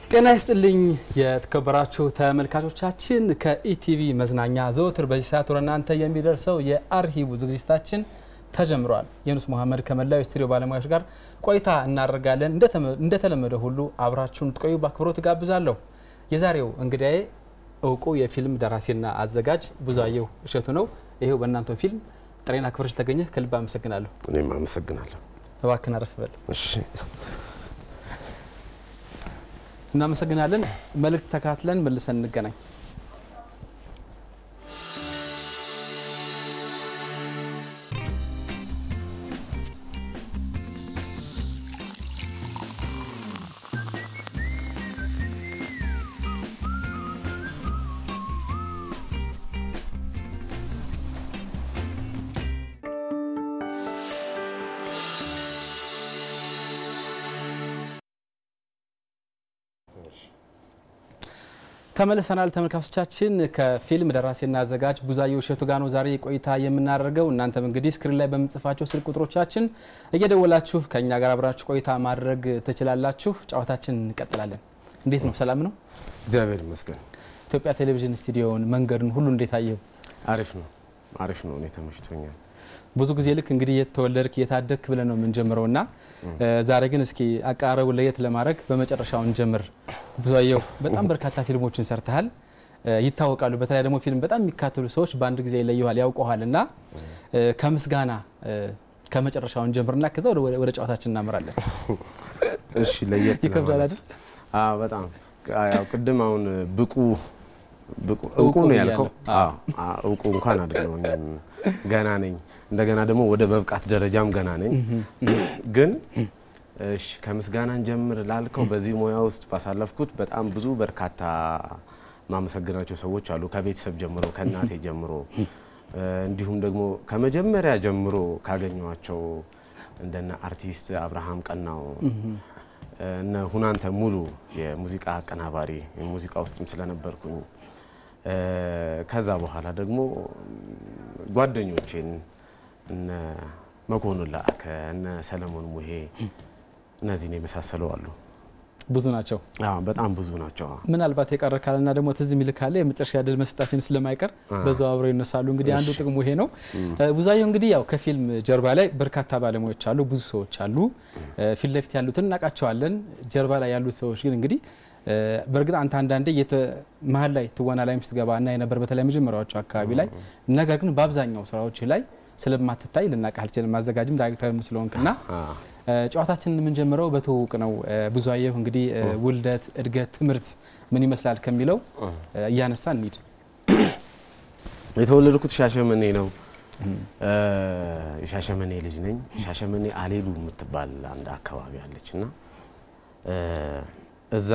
ጤና ይስጥልኝ የተከበራችሁ ተመልካቾቻችን፣ ከኢቲቪ መዝናኛ ዘወትር በዚህ ሰዓት ወደ እናንተ የሚደርሰው የአርሂቡ ዝግጅታችን ተጀምሯል። የኑስ መሐመድ ከመላው የስቱዲዮ ባለሙያዎች ጋር ቆይታ እናደርጋለን። እንደተለመደ ሁሉ አብራችሁን ትቆዩ በአክብሮት ጋብዛለሁ። የዛሬው እንግዳዬ እውቁ የፊልም ደራሲና አዘጋጅ ብዙአየሁ እሸቱ ነው። ይሄው በእናንተ ፊልም ጥሬን አክብረሽ ተገኘ ከልብ አመሰግናለሁ። እኔም አመሰግናለሁ። እባክህን አረፍ በል። እሺ እናመሰግናለን። መልእክት ተካትለን መልሰን እንገናኝ። ተመልሰናል ተመልካቾቻችን። ከፊልም ደራሲና አዘጋጅ ብዙአየሁ እሸቱ ጋር ነው ዛሬ ቆይታ የምናደርገው። እናንተም እንግዲህ ስክሪን ላይ በምንጽፋቸው ስልክ ቁጥሮቻችን እየደወላችሁ ከእኛ ጋር አብራችሁ ቆይታ ማድረግ ትችላላችሁ። ጨዋታችን እንቀጥላለን። እንዴት ነው? ሰላም ነው? እግዚአብሔር ይመስገን። ኢትዮጵያ ቴሌቪዥን ስቱዲዮውን፣ መንገዱን ሁሉ እንዴት አየው? አሪፍ ነው፣ አሪፍ ነው። እኔ ተመችቶኛል። ብዙ ጊዜ ልክ እንግዲህ የተወለድክ የታደግክ ብለን ነው የምንጀምረው እና ዛሬ ግን እስኪ አቀራረቡ ለየት ለማድረግ በመጨረሻው እንጀምር። ብዙአየሁ በጣም በርካታ ፊልሞችን ሰርተሃል፣ ይታወቃሉ። በተለይ ደግሞ ፊልም በጣም የሚካተሉ ሰዎች በአንድ ጊዜ ይለዩሃል፣ ያውቀዋል እና ከምስጋና ከመጨረሻው እንጀምርና ከዛ ወደ ጨዋታችን እናምራለን። እሺ፣ ለየት ይከብዳል አይደል? አዎ፣ በጣም ያው ቅድም አሁን ብቁ እውቁ ነው ያልከው። እውቁ እንኳን አይደለሁም ገና ነኝ። እንደገና ደግሞ ወደ መብቃት ደረጃም ገና ነኝ። ግን እሺ ከምስጋናን ጀምር ላልከው በዚህ ሙያ ውስጥ ባሳለፍኩት በጣም ብዙ በርካታ ማመሰግናቸው ሰዎች አሉ። ከቤተሰብ ጀምሮ ከእናቴ ጀምሮ እንዲሁም ደግሞ ከመጀመሪያ ጀምሮ ካገኘኋቸው እንደነ አርቲስት አብርሃም ቀናው እነ ሁናንተ ሙሉ የሙዚቃ አቀናባሪ ሙዚቃ ውስጥም ስለነበርኩኝ ከዛ በኋላ ደግሞ ጓደኞቼን እነ መኮንን ላከ እነ ሰለሞን ሙሄ እነዚህን የመሳሰሉ አሉ። ብዙ ናቸው። በጣም ብዙ ናቸው። ምናልባት የቀረ ካለና ደግሞ ትዝ የሚል ካለ የመጨረሻ ድል መስጠታችን ስለማይቀር በዛው አብረው ይነሳሉ። እንግዲህ አንዱ ጥቅሙ ይሄ ነው። ብዙአየሁ እንግዲህ ያው ከፊልም ጀርባ ላይ በርካታ ባለሙያዎች አሉ፣ ብዙ ሰዎች አሉ። ፊት ለፊት ያሉትን እናውቃቸዋለን። ጀርባ ላይ ያሉት ሰዎች ግን እንግዲህ በእርግጥ አንተ አንዳንዴ መሀል ላይ ትወና ላይ ስትገባ እና የነበር በተለይ መጀመሪያዎቹ አካባቢ ላይ ነገር ግን በአብዛኛው ስራዎች ላይ ስለማትታይ ልናውቅህ አልችልም። ማዘጋጅም ዳይሬክተርም ስለሆንክና ጨዋታችንን የምንጀምረው በትውውቅ ነው። ብዙአየሁ እንግዲህ ውልደት፣ እድገት፣ ትምህርት ምን ይመስላል ከሚለው እያነሳ እንሂድ። የተወለድኩት ሻሸመኔ ነው። የሻሸመኔ ልጅ ነኝ። ሻሸመኔ አሌሉ የምትባል አንድ አካባቢ አለች እና እዛ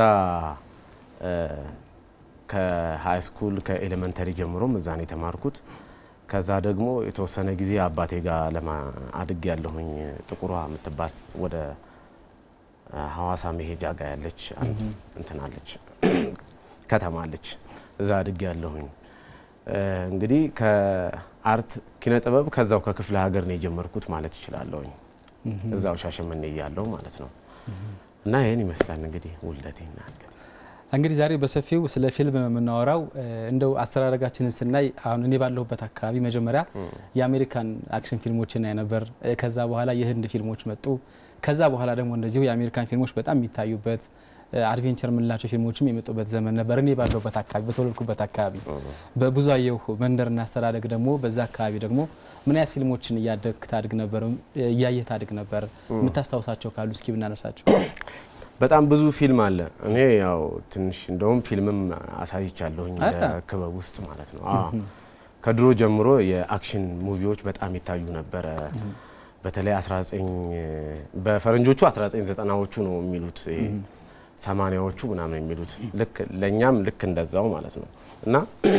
ከሀይ ስኩል ከኤሌመንተሪ ጀምሮም እዛ ነው የተማርኩት። ከዛ ደግሞ የተወሰነ ጊዜ አባቴ ጋር ለማ አድግ ያለሁኝ ጥቁሯ የምትባል ወደ ሀዋሳ መሄጃ ጋር ያለች አንድ እንትናለች ከተማ አለች። እዛ አድግ ያለሁኝ እንግዲህ ከአርት ኪነ ጥበብ ከዛው ከክፍለ ሀገር ነው የጀመርኩት ማለት እችላለሁኝ። እዛው ሻሸመኔ እያለሁ ማለት ነው። እና ይህን ይመስላል እንግዲህ ውልደቴና እንግዲህ ዛሬ በሰፊው ስለ ፊልም ነው የምናወራው። እንደው አስተዳደጋችንን ስናይ አሁን እኔ ባለሁበት አካባቢ መጀመሪያ የአሜሪካን አክሽን ፊልሞችን እናይ ነበር። ከዛ በኋላ የህንድ ፊልሞች መጡ። ከዛ በኋላ ደግሞ እንደዚሁ የአሜሪካን ፊልሞች በጣም የሚታዩበት አድቬንቸር የምንላቸው ፊልሞችም የመጡበት ዘመን ነበር። እኔ ባለሁበት አካባቢ በተወለድኩበት አካባቢ በብዙአየሁ መንደርና አስተዳደግ ደግሞ በዛ አካባቢ ደግሞ ምን አይነት ፊልሞችን እያደግ ታድግ ነበር? እያየህ ታድግ ነበር? የምታስታውሳቸው ካሉ እስኪ ብናነሳቸው። በጣም ብዙ ፊልም አለ። እኔ ያው ትንሽ እንደውም ፊልምም አሳይቻለሁኝ ክበብ ውስጥ ማለት ነው። ከድሮ ጀምሮ የአክሽን ሙቪዎች በጣም ይታዩ ነበረ። በተለይ 19 በፈረንጆቹ 1990ዎቹ ነው የሚሉት ሰማኒያዎቹ ምናምን የሚሉት ልክ ለእኛም ልክ እንደዛው ማለት ነው እና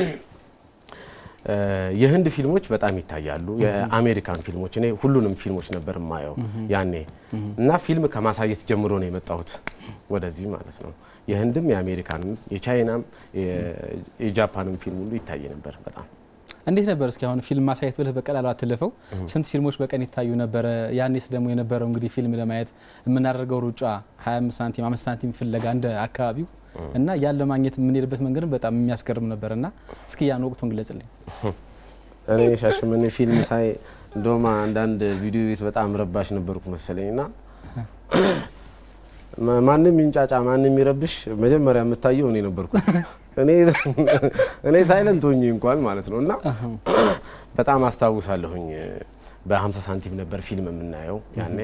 የህንድ ፊልሞች በጣም ይታያሉ። የአሜሪካን ፊልሞች እኔ ሁሉንም ፊልሞች ነበር የማየው ያኔ እና ፊልም ከማሳየት ጀምሮ ነው የመጣሁት ወደዚህ ማለት ነው። የህንድም፣ የአሜሪካንም፣ የቻይናም የጃፓንም ፊልም ሁሉ ይታይ ነበር በጣም እንዴት ነበር? እስኪ አሁን ፊልም ማሳየት ብለህ በቀላሉ አትልፈው። ስንት ፊልሞች በቀን ይታዩ ነበረ? ያኔስ ደግሞ የነበረው እንግዲህ ፊልም ለማየት የምናደርገው ሩጫ 25 ሳንቲም፣ 5 ሳንቲም ፍለጋ እንደ አካባቢው እና ያን ለማግኘት የምንሄድበት መንገድም በጣም የሚያስገርም ነበር እና እስኪ ያን ወቅቱን ግለጽልኝ። እኔ ሻሸመኔ ፊልም ሳይ እንደውም አንዳንድ ቪዲዮ ቤት በጣም ረባሽ ነበርኩ መሰለኝ እና ማንም ይንጫጫ ማንም ይረብሽ መጀመሪያ የምታየው እኔ ነበርኩ። እኔ ሳይለንት ሆኜ እንኳን ማለት ነው እና በጣም አስታውሳለሁኝ። በ50 ሳንቲም ነበር ፊልም የምናየው ያኔ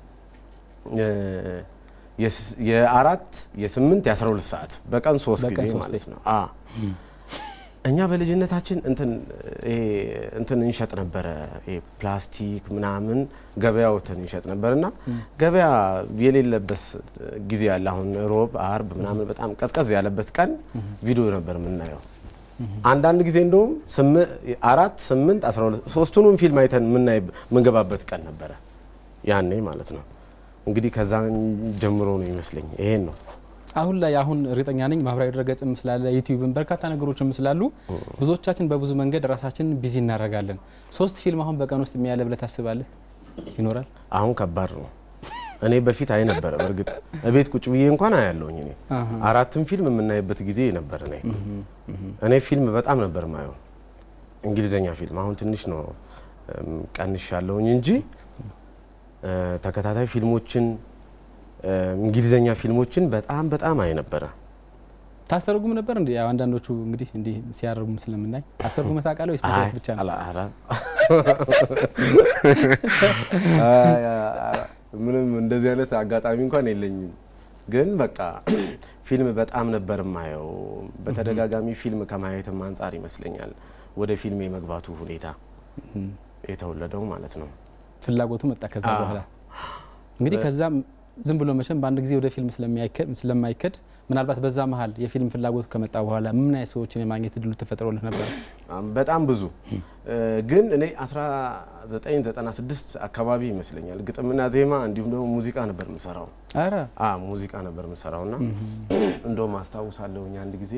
የአራት የስምንት የአስራ ሁለት ሰዓት በቀን ሶስት ጊዜ ማለት ነው። እኛ በልጅነታችን እንትን እንትን እንሸጥ ነበረ ፕላስቲክ ምናምን ገበያ ወተን እንሸጥ ነበር እና ገበያ የሌለበት ጊዜ አለ። አሁን ሮብ፣ አርብ ምናምን በጣም ቀዝቀዝ ያለበት ቀን ቪዲዮ ነበር የምናየው። አንዳንድ ጊዜ እንደውም አራት ስምንት አስራ ሁለት ሶስቱንም ፊልም አይተን የምንገባበት ቀን ነበረ ያኔ ማለት ነው። እንግዲህ ከዛ ጀምሮ ነው ይመስለኝ ይሄን ነው አሁን ላይ አሁን እርግጠኛ ነኝ ማህበራዊ ድረገጽም ስላለ ዩቲዩብም በርካታ ነገሮችም ስላሉ ብዙዎቻችን በብዙ መንገድ ራሳችንን ቢዚ እናደርጋለን። ሶስት ፊልም አሁን በቀን ውስጥ የሚያለ ብለህ ታስባለህ? ይኖራል? አሁን ከባድ ነው። እኔ በፊት አይ ነበረ። በእርግጥ እቤት ቁጭ ብዬ እንኳን አያለሁኝ። እኔ አራትም ፊልም የምናይበት ጊዜ ነበር። እኔ እኔ ፊልም በጣም ነበር ማየው፣ እንግሊዘኛ ፊልም። አሁን ትንሽ ነው ቀንሻለሁኝ እንጂ ተከታታይ ፊልሞችን እንግሊዘኛ ፊልሞችን በጣም በጣም አይ ነበረ። ታስተረጉም ነበር እንዲ አንዳንዶቹ እንግዲህ እንዲህ ሲያደርጉም ስለምናይ አስተርጉመህ ታውቃለህ ወይስ በዛት ብቻ ነው? ምንም እንደዚህ አይነት አጋጣሚ እንኳን የለኝም። ግን በቃ ፊልም በጣም ነበር ማየው። በተደጋጋሚ ፊልም ከማየትም አንጻር ይመስለኛል ወደ ፊልም የመግባቱ ሁኔታ የተወለደው ማለት ነው። ፍላጎቱ መጣ ከዛ በኋላ እንግዲህ ከዛም ዝም ብሎ መቼም በአንድ ጊዜ ወደ ፊልም ስለማይከድ ምናልባት በዛ መሀል የፊልም ፍላጎቱ ከመጣ በኋላ ምን አይነት ሰዎችን የማግኘት እድሉ ተፈጥሮልህ ነበር? በጣም ብዙ ግን እኔ 1996 አካባቢ ይመስለኛል ግጥምና ዜማ እንዲሁም ደግሞ ሙዚቃ ነበር የምሰራው። ኧረ ሙዚቃ ነበር የምሰራው እና እንደውም አስታውሳለሁኝ አንድ ጊዜ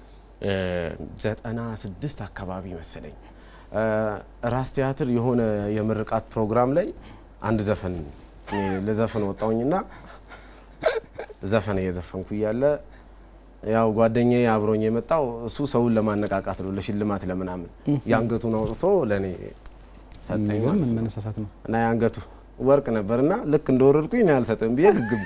96 አካባቢ መሰለኝ ራስ ቲያትር የሆነ የምርቃት ፕሮግራም ላይ አንድ ዘፈን ለዘፈን ወጣውኝና ዘፈን እየዘፈንኩ እያለ ያው ጓደኛዬ አብሮኝ የመጣው እሱ ሰውን ለማነቃቃት ነው፣ ለሽልማት ለምናምን የአንገቱን አውጥቶ ለእኔ ሰጠኝ ማለት ነው። መነሳሳት ነው እና የአንገቱ ወርቅ ነበርና ልክ እንደወረድኩኝ እኔ አልሰጥም ብዬ ግግም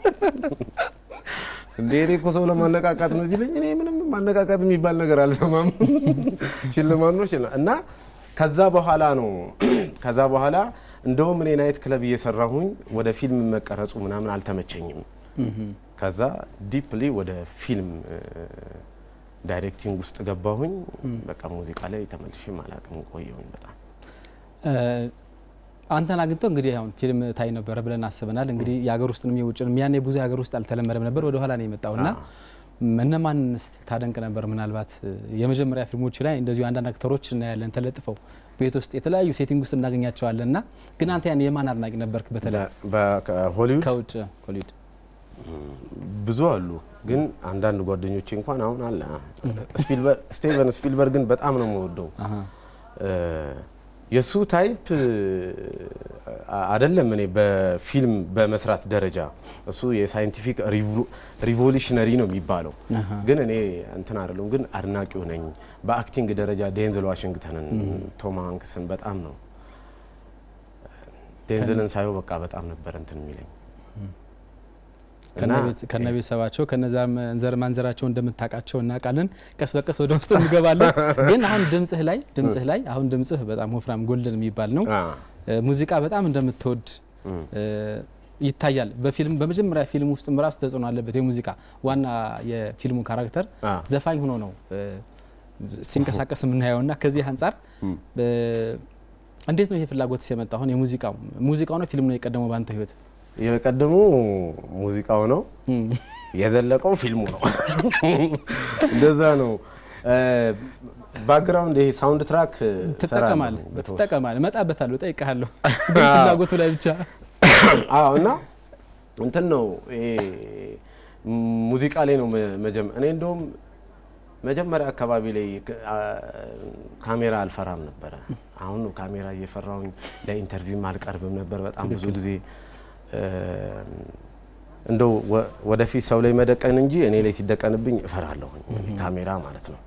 እንዴ እኔ እኮ ሰው ለማነቃቃት ነው ሲለኝ እኔ ምንም ማነቃቃት የሚባል ነገር አልሰማም። ሽልማት ነው ሽልማት እና ከዛ በኋላ ነው ከዛ በኋላ እንደውም እኔ ናይት ክለብ እየሰራሁኝ ወደ ፊልም መቀረጹ ምናምን አልተመቸኝም። ከዛ ዲፕሊ ወደ ፊልም ዳይሬክቲንግ ውስጥ ገባሁኝ። በቃ ሙዚቃ ላይ ተመልሼም አላቅም ቆየሁኝ በጣም አንተን አግኝተው እንግዲህ አሁን ፊልም ታይ ነበረ ብለን አስበናል። እንግዲህ የሀገር ውስጥንም የውጭንም ያኔ ብዙ የሀገር ውስጥ አልተለመደም ነበር፣ ወደ ኋላ ነው የመጣው እና እነማንስ ታደንቅ ነበር? ምናልባት የመጀመሪያ ፊልሞች ላይ እንደዚሁ አንዳንድ አክተሮች እናያለን ተለጥፈው ቤት ውስጥ የተለያዩ ሴቲንግ ውስጥ እናገኛቸዋለን እና ግን አንተ ያን የማን አድናቂ ነበርክ? በተለይ ሆሊውድ ከውጭ ሆሊውድ ብዙ አሉ፣ ግን አንዳንድ ጓደኞቼ እንኳን አሁን አለ ስቲቨን ስፒልበርግን በጣም ነው የምወደው። የእሱ ታይፕ አይደለም። እኔ በፊልም በመስራት ደረጃ እሱ የሳይንቲፊክ ሪቮሉሽነሪ ነው የሚባለው፣ ግን እኔ እንትን አይደለም። ግን አድናቂው ነኝ። በአክቲንግ ደረጃ ዴንዝል ዋሽንግተንን፣ ቶም ሃንክስን በጣም ነው ዴንዝልን ሳየው በቃ በጣም ነበር እንትን የሚለኝ ከነ ቤተሰባቸው ከነ ዘር ማንዘራቸው እንደምታውቃቸው እናውቃለን። ቀስ በቀስ ወደ ውስጥ እንገባለን። ግን አሁን ድምጽህ ላይ ድምጽህ ላይ አሁን ድምጽህ በጣም ወፍራም ጎልደን የሚባል ነው። ሙዚቃ በጣም እንደምትወድ ይታያል። በፊልም በመጀመሪያ ፊልም ውስጥ ራሱ ተጽዕኖ አለበት። የሙዚቃ ዋና የፊልሙ ካራክተር ዘፋኝ ሆኖ ነው ሲንቀሳቀስ የምናየው እና ከዚህ አንጻር እንዴት ነው ይሄ ፍላጎት ሲመጣ? አሁን የሙዚቃው ሙዚቃው ነው ፊልሙ ነው የቀደመው በአንተ ህይወት? የቀደሙ ሙዚቃው ነው የዘለቀው ፊልሙ ነው። እንደዛ ነው። ባክግራውንድ ይሄ ሳውንድ ትራክ ትጠቀማለህ ትጠቀማለህ። እመጣበታለሁ፣ እጠይቅሃለሁ ፍላጎቱ ላይ ብቻ። አዎ። እና እንትን ነው ይሄ ሙዚቃ ላይ ነው መጀመ እኔ እንደውም መጀመሪያ አካባቢ ላይ ካሜራ አልፈራም ነበረ። አሁን ካሜራ እየፈራሁኝ ለኢንተርቪውም አልቀርብም ነበር በጣም ብዙ ጊዜ እንደው ወደፊት ሰው ላይ መደቀን እንጂ እኔ ላይ ሲደቀንብኝ እፈራለሁኝ ካሜራ ማለት ነው።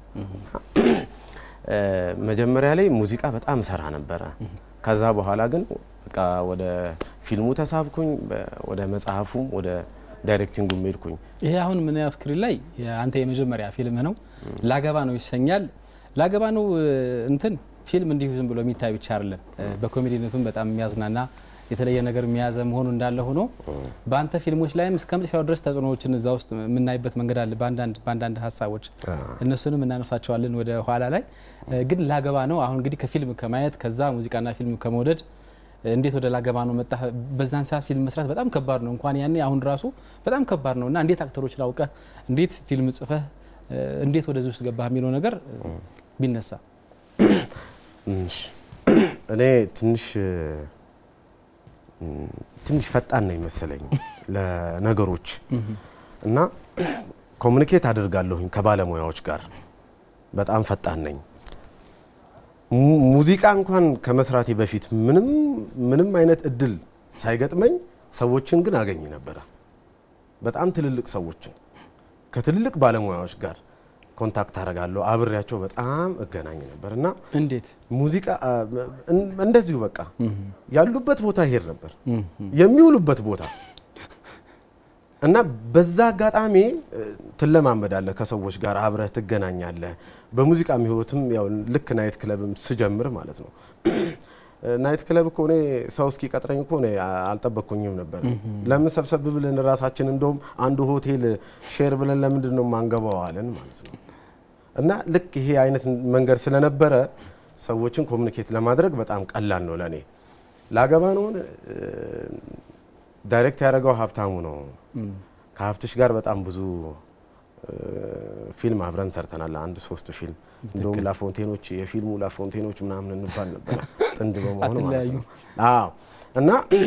መጀመሪያ ላይ ሙዚቃ በጣም እሰራ ነበረ። ከዛ በኋላ ግን በቃ ወደ ፊልሙ ተሳብኩኝ፣ ወደ መጽሐፉም ወደ ዳይሬክቲንጉ ሄድኩኝ። ይሄ አሁን ምናየው ስክሪን ላይ አንተ የመጀመሪያ ፊልም ነው፣ ላገባ ነው ይሰኛል። ላገባ ነው እንትን ፊልም እንዲሁ ዝም ብሎ የሚታይ ብቻ አይደለም። በኮሜዲነቱም በጣም የሚያዝናና የተለየ ነገር የሚያዘ መሆኑ እንዳለ ሆኖ በአንተ ፊልሞች ላይም እስከ መጨረሻው ድረስ ተጽዕኖዎችን እዛ ውስጥ የምናይበት መንገድ አለ። በአንዳንድ ሀሳቦች እነሱንም እናነሳቸዋለን ወደ ኋላ ላይ። ግን ላገባ ነው አሁን እንግዲህ ከፊልም ከማየት ከዛ ሙዚቃና ፊልም ከመውደድ እንዴት ወደ ላገባ ነው መጣ? በዛን ሰዓት ፊልም መስራት በጣም ከባድ ነው። እንኳን ያኔ አሁን ራሱ በጣም ከባድ ነው እና እንዴት አክተሮችን አውቀህ እንዴት ፊልም ጽፈህ እንዴት ወደዚህ ውስጥ ገባህ የሚለው ነገር ቢነሳ እኔ ትንሽ ትንሽ ፈጣን ነው ይመሰለኝ ለነገሮች እና ኮሚኒኬት አድርጋለሁኝ ከባለሙያዎች ጋር በጣም ፈጣን ነኝ። ሙዚቃ እንኳን ከመስራቴ በፊት ምንም ምንም አይነት እድል ሳይገጥመኝ ሰዎችን ግን አገኝ ነበረ። በጣም ትልልቅ ሰዎችን ከትልልቅ ባለሙያዎች ጋር ኮንታክት አደርጋለሁ። አብሬያቸው በጣም እገናኝ ነበር እና እንዴት ሙዚቃ እንደዚሁ በቃ ያሉበት ቦታ ይሄድ ነበር የሚውሉበት ቦታ እና በዛ አጋጣሚ ትለማመዳለህ፣ ከሰዎች ጋር አብረህ ትገናኛለህ። በሙዚቃ ህይወትም ያው ልክ ናይት ክለብም ስጀምር ማለት ነው። ናይት ክለብ እኮ እኔ ሰው እስኪ ቀጥረኝ እኮ እኔ አልጠበቅኩኝም ነበር። ለምን ሰብሰብ ብለን ራሳችን እንደውም አንዱ ሆቴል ሼር ብለን ለምንድን ነው ማንገባው አለን ማለት ነው። እና ልክ ይሄ አይነት መንገድ ስለነበረ ሰዎችን ኮሚኒኬት ለማድረግ በጣም ቀላል ነው ለእኔ። ላገባ ነውን ዳይሬክት ያደረገው ሀብታሙ ነው። ከሀብትሽ ጋር በጣም ብዙ ፊልም አብረን ሰርተናል። አንድ ሶስት ፊልም እንደውም ላፎንቴኖች የፊልሙ ላፎንቴኖች ምናምን እንባል ነበረ ጥንድ በመሆኑ ማለት ነው። አዎ እና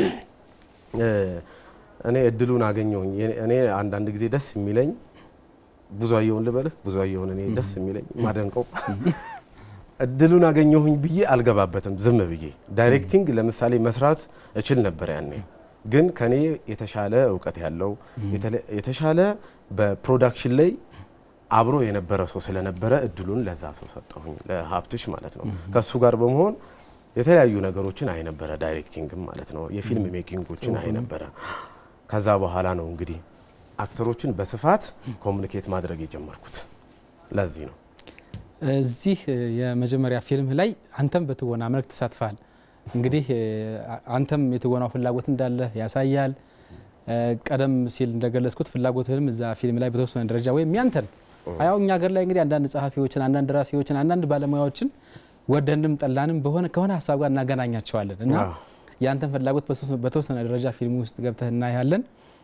እኔ እድሉን አገኘሁኝ። እኔ አንዳንድ ጊዜ ደስ የሚለኝ ብዙአየሁን ልበልህ፣ ብዙአየሁን እኔ ደስ የሚለኝ ማደንቀው እድሉን አገኘሁኝ ብዬ አልገባበትም ዝም ብዬ። ዳይሬክቲንግ ለምሳሌ መስራት እችል ነበር ያኔ ግን ከኔ የተሻለ እውቀት ያለው የተሻለ በፕሮዳክሽን ላይ አብሮ የነበረ ሰው ስለነበረ እድሉን ለዛ ሰው ሰጠሁኝ፣ ለሀብትሽ ማለት ነው። ከሱ ጋር በመሆን የተለያዩ ነገሮችን አይነበረ ዳይሬክቲንግም ማለት ነው፣ የፊልም ሜኪንጎችን አይነበረ። ከዛ በኋላ ነው እንግዲህ አክተሮችን በስፋት ኮሚኒኬት ማድረግ የጀመርኩት። ለዚህ ነው እዚህ የመጀመሪያ ፊልም ላይ አንተም በትወና መልክ ተሳትፈሃል። እንግዲህ አንተም የትወናው ፍላጎት እንዳለ ያሳያል። ቀደም ሲል እንደገለጽኩት ፍላጎትህም እዛ ፊልም ላይ በተወሰነ ደረጃ ወይም ያንተን ያው እኛ ሀገር ላይ እንግዲህ አንዳንድ ጸሐፊዎችን፣ አንዳንድ ደራሲዎችን፣ አንዳንድ ባለሙያዎችን ወደንም ጠላንም በሆነ ከሆነ ሀሳብ ጋር እናገናኛቸዋለን እና ያንተን ፍላጎት በተወሰነ ደረጃ ፊልም ውስጥ ገብተህ እናያለን።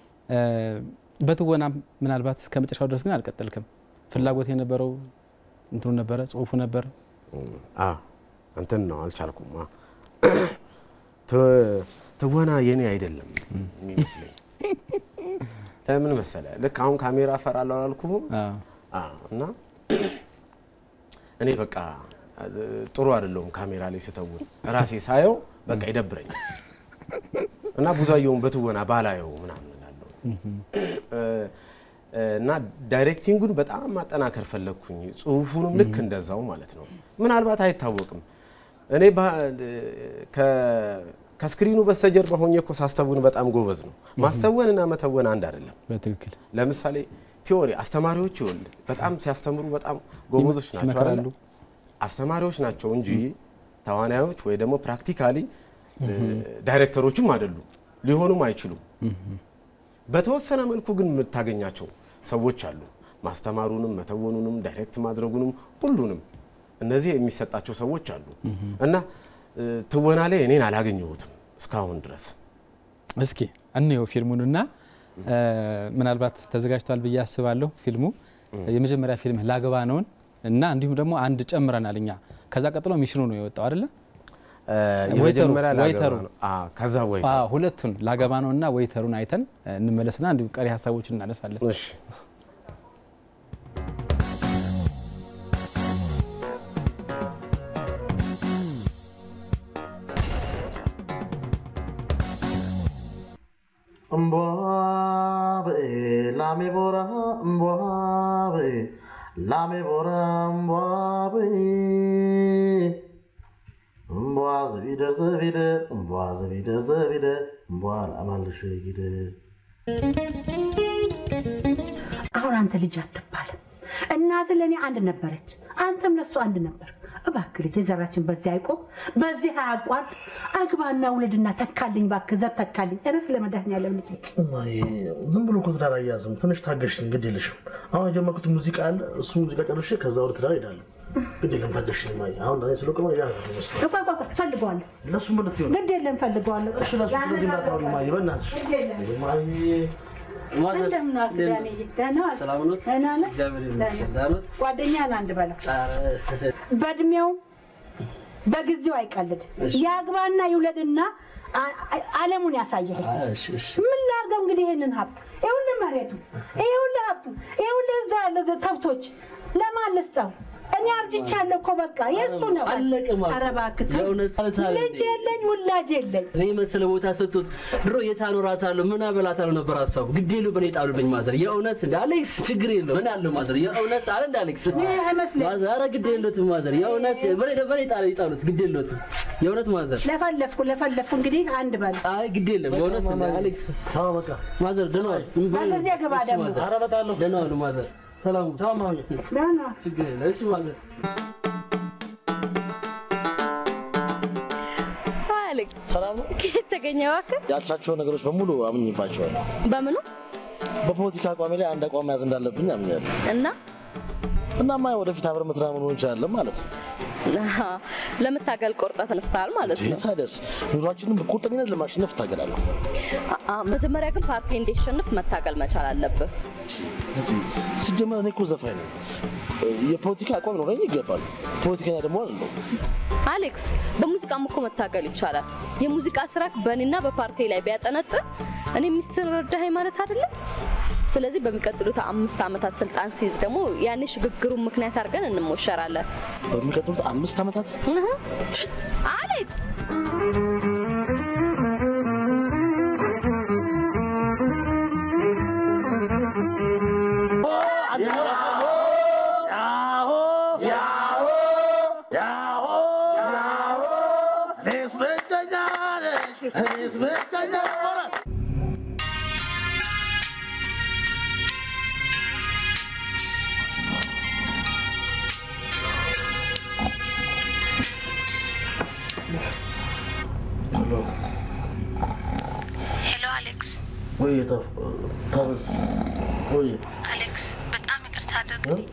በትወና ምናልባት እስከ መጨረሻው ድረስ ግን አልቀጠልክም። ፍላጎት የነበረው እንትኑ ነበረ፣ ጽሁፉ ነበር። እንትን ነው አልቻልኩም። ትወና የኔ አይደለም የሚመስለኝ። ለምን መሰለ ልክ አሁን ካሜራ እፈራለሁ አላልኩህም? እና እኔ በቃ ጥሩ አይደለሁም ካሜራ ላይ ስተውን ራሴ ሳየው በቃ ይደብረኛል እና ብዙአየሁን በትወና ባላየው ምናምን እላለሁ እና ዳይሬክቲንጉን በጣም ማጠናከር ፈለግኩኝ። ጽሁፉንም ልክ እንደዛው ማለት ነው። ምናልባት አይታወቅም እኔ ከስክሪኑ በስተጀርባ ሆኜ እኮ ሳስተውን በጣም ጎበዝ ነው። ማስተወንና መተወን አንድ አይደለም። በትክክል ለምሳሌ ቲዎሪ አስተማሪዎች ይወል በጣም ሲያስተምሩ በጣም ጎበዞች ናቸው አይደል? አስተማሪዎች ናቸው እንጂ ተዋናዮች ወይ ደግሞ ፕራክቲካሊ ዳይሬክተሮችም አይደሉም፣ ሊሆኑም አይችሉም። በተወሰነ መልኩ ግን የምታገኛቸው ሰዎች አሉ። ማስተማሩንም መተወኑንም ዳይሬክት ማድረጉንም ሁሉንም እነዚህ የሚሰጣቸው ሰዎች አሉ እና ትወና ላይ እኔን አላገኘሁትም እስካሁን ድረስ። እስኪ እንየው ፊልሙንና ምናልባት ተዘጋጅቷል ብዬ አስባለሁ። ፊልሙ የመጀመሪያ ፊልም ላገባ ነውን እና እንዲሁም ደግሞ አንድ ጨምረናል እኛ። ከዛ ቀጥሎ ሚሽኑ ነው የወጣው አይደለ? ወይተሩ ከዛ ወይተሩ ሁለቱን ላገባ ነው እና ወይተሩን አይተን እንመለስና እንዲሁም ቀሪ ሀሳቦችን እናነሳለን። እሺ እምቧ ላሜ ቦራ እምቧ በይ ላሜ ቦራ እምቧ በይ እምቧ ዘቢደር ዘቢደር እምቧ ዘቢደር ዘቢደር እምቧ ላማልሽ ጊደር አሁን አንተ ልጅ አትባልም። እናትህ ለእኔ አንድ ነበረች፣ አንተም ለሱ አንድ ነበር። እባክህ ልጅ ዘራችን በዚህ አይቆም፣ በዚህ አያቋርጥ። አግባና ውለድና ተካልኝ፣ እባክህ ዘር ተካልኝ። ኧረ ስለ መድኃኒዓለም ልጅ እማዬ ዝም ብሎ እኮ ትዳር አያዝም። ትንሽ ታገሽኝ፣ ግድ የለሽም። አሁን የጀመርኩት ሙዚቃ አለ። እሱ ሙዚቃ ጨርሼ ከዛ ወደ ትዳር ሄዳለሁ። ግድ የለም ታገሽኝ እማዬ። አሁን ለእኔ ስለቆመ ያ ይመስላል። ቆይ ቆይ ቆይ፣ ፈልገዋለሁ። ለሱ ምለት ይሆን ግድ የለም ፈልገዋለሁ። እሺ፣ ለሱ ስለዚህ እንዳታወሪ እማዬ፣ በእናትሽ ግድ የለም። እማዬ እንደምን ዋልክ ዳንዬ? ደህና ዋልክ? ሰላም ኖት? ደህና ነህ? እግዚአብሔር ይመስገን። ደህና ኖት? ጓደኛህን አንድ በለው። ኧረ፣ በእድሜው በጊዜው አይቀልድ። የአግባና ይውለድና አ- አ- ዓለሙን ያሳይልኝ። እሺ፣ እሺ። ምን ላድርገው እንግዲህ ይሄንን ሀብት ይኸውልህ፣ መሬቱ ይኸውልህ፣ ሀብቱ ይኸውልህ፣ እዛ ያለ ተብቶች ለማን ልስጠው? እኔ አርጅቻለሁ እኮ በቃ የእሱ ነው። አለቀ ማለት ኧረ እባክህ ተው። የእውነት ማለት አይደለም። ልጅ የለኝ ውላጅ የለኝ። እኔ መሰለ ቦታ ሰጡት። ድሮ የት አኖራታለሁ ምን አበላታለሁ ነበር ሀሳቡ። ግድ የለው በእኔ ጣሉብኝ ማዘር። የእውነት እንደ አሌክስ ችግር የለው ምን አለው ማዘር። የእውነት አለ እንደ አሌክስ ይሄ አይመስለኝም። ማዘር። ኧረ ግድ የለትም ማዘር። የእውነት በእኔ በእኔ ጣሉ ይጣሉት። ግድ የለትም የእውነት ማዘር። ለፈለፍኩ ለፈለፍኩ እንግዲህ አንድ በል አይ ግድ የለም በእውነት እንደ አሌክስ ቻው፣ በቃ ማዘር ደህና ዋሉ። በለዚያ ግባ እሺ ደግሞ። ማዘር። ኧረ እመጣለሁ። ደህና ዋሉ ማዘር። ሰላም ቻው ማሁኝ ደህና ችግር የለም እሺ ማዘር። አሌክስ ሰላም ነው። ከየት ተገኘ እባክህ? ያልሻቸው ነገሮች በሙሉ አምኝባቸዋለሁ። በምኑ በፖለቲካ አቋሜ ላይ አንድ አቋም መያዝ እንዳለብኝ አምኛለሁ። እና እናማ ወደፊት አብረን መስራት መሆን እንችላለን ማለት ነው። አሃ፣ ለመታገል ቆርጠህ ተነስተሃል ማለት ነው። ታዲያስ ኑሯችንን በቁርጠኝነት ለማሸነፍ እታገላለሁ። አ- አ፣ መጀመሪያ ግን ፓርቲ እንዲሸንፍ መታገል መቻል አለብህ። እዚህ ሲጀመር እኔ እኮ ዘፋኝ ነኝ። የፖለቲካ አቋም ኖረኝ ይገባል። ፖለቲከኛ ደግሞ አይደለሁም። አሌክስ፣ በሙዚቃም እኮ መታገል ይቻላል። የሙዚቃ ስራክ በእኔና በፓርቲ ላይ ቢያጠነጥን እኔ ሚስትን ረዳኸኝ ማለት አይደለም። ስለዚህ በሚቀጥሉት አምስት ዓመታት ስልጣን ሲይዝ ደግሞ ያኔ ሽግግሩን ምክንያት አድርገን እንሞሸራለን። በሚቀጥሉት አምስት ዓመታት እህ። አሌክስ ሄሎ አሌክስ፣ ወይ ታበዝ ወይ አሌክስ በጣም ይቅርታ አድርግልኝ።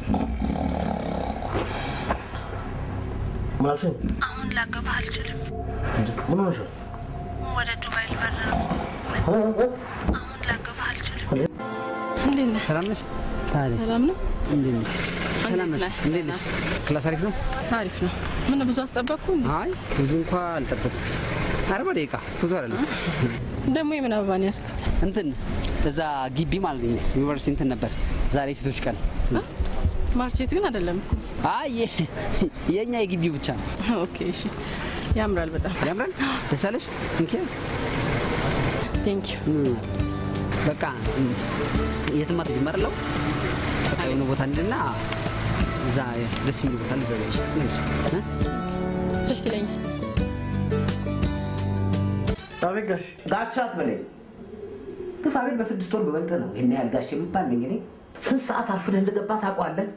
ምን አልሽኝ? አሁን ላገባህ አልችልም። እንዴ፣ ምን ሆነሻል? ወደ ዱባይ ልበር ነው። እ? እ? አሁን ላገባህ አልችልም። እንዴት ነህ? ሰላም ነሽ? ታዲያ ሰላም ነው? እንዴት ነሽ? ሰላም እንዴት ነሽ? ነህ? እንዴት ነሽ? ክላስ አሪፍ ነው? አሪፍ ነው። ምን ብዙ አስጠበቅኩ? እንዴ? አይ ብዙ እንኳ አልጠበቅኩም። አርባ ደቂቃ ብዙ አይደለም። ደግሞ የምን አበባ ነው ያዝከው? እንትን እዛ ግቢ ማለት ነው ዩኒቨርሲቲ እንትን ነበር ዛሬ ሴቶች ቀን። ማርቼት ግን አይደለም እኮ። አይ የ- የእኛ የግቢው ብቻ ነው። ኦኬ እሺ። ያምራል በጣም ያምራል። ደስ አለሽ? እንኪ ቴንክ ዩ። በቃ የትም አትጀመርለው በቃ የሆነ ቦታ እንድና እዛ ደስ የሚል ቦታ ልዘጋጅ እ? ደስ ይለኛል። አቤት ጋሽ ጋሻ አትበለኝ። ግፋ ቤት በስድስት ወር በበልጥ ነው ይህን ያህል ጋሽ የሚባል ነኝ እኔ። ስንት ሰዓት አርፍደህ እንደገባ ታውቀዋለህ?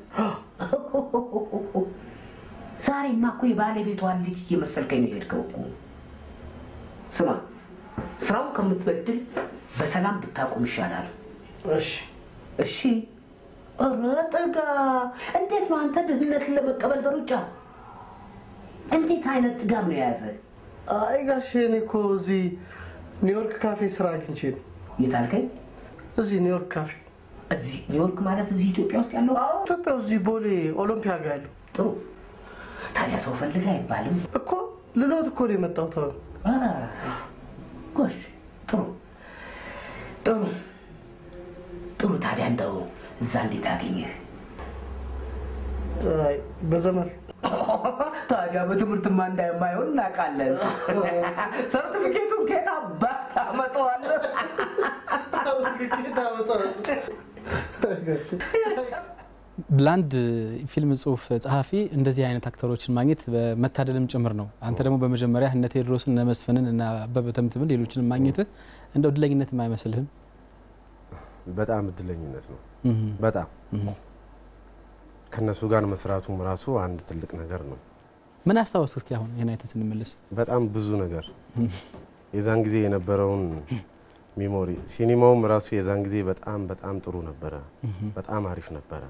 ዛሬማ እኮ የባለቤቷን ልጅ እየመሰልከኝ ነው የሄድከው እኮ። ስማ፣ ስራውን ከምትበድል በሰላም ብታቆም ይሻላል። እሺ እሺ። ኧረ ጥጋ! እንዴት ነው አንተ ድህነትን ለመቀበል በሩጫ? እንዴት አይነት ጥጋብ ነው የያዘ? አይ ጋሽ እኔ እኮ እዚህ ኒውዮርክ ካፌ ስራ አግኝቼ ነው። የት አልከኝ? እዚህ ኒውዮርክ ካፌ እዚህ ኒውዮርክ ማለት እዚህ ኢትዮጵያ ውስጥ ያለው? አዎ፣ ኢትዮጵያ ውስጥ እዚህ ቦሌ ኦሎምፒያ ጋር ያለው ጥሩ። ታዲያ ሰው ፈልግ አይባልም? እኮ ልሎት እኮ ነው የመጣሁት አሁን። አ፣ ጎሽ ጥሩ ጥሩ ጥሩ። ታዲያ እንደው እዛ እንዴት አገኘህ? አይ በዘመር ታዲያ በትምህርትማ እንዳይማይሆን እናውቃለን። ሰርቲፊኬቱን ከየት አባት አመጣዋለሁ። ለአንድ ፊልም ጽሁፍ ጸሐፊ እንደዚህ አይነት አክተሮችን ማግኘት መታደልም ጭምር ነው። አንተ ደግሞ በመጀመሪያ እነ ቴዎድሮስን እነ መስፍንን እና አበበ ተምትምን ሌሎችንም ማግኘትህ እንደው እድለኝነትም አይመስልህም? በጣም እድለኝነት ነው። በጣም ከእነሱ ጋር መስራቱም ራሱ አንድ ትልቅ ነገር ነው። ምን አስታወስ እስኪ አሁን ይህን አይተን ስንመለስ? በጣም ብዙ ነገር የዛን ጊዜ የነበረውን ሚሞሪ ሲኒማውም ራሱ የዛን ጊዜ በጣም በጣም ጥሩ ነበረ። በጣም አሪፍ ነበረ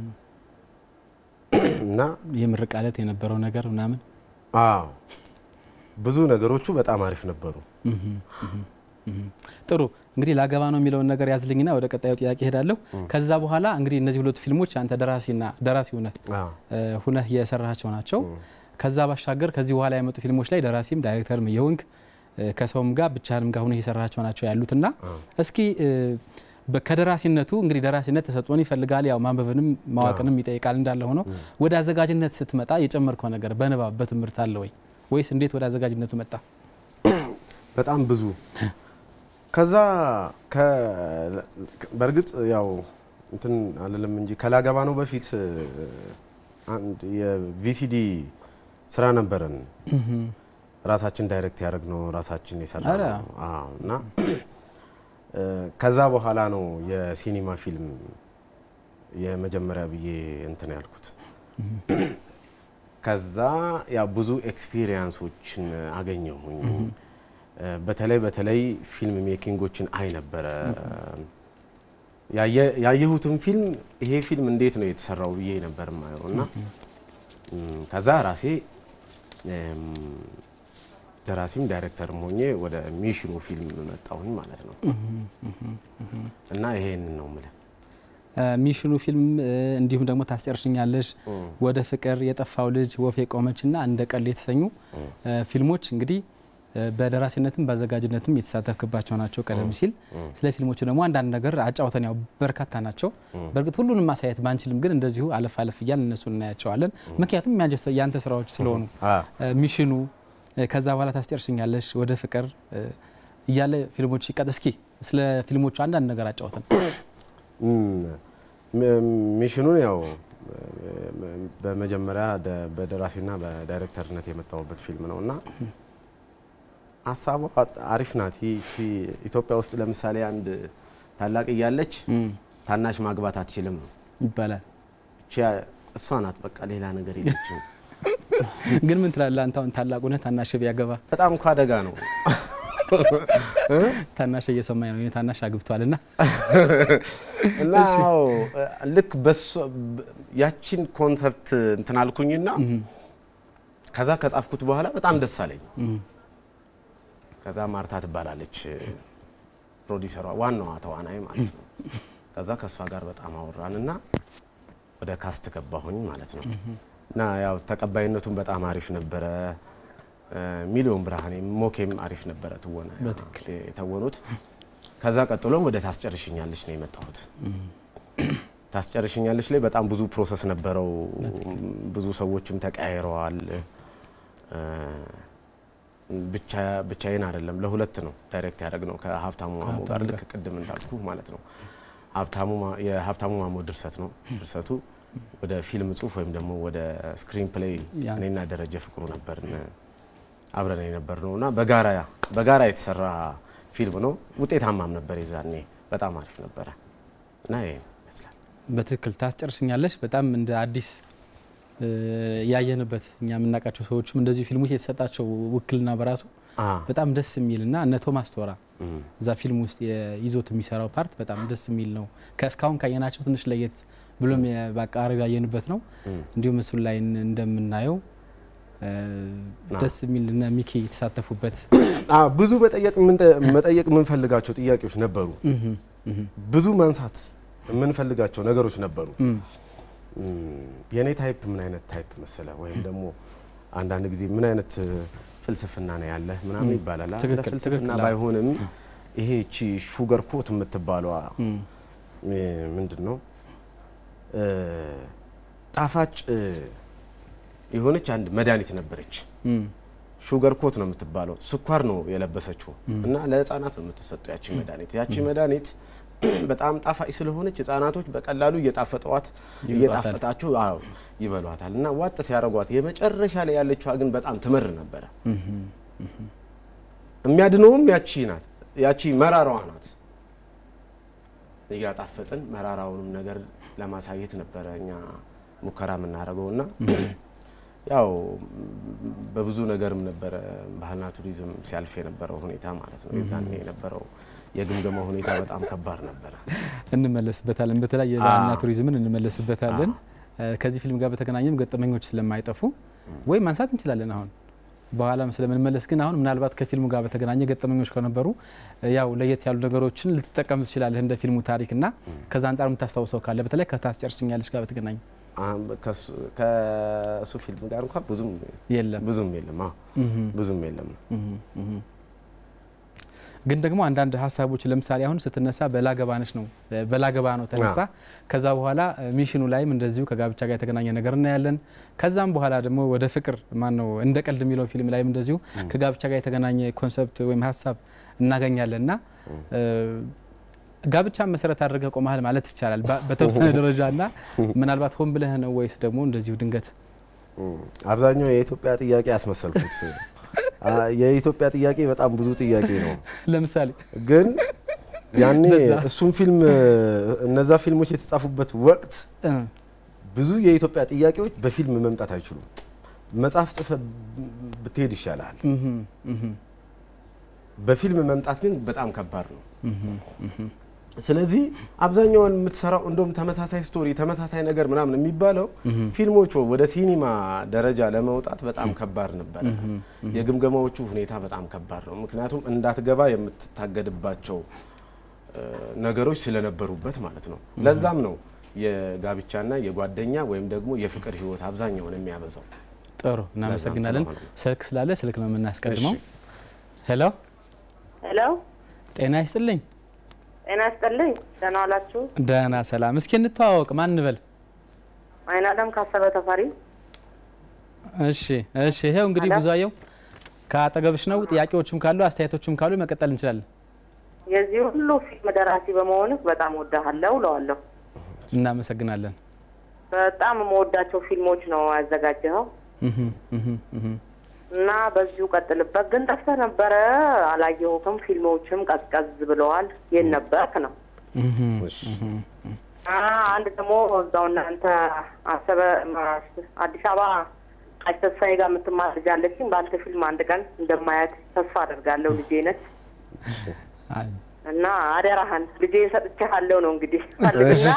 እና የምርቅ ዕለት የነበረው ነገር ምናምን አዎ ብዙ ነገሮቹ በጣም አሪፍ ነበሩ። ጥሩ እንግዲህ ላገባ ነው የሚለውን ነገር ያዝልኝና ወደ ቀጣዩ ጥያቄ ሄዳለሁ። ከዛ በኋላ እንግዲህ እነዚህ ሁለቱ ፊልሞች አንተ ደራሲና ደራሲ ሁነህ ሁነህ የሰራሃቸው ናቸው። ከዛ ባሻገር ከዚህ በኋላ የመጡ ፊልሞች ላይ ደራሲም ዳይሬክተርም የሆንክ ከሰውም ጋር ብቻህንም ጋር ሁነህ የሰራሃቸው ናቸው ያሉትና እስኪ ከደራሲነቱ እንግዲህ ደራሲነት ተሰጥኦን ይፈልጋል፣ ያው ማንበብንም ማዋቅንም ይጠይቃል እንዳለ ሆኖ ወደ አዘጋጅነት ስትመጣ የጨመርከው ነገር በንባብ በትምህርት አለ ወይ ወይስ እንዴት ወደ አዘጋጅነቱ መጣ? በጣም ብዙ ከዛ በእርግጥ ያው እንትን አልልም እንጂ ከላገባ ነው በፊት አንድ የቪሲዲ ስራ ነበረን። ራሳችን ዳይሬክት ያደረግ ነው ራሳችን የሰራ ነው እና ከዛ በኋላ ነው የሲኒማ ፊልም የመጀመሪያ ብዬ እንትን ያልኩት። ከዛ ያ ብዙ ኤክስፒሪየንሶችን አገኘሁኝ። በተለይ በተለይ ፊልም ሜኪንጎችን አይ ነበረ። ያየሁትን ፊልም ይሄ ፊልም እንዴት ነው የተሰራው ብዬ ነበር ማየው እና ከዛ ራሴ ደራሲም ዳይሬክተርም ሆኜ ወደ ሚሽኖ ፊልም መጣሁኝ ማለት ነው እና ይሄንን ነው የምልህ። ሚሽኑ ፊልም እንዲሁም ደግሞ ታስጨርሽኛለሽ፣ ወደ ፍቅር፣ የጠፋው ልጅ፣ ወፍ የቆመች እና እንደ ቀል የተሰኙ ፊልሞች እንግዲህ በደራሲነትም በአዘጋጅነትም የተሳተፍክባቸው ናቸው። ቀደም ሲል ስለ ፊልሞቹ ደግሞ አንዳንድ ነገር አጫውተን፣ ያው በርካታ ናቸው። በእርግጥ ሁሉንም ማሳየት ባንችልም ግን እንደዚሁ አለፍ አለፍ እያል እነሱን እናያቸዋለን። ምክንያቱም ያንተ ስራዎች ስለሆኑ ሚሽኑ፣ ከዛ በኋላ ታስጨርሽኛለሽ፣ ወደ ፍቅር እያለ ፊልሞች ይቀጥ። እስኪ ስለ ፊልሞቹ አንዳንድ ነገር አጫውተን። ሚሽኑን ያው በመጀመሪያ በደራሲና በዳይሬክተርነት የመጣሁበት ፊልም ነው እና ሀሳቧ አሪፍ ናት። ይቺ ኢትዮጵያ ውስጥ ለምሳሌ አንድ ታላቅ እያለች ታናሽ ማግባት አትችልም ነው ይባላል። እሷ ናት በቃ ሌላ ነገር የለችም። ግን ምን ትላለህ አንተ? አሁን ታላቅ ሆነህ ታናሽ ቢያገባ በጣም እኮ አደጋ ነው። ታናሽ እየሰማኝ ነው። ታናሽ አግብቷል እና እና ልክ ያቺን ኮንሰፕት እንትን አልኩኝና ከዛ ከጻፍኩት በኋላ በጣም ደስ አለኝ። ከዛ ማርታ ትባላለች ፕሮዲሰሯ፣ ዋናዋ ተዋናይ ማለት ነው። ከዛ ከእሷ ጋር በጣም አወራን እና ወደ ካስት ገባሁኝ ማለት ነው። እና ያው ተቀባይነቱን በጣም አሪፍ ነበረ። ሚሊዮን ብርሃኔ ሞኬም አሪፍ ነበረ ትወና የተወኑት። ከዛ ቀጥሎ ወደ ታስጨርሽኛለች ነው የመጣሁት። ታስጨርሽኛለች ላይ በጣም ብዙ ፕሮሰስ ነበረው። ብዙ ሰዎችም ተቀያይረዋል። ብቻዬን አይደለም፣ ለሁለት ነው ዳይሬክት ያደረግ ነው ከሀብታሙ ማሞ ጋር ልክ ቅድም እንዳልኩ ማለት ነው። የሀብታሙ ማሞ ድርሰት ነው ድርሰቱ ወደ ፊልም ጽሁፍ ወይም ደግሞ ወደ ስክሪን ፕሌይ እኔና ደረጀ ፍቅሩ ነበርን አብረን የነበር ነው እና በጋራ በጋራ የተሰራ ፊልም ነው። ውጤታማም ነበር የዛኔ በጣም አሪፍ ነበረ እና ይሄ ይመስላል። በትክክል ታስጨርሽኛለሽ። በጣም እንደ አዲስ ያየንበት እኛ የምናውቃቸው ሰዎችም እንደዚሁ ፊልሞች የተሰጣቸው ውክልና በራሱ በጣም ደስ የሚል እና እነ ቶማስ ቶራ እዛ ፊልም ውስጥ ይዞት የሚሰራው ፓርት በጣም ደስ የሚል ነው። ከእስካሁን ካየናቸው ትንሽ ለየት ብሎም በአቀራረብ ያየንበት ነው። እንዲሁም ምስሉ ላይ እንደምናየው ደስ የሚል እነ ሚኪ የተሳተፉበት ብዙ መጠየቅ የምንፈልጋቸው ጥያቄዎች ነበሩ። ብዙ ማንሳት የምንፈልጋቸው ነገሮች ነበሩ። የእኔ ታይፕ ምን አይነት ታይፕ መሰለ ወይም ደግሞ አንዳንድ ጊዜ ምን አይነት ፍልስፍና ነው ያለህ ምናምን ይባላል። ፍልስፍና ባይሆንም ይሄ እቺ ሹገር ኮት የምትባለዋ ምንድን ነው ጣፋጭ የሆነች አንድ መድኃኒት ነበረች ሹገር ኮት ነው የምትባለው፣ ስኳር ነው የለበሰችው እና ለህፃናት ነው የምትሰጠው ያቺ መድኃኒት። ያቺ መድኃኒት በጣም ጣፋጭ ስለሆነች ህጻናቶች በቀላሉ እየጣፈጠዋት እየጣፈጣችሁ አዎ ይበሏታል እና ዋጥ ሲያደርጓት የመጨረሻ ላይ ያለችዋ ግን በጣም ትመር ነበረ። የሚያድነውም ያቺ ናት፣ ያቺ መራራዋ ናት። እያጣፈጥን መራራውንም ነገር ለማሳየት ነበረ እኛ ሙከራ የምናደርገው እና ያው በብዙ ነገርም ነበረ ባህልና ቱሪዝም ሲያልፍ የነበረው ሁኔታ ማለት ነው። የዛኔ የነበረው የግምገማ ሁኔታ በጣም ከባድ ነበረ። እንመለስበታለን። በተለይ የባህልና ቱሪዝምን እንመለስበታለን። ከዚህ ፊልም ጋር በተገናኘም ገጠመኞች ስለማይጠፉ ወይም ማንሳት እንችላለን አሁን በኋላም ስለምንመለስ ግን አሁን ምናልባት ከፊልሙ ጋር በተገናኘ ገጠመኞች ከነበሩ ያው ለየት ያሉ ነገሮችን ልትጠቀም ትችላለህ እንደ ፊልሙ ታሪክ እና ከዛ አንጻር የምታስታውሰው ካለ በተለይ ከታስጨርስኛለች ጋር በተገናኘ ከእሱ ፊልም ጋር እንኳን ብዙም የለም ብዙም የለም አዎ ብዙም የለም። ግን ደግሞ አንዳንድ ሀሳቦች ለምሳሌ አሁን ስትነሳ በላገባነች ነው በላገባ ነው ተነሳ። ከዛ በኋላ ሚሽኑ ላይም እንደዚሁ ከጋብቻ ጋር የተገናኘ ነገር እናያለን። ከዛም በኋላ ደግሞ ወደ ፍቅር ማን ነው እንደ ቀልድ የሚለው ፊልም ላይም እንደዚሁ ከጋብቻ ጋር የተገናኘ ኮንሰፕት ወይም ሀሳብ እናገኛለን እና ጋብቻ መሰረት አድርገህ ቆመሃል ማለት ይቻላል በተወሰነ ደረጃ እና ምናልባት ሆን ብለህ ነው ወይስ ደግሞ እንደዚሁ ድንገት? አብዛኛው የኢትዮጵያ ጥያቄ ያስመሰልኩት የኢትዮጵያ ጥያቄ በጣም ብዙ ጥያቄ ነው። ለምሳሌ ግን ያኔ እሱም ፊልም እነዛ ፊልሞች የተጻፉበት ወቅት ብዙ የኢትዮጵያ ጥያቄዎች በፊልም መምጣት አይችሉም። መጽሐፍ ጽፈ ብትሄድ ይሻላል። በፊልም መምጣት ግን በጣም ከባድ ነው። ስለዚህ አብዛኛውን የምትሰራው እንደውም ተመሳሳይ ስቶሪ ተመሳሳይ ነገር ምናምን የሚባለው ፊልሞቹ ወደ ሲኒማ ደረጃ ለመውጣት በጣም ከባድ ነበረ። የግምገማዎቹ ሁኔታ በጣም ከባድ ነው። ምክንያቱም እንዳትገባ የምትታገድባቸው ነገሮች ስለነበሩበት ማለት ነው። ለዛም ነው የጋብቻና የጓደኛ ወይም ደግሞ የፍቅር ህይወት አብዛኛውን የሚያበዛው። ጥሩ እናመሰግናለን። ስልክ ስላለ ስልክ ነው የምናስቀድመው። ሄሎ ሄሎ፣ ጤና ይስጥልኝ። ጤና ይስጥልኝ። ደህና ዋላችሁ? ደህና ሰላም። እስኪ እንተዋወቅ፣ ማን እንበል? አይን አለም ካሰበ ተፈሪ። እሺ፣ እሺ። ይሄው እንግዲህ ብዙአየው ከአጠገብሽ ነው። ጥያቄዎችም ካሉ አስተያየቶችም ካሉ መቀጠል እንችላለን። የዚህ ሁሉ ፊልም ደራሲ በመሆንህ በጣም ወዳሃለሁ እለዋለሁ። እናመሰግናለን። በጣም የምወዳቸው ፊልሞች ነው ያዘጋጀኸው እና በዚሁ ቀጥልበት። ግን ጠፍተህ ነበረ፣ አላየሁትም። ፊልሞችም ቀዝቀዝ ብለዋል። የት ነበርክ ነው? አንድ ደግሞ እዛው እናንተ አሰበ አዲስ አበባ ቃጭ ተስፋዬ ጋር የምትማር ልጅ አለችኝ። በአንተ ፊልም አንድ ቀን እንደማያት ተስፋ አደርጋለሁ። ልጄ ነች እና አደራህን ልጄ ሰጥቼሃለሁ ነው እንግዲህ ፈልግና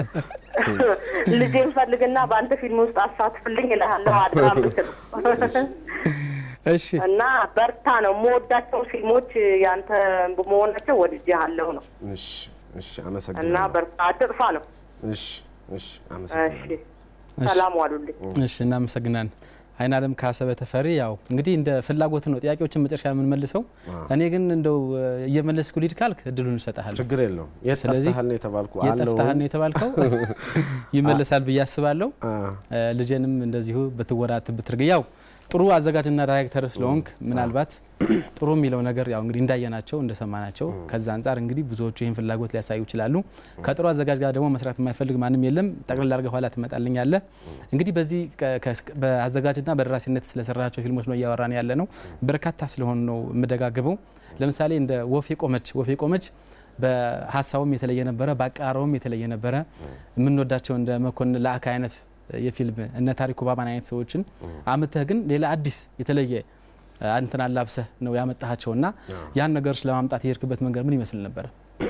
ልጄን ፈልግና በአንተ ፊልም ውስጥ አሳትፍልኝ እልሃለሁ። አድራ ምትል እሺ። እና በርታ ነው የምወዳቸው ፊልሞች ያንተ በመሆናቸው ወድጄሃለሁ ነው። እሺ፣ እሺ፣ አመሰግናለሁ። እና በርታ አትጥፋ ነው። እሺ፣ እሺ፣ እሺ፣ አመሰግናለሁ። ሰላም ዋሉልኝ። እሺ፣ እናመሰግናለን። አይን አለም ካሰበ ተፈሪ። ያው እንግዲህ እንደ ፍላጎት ነው ጥያቄዎችን መጨረሻ የምንመልሰው። እኔ ግን እንደው እየመለስኩ ሊድ ካልክ እድሉን እሰጥሃለሁ። ችግር የለውም። የት ስለዚህ ጠፍተሃል ነው የተባልኩ የት ጠፍተሃል ነው የተባልከው ይመለሳል ብዬ አስባለሁ። ልጄንም እንደዚሁ ብትወራት ብትርግ ያው ጥሩ አዘጋጅና ዳይሬክተር ስለሆንክ ምናልባት ጥሩ የሚለው ነገር ያው እንግዲህ እንዳየናቸው እንደሰማናቸው ከዛ አንጻር እንግዲህ ብዙዎቹ ይህን ፍላጎት ሊያሳዩ ይችላሉ። ከጥሩ አዘጋጅ ጋር ደግሞ መስራት የማይፈልግ ማንም የለም። ጠቅልል አድርገህ ኋላ ትመጣልኛለህ። እንግዲህ በዚህ በአዘጋጅና በደራሲነት ስለሰራቸው ፊልሞች ነው እያወራን ያለ ነው። በርካታ ስለሆኑ ነው የምደጋግበው። ለምሳሌ እንደ ወፌ ቆመች ወፌ ቆመች በሀሳቡም የተለየ ነበረ፣ በአቀራረቡም የተለየ ነበረ። የምንወዳቸው እንደ መኮንን ለአካ አይነት የፊልም እነ ታሪኩ ባባን አይነት ሰዎችን አምተህ ግን ሌላ አዲስ የተለየ አንተን አላብሰህ ነው ያመጣሃቸው እና ያን ነገሮች ለማምጣት የሄድክበት መንገድ ምን ይመስል ነበረ?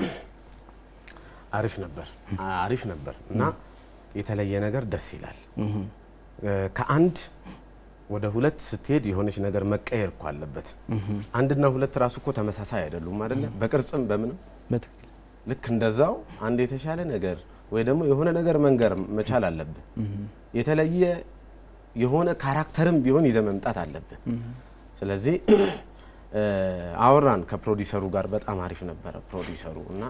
አሪፍ ነበር፣ አሪፍ ነበር እና የተለየ ነገር ደስ ይላል። ከአንድ ወደ ሁለት ስትሄድ የሆነች ነገር መቀየር እኮ አለበት። አንድና ሁለት ራሱ እኮ ተመሳሳይ አይደሉም አይደለ? በቅርጽም በምንም ልክ እንደዛው አንድ የተሻለ ነገር ወይ ደግሞ የሆነ ነገር መንገር መቻል አለብህ። የተለየ የሆነ ካራክተርም ቢሆን ይዘ መምጣት አለብህ። ስለዚህ አወራን ከፕሮዲሰሩ ጋር በጣም አሪፍ ነበረ ፕሮዲሰሩ እና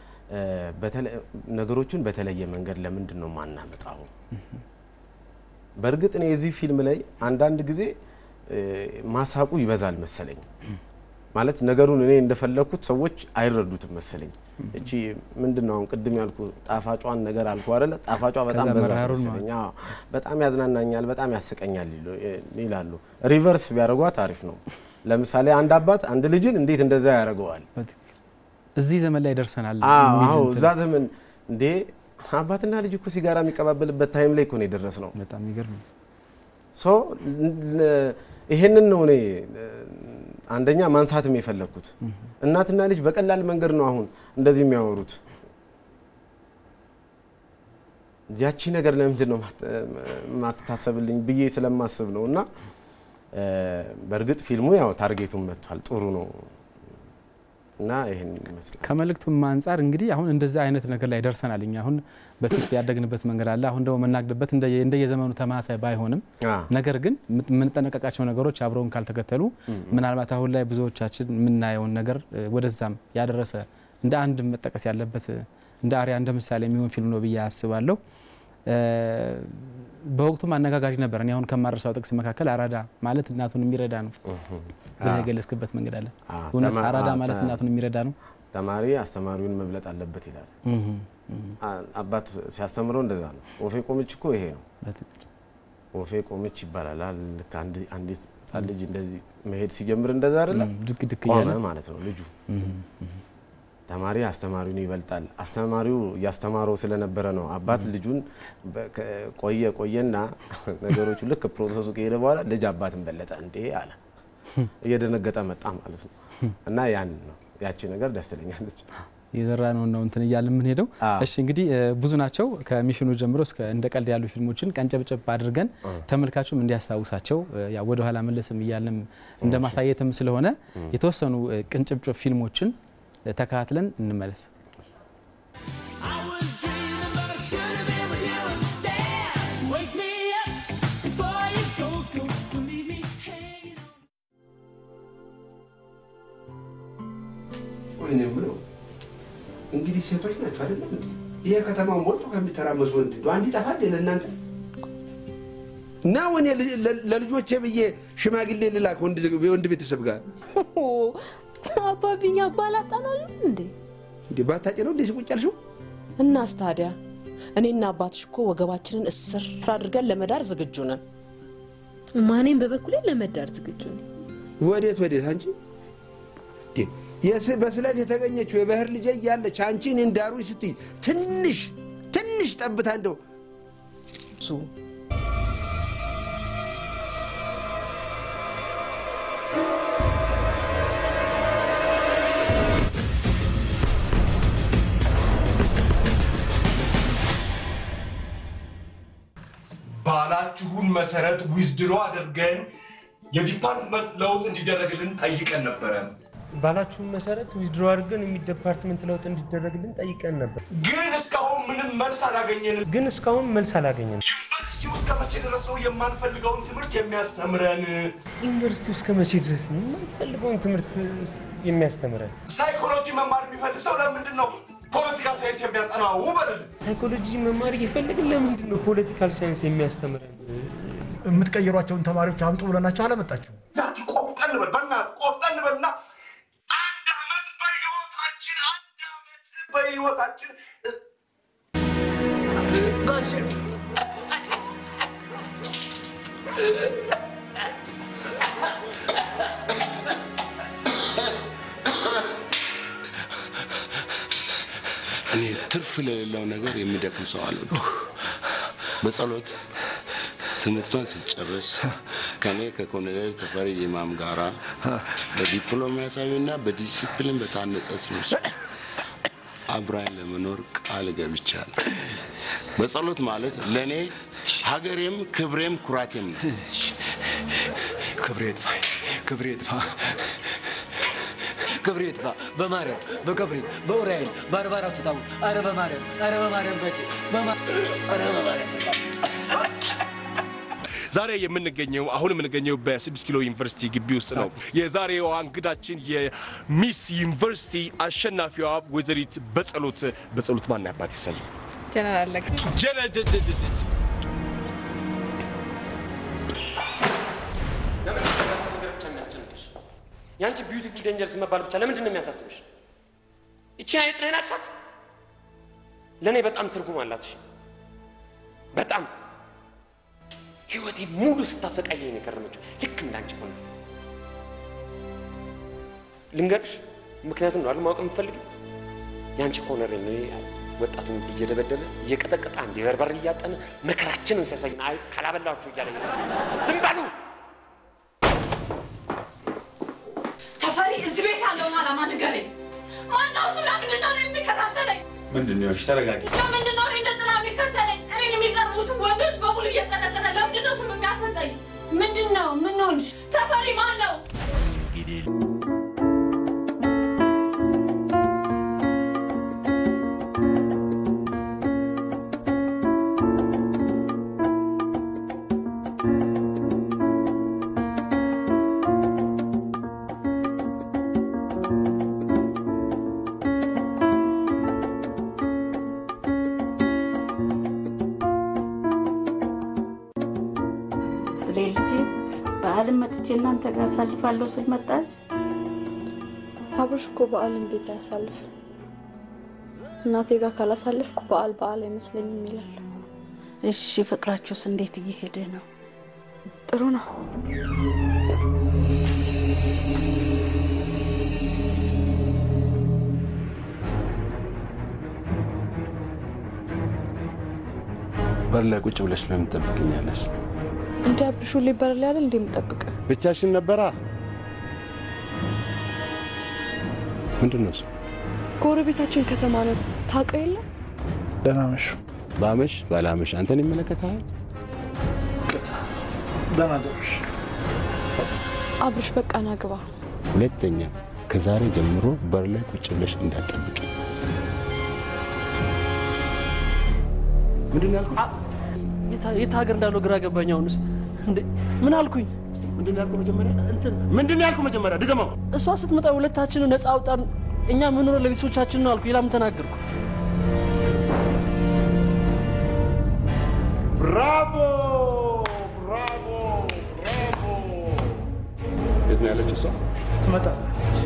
ነገሮችን በተለየ መንገድ ለምንድን ነው ማናመጣው? በእርግጥ እኔ የዚህ ፊልም ላይ አንዳንድ ጊዜ ማሳቁ ይበዛል መሰለኝ። ማለት ነገሩን እኔ እንደፈለግኩት ሰዎች አይረዱትም መሰለኝ። እቺ ምንድን ነው አሁን ቅድም ያልኩ ጣፋጯን ነገር አልኩ አይደለ? ጣፋጯ በጣም ከዛ በዛ መራሩን መሰለኝ። አዎ፣ በጣም ያዝናናኛል፣ በጣም ያስቀኛል ይሉ- ይላሉ። ሪቨርስ ቢያደርጓት አሪፍ ነው። ለምሳሌ አንድ አባት አንድ ልጅን እንዴት እንደዛ ያደርገዋል? እዚህ ዘመን ላይ ደርሰናል። አዎ የሚል አዎ፣ እንትን እዛ ዘመን እንዴ አባትና ልጅ እኮ ሲጋራ የሚቀባበልበት ታይም ላይ እኮ ነው የደረስ ነው። በጣም የሚገርም ነው። ሶ ል- ይሄንን ነው እኔ አንደኛ ማንሳትም የፈለግኩት። እናትና ልጅ በቀላል መንገድ ነው አሁን እንደዚህ የሚያወሩት። ያቺ ነገር ለምንድን ነው ማት- ማትታሰብልኝ ብዬ ስለማስብ ነው። እና እ፣ በእርግጥ ፊልሙ ያው ታርጌቱን መጥቷል፣ ጥሩ ነው እና ይህን ይመስላል። ከመልእክቱም አንጻር እንግዲህ አሁን እንደዚህ አይነት ነገር ላይ ደርሰናል። እኛ አሁን በፊት ያደግንበት መንገድ አለ። አሁን ደግሞ የምናግድበት እንደ- እንደየዘመኑ ተመሳሳይ ባይሆንም አ፣ ነገር ግን የምት- የምንጠነቀቃቸው ነገሮች አብረውን ካልተከተሉ ምናልባት አሁን ላይ ብዙዎቻችን የምናየውን ነገር እ፣ ወደዛም ያደረሰ እንደ አንድ መጠቀስ ያለበት እ፣ እንደ አሪያ እንደ ምሳሌ የሚሆን ፊልም ነው ብዬ አስባለሁ። እ፣ በወቅቱም አነጋጋሪ ነበር። እኔ አሁን ከማረሳው ጥቅስ መካከል አራዳ ማለት እናቱን የሚረዳ ነው ብለህ የገለጽክበት መንገድ አለ። አ፣ እውነት ተማ- አራዳ አ፣ ማለት ተ- እናቱን የሚረዳ ነው። ተማሪ አስተማሪውን መብለጥ አለበት ይላል። እህ፣ እህ፣ አ- አባት ሲያስተምረው እንደዛ ነው። ወፌ ቆመች እኮ ይሄ ነው። በትክክል። ወፌ ቆመች ይባላል። አ- ልክ አንድ- አንዲት ህጻን ልጅ እንደዚህ መሄድ ሲጀምር እንደዛ አይደለ? እም፣ ድክ ድክ ቆመ እያለ ማለት ነው ልጁ። እህ፣ እህ። ተማሪ አስተማሪውን ይበልጣል። አስተማሪው እያስተማረው ስለነበረ ነው። አባት ልጁን በ- ከ- ቆየ ቆየና ነገሮቹ ልክ ፕሮሰሱ ከሄደ በኋላ ልጅ አባትን በለጠ እንዴ አለ። እየደነገጠ መጣ ማለት ነው። እና ያን ነው ያቺ ነገር ደስ ትለኛለች። የዘራ ነው ነው እንትን እያለ የምንሄደው። አዎ። እሺ እንግዲህ እ፣ ብዙ ናቸው ከሚሽኑ ጀምሮ እስከ እንደ ቀልድ ያሉ ፊልሞችን ቀንጨብጨብ አድርገን ተመልካቹም እንዲያስታውሳቸው እ፣ ያው ወደ ኋላ መለስም እያለም እንደ ማሳየትም ስለሆነ የተወሰኑ እ፣ ቅንጭብጭብ ፊልሞችን እ፣ ተከታትለን እንመለስ። ወይኔ የምለው እንግዲህ ሴቶች ናቸው አይደለም እንዴ? ይሄ ከተማው ሞልቶ ከሚተራመሱ ወንድ እንደው አንድ ይጠፋል ለእናንተ እና ወኔ ለልጆቼ ብዬ ሽማግሌ ልላክ ወንድ የወንድ ቤተሰብ ጋር አባብኛ አባላጣናል እንዴ? እንዴ ባታጭ ነው እንዴ ቁጭ ያልሽው? እናስ ታዲያ እኔና አባትሽ እኮ ወገባችንን እስር አድርገን ለመዳር ዝግጁ ነን። ማኔም በበኩሌ ለመዳር ዝግጁ ነኝ። ወዴት ወዴት አንቺ እንዴ የስ- በስለት የተገኘችው የባህር ልጄ እያለች አንቺ እኔን ዳሩኝ ስትይ ትንሽ ትንሽ ጠብታ እንደው እሱ ባላችሁን መሰረት ዊዝድሮ አድርገን የዲፓርትመንት ለውጥ እንዲደረግልን ጠይቀን ነበረ። ባላችሁን መሰረት ዊዝድሮ አድርገን የሚዲፓርትመንት ለውጥ እንዲደረግልን ጠይቀን ነበር። ግን እስካሁን ምንም መልስ አላገኘንም። ግን እስካሁን መልስ አላገኘንም። ዩኒቨርሲቲ ውስጥ ከመቼ ድረስ ነው የማንፈልገውን ትምህርት የሚያስተምረን? ዩኒቨርሲቲ ውስጥ ከመቼ ድረስ ነው የማንፈልገውን ትምህርት የሚያስተምረን? ሳይኮሎጂ መማር የሚፈልግ ሰው ለምንድን ነው ፖለቲካ ሳይንስ የሚያጠናው? በልል ሳይኮሎጂ መማር እየፈለግን ለምንድን ነው ፖለቲካል ሳይንስ የሚያስተምረን? የምትቀይሯቸውን ተማሪዎች አምጡ ብለናቸው አላመጣችሁ። ናቲ ቆፍጠን በል በእናትህ ቆፍጠን በልና አንድ አመት በህይወታችን አንድ አመት በህይወታችን ጋሼ እኔ ትርፍ ለሌለው ነገር የሚደክም ሰው አልወድም። በጸሎት ትምህርቷን ስትጨርስ ከኔ ከኮሎኔል ተፈሪ ኢማም ጋራ በዲፕሎማሲያዊና በዲሲፕሊን በታነጸ ስምስ አብራኝ ለመኖር ቃል ገብቻለሁ። በጸሎት ማለት ለእኔ ሀገሬም ክብሬም ኩራቴም ነው። ክብሬ ጥፋ፣ ክብሬ ጥፋ፣ ክብሬ ጥፋ። በማርያም በገብርኤል በኡራኤል በአርባ አራቱ ታቦት አረ በማርያም አረ በማርያም ጋቼ በማ- አረ በማርያም ዛሬ የምንገኘው አሁን የምንገኘው በስድስት ኪሎ ዩኒቨርሲቲ ግቢ ውስጥ ነው። የዛሬዋ እንግዳችን የሚስ ዩኒቨርሲቲ አሸናፊዋ ወይዘሪት በጸሎት በጸሎት ማን ያባት ይሰል ጀነራል ለግ ጀነ የአንቺ ቢዩቲፉል ዴንጀርስ መባል ብቻ ለምንድን ነው የሚያሳስብሽ? ይቺ አይጥ ነይ ናቅሻት ለእኔ በጣም ትርጉም አላት። እሺ በጣም ህይወቴ ሙሉ ስታሰቃየኝ ነው የከረመችው። ልክ እንዳንቺ ሆነ ልንገርሽ፣ ምክንያቱም ነው አይደል ማወቅ የምትፈልጊው የአንቺ ኮነር ነው ወጣቱን እየደበደበ እየቀጠቀጠ አንዴ በርበሬ እያጠነ መከራችንን ሲያሳይን አይጥ ካላበላችሁ እያለ ዝም በሉ። ተፈሪ እዚህ ቤት ያለውን ዓላማ ንገረኝ። ማነው እሱ? ለምንድን ነው እኔን የሚከታተለኝ? ምንድን ነው? እሺ ተረጋጊ። ለምንድን ነው እኔ እንደ ጥላ የሚከተለኝ? እኔን የሚቀርቡትን ወንዶች በሙሉ እየቀጠቀጠ ለምንድን ነው ስም የሚያሰጠኝ? ምንድን ነው? ምን ሆንሽ? ተፈሪ ማን ነው? ልጄ በዓልን መጥቼ እናንተ ጋር አሳልፋለሁ ስል መጣች። አብርሽ እኮ በዓልን ቤት አያሳልፍ። እናቴ ጋር ካላሳለፍኩ በዓል በዓል አይመስለኝም ይላል። እሺ ፍቅራችሁስ እንዴት እየሄደ ነው? ጥሩ ነው። በር ላይ ቁጭ ብለሽ ለምን ትጠብቅኛለሽ? እንዲ አብርሽ ሁሌ በር ላይ አይደል እንዴ የምጠብቅ? ብቻሽን ነበራ? ምንድን ነው እሱ? ጎረቤታችን ከተማ ነው ታውቀው የለ ደህና መሹ። ባመሽ ባላመሽ አንተን ይመለከታል። ደህና ደሩሽ። አብርሽ በቃ ና ግባ። ሁለተኛ ከዛሬ ጀምሮ በር ላይ ቁጭ ብለሽ እንዳትጠብቂ። ምንድን ያልኩ? የት ሀገር እንዳለው ግራ ገባኝ። አሁንስ እንዴ ምን አልኩኝ? ምንድን ያልኩ መጀመሪያ? እንትን ምንድን ያልኩ መጀመሪያ? ድገመው። እሷ ስትመጣ ሁለታችንን ነፃ አውጣን፣ እኛ የምንኖረው ለቤተሰቦቻችን ነው አልኩ። ሌላ ምን ተናገርኩ? ብራቮ ብራቮ ብራቮ። የት ነው ያለችው እሷ? ትመጣለች።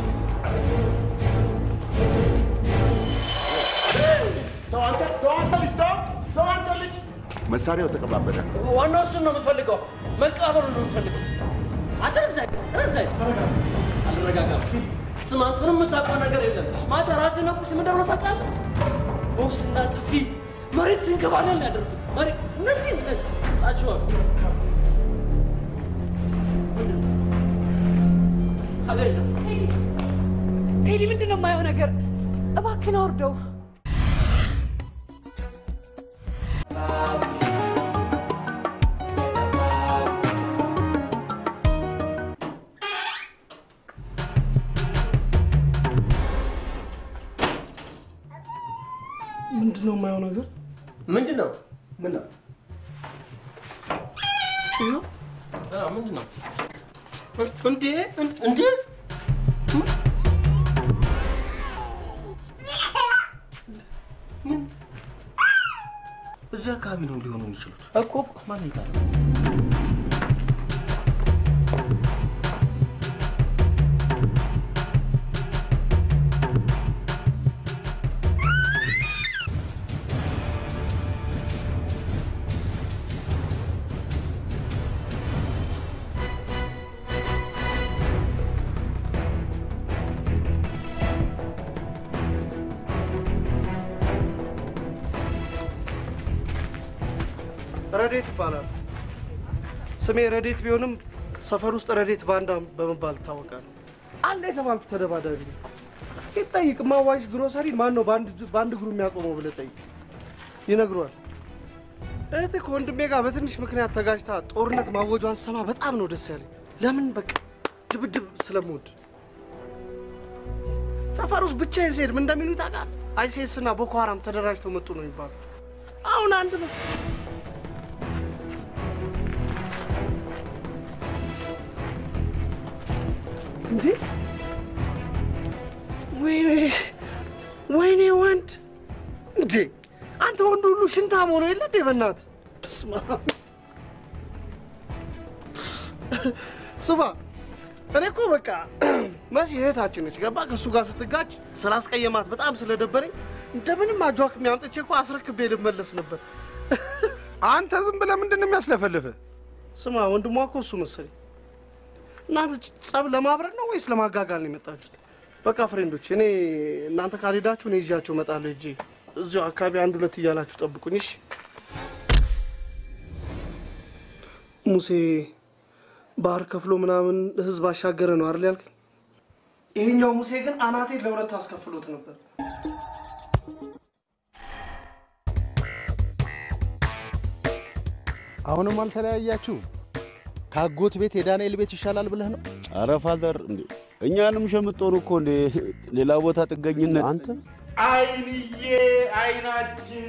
ተው አንተ ተው አንተ ልጅ ተው ተው አንተ ልጅ። መሳሪያው ተቀባበለ። ዋናው እሱን ነው የምፈልገው፣ መቀበሉ ነው የምፈልገው። አንተ ረዛኝ ረዛኝ። አልረጋጋም። ስማ አንተ ምንም የምታውቀው ነገር የለም። ማታ ራስህን ቁርስ ምን እንደሆነ ታውቃለህ? ቦክስና ጥፊ መሬት ሲንከባለል ነው ያደርጉት። መሬት እነዚህ ጣቸዋል ኤዲ ምንድን ነው የማየው ነገር? እባክህን አውርደው። ምንድን ነው የማየው ነገር? ምንድን ነው? ምን ነው? ምንድን ነው እንዴ? እንዴ? እዚህ አካባቢ ነው ሊሆኑ የሚችሉት እኮ ማን ይታል? ረዴት ይባላል። ስሜ ረዴት ቢሆንም ሰፈር ውስጥ ረዴት ባንዳ በመባል ይታወቃል። አለ የተባልኩ ተደባዳቢ ነው። ይጠይቅ ማዋሽ ግሮሰሪ ማን ነው በአንድ እግሩ የሚያቆመው ብለህ ጠይቅ፣ ይነግሯል። እህትህ ከወንድሜ ጋር በትንሽ ምክንያት ተጋጅታ ጦርነት ማወጇን ሰማ በጣም ነው ደስ ያለኝ። ለምን በቃ ድብድብ ስለምወድ። ሰፈር ውስጥ ብቻዬን ስሄድ ምን እንደሚሉ ታውቃለህ? አይሲኤስ እና ቦኮ ሀራም ተደራጅተው መጡ ነው የሚባሉ። አሁን አንድ መስ እንዴ ወይኔ ወይኔ ወንድ እንዴ አንተ ወንድ ሁሉ ሽንታም ሆኖ የለ እንዴ በእናትህ በስመ አብ ስማ እኔ እኮ በቃ መሲ እህታችን ነች። ገባ ከእሱ ጋር ስትጋጭ ስላስቀየማት በጣም ስለደበረኝ እንደምንም አጇክ የሚያምጥቼ እኮ አስረክቤ ልመለስ ነበር። አንተ ዝም ብለህ ምንድን ነው የሚያስለፈልፍህ? ስማ ወንድሟ እኮ እሱ መሰለኝ። እናንተ ጸብ ለማብረድ ነው ወይስ ለማጋጋል ነው የመጣችሁት? በቃ ፍሬንዶች፣ እኔ እናንተ ካልሄዳችሁ እኔ ይዣችሁ እመጣለሁ። ሂጄ እዚሁ አካባቢ አንድ ሁለት እያላችሁ ጠብቁኝ። እሺ ሙሴ ባህር ከፍሎ ምናምን ህዝብ አሻገረ ነው አይደል ያልከኝ? ይሄኛው ሙሴ ግን አናቴን ለሁለት አስከፍሎት ነበር። አሁንም አልተለያያችሁ? ከአጎት ቤት የዳንኤል ቤት ይሻላል ብለህ ነው? አረ ፋዘር እንዴ እኛንም ሸምጦን እኮ እንዴ ሌላ ቦታ ጥገኝነት አንተ አይንዬ አይናችን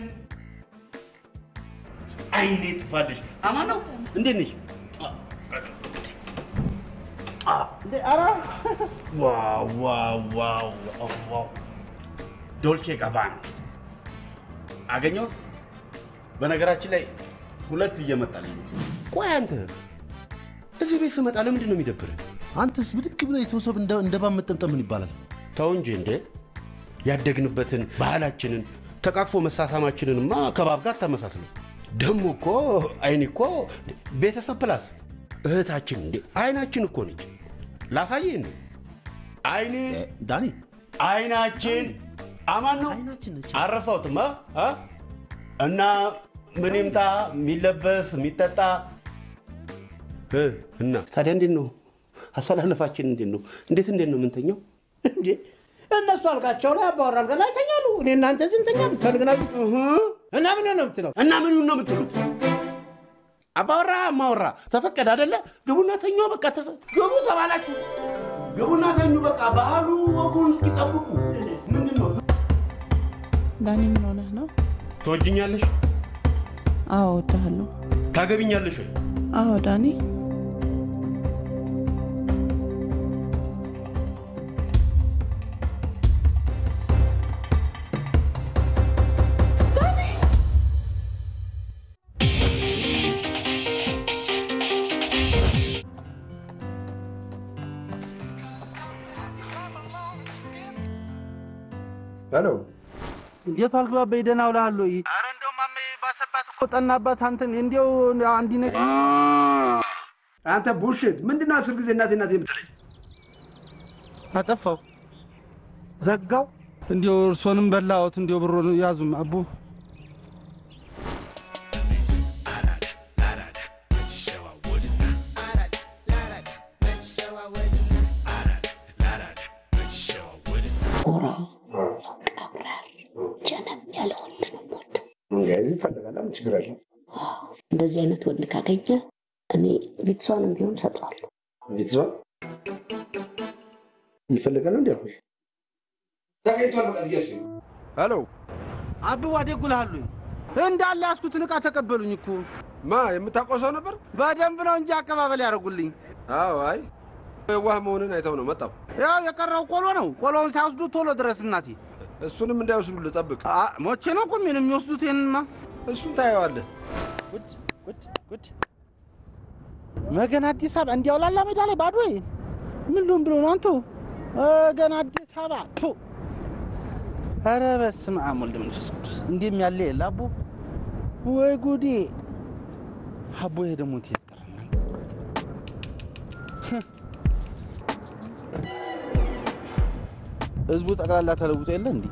አይኔ ጥፋልሽ። አማን ነው እንዴት ነሽ? እንዴ ኧረ ዋው ዋው ዋው ዋው ዋው ዶልቼ ጋባና አገኘሁት። በነገራችን ላይ ሁለት እየመጣልኝ ነው። ቆይ አንተ እዚህ ቤት ስመጣ ለምንድን ነው የሚደብርህ? አንተስ ብድግ ብለህ የሰው ሰብ እንደ እንደ ባብ መጠምጠም ምን ይባላል? ተው እንጂ እንዴ ያደግንበትን ባህላችንን ተቃቅፎ መሳሳማችንንማ ከባብ ጋር ተመሳስለው ደግሞ እኮ አይን እኮ ቤተሰብ ፕላስ እህታችን እንዴ አይናችን እኮ ነች። ላሳይህ እንዴ አይኔ ዳኒ አይናችን አማን ነው አረሳሁትም አ? አ? እና ምን ይምጣ የሚለበስ የሚጠጣ እ እና ታዲያ እንዴት ነው አሰላለፋችን? እንዴት ነው እንዴት እንዴት ነው የምንተኛው? እንዴ እነሱ አልጋቸው ላይ አባወራ አልጋ ላይ ይተኛሉ። እኔ እናንተ እዚህ እንተኛለን። ፈልግና እና ምን ነው የምትለው? እና ምን ነው የምትሉት? አባወራ ማወራ ተፈቀደ አደለ? ግቡና ተኙ። በቃ ተፈ- ግቡ ተባላችሁ፣ ግቡና ተኙ። በቃ ባህሉ ወጉን እስኪጠብቁ ምንድን ነው ዳኒ ምን ሆነህ ነው? ትወጅኛለሽ? አዎ እወድሃለሁ። ታገቢኛለሽ ወይ? አዎ ዳኒ ሄሎ እንዴት ዋልክ ባባዬ? ደህና ውለሃል ወይ? ኧረ እንደው ማሜ ባሰባት እኮ ጠናባት። አንተን እንዲያው አንዲ ነገር አንተ ቡሽት ምንድን ነው አስር ጊዜ እናቴ እናቴ የምትለኝ? አጠፋው ዘጋው። እንዲያው እርሶንም በላዎት። እንዲያው ብሮን ያዙም አቡ ጎራ ቀብራር ጀነን ያለ ወንድ ነው የምወደው። እንደዚህ ይፈልጋል። ምን ችግር አለ? እንደዚህ አይነት ወንድ ካገኘ እኔ ቤተሰዋንም ቢሆን ሰጠዋለሁ። ቤተሰብ ይፈልጋል እንዲ ያልኩሽ ተገኝቷል። በቃ እያስ ሄሎ አብዋ ደጉልሃሉ እንዳለ ያስኩትን ዕቃ ተቀበሉኝ እኮ ማ የምታውቀው ሰው ነበር? በደንብ ነው እንጂ አቀባበል ያደርጉልኝ። አዎ አይ የዋህ መሆንን አይተው ነው መጣሁ። ያው የቀረው ቆሎ ነው። ቆሎውን ሲያወስዱ ቶሎ ድረስ እናቴ። እሱንም እንዳይወስዱልህ ጠብቅ። ሞቼ ነው እኮ ምን የሚወስዱት ይህንማ። እሱን ታየዋለህ። ጉድ ጉድ ጉድ መገና አዲስ አበባ እንዲያው ላላ ሜዳ ላይ ባዶ ምን ልሁን ብሎ ነው አንተ ገና አዲስ አበባ ቱ ኧረ በስመ አብ ወልድ መንፈስ ቅዱስ እንዲህም ያለ የለ አቦ ወይ ጉዴ አቦ ይሄ ደግሞ የት ቀረ እናንተ ህዝቡ ጠቅላላ ተለውጦ የለ እንዲህ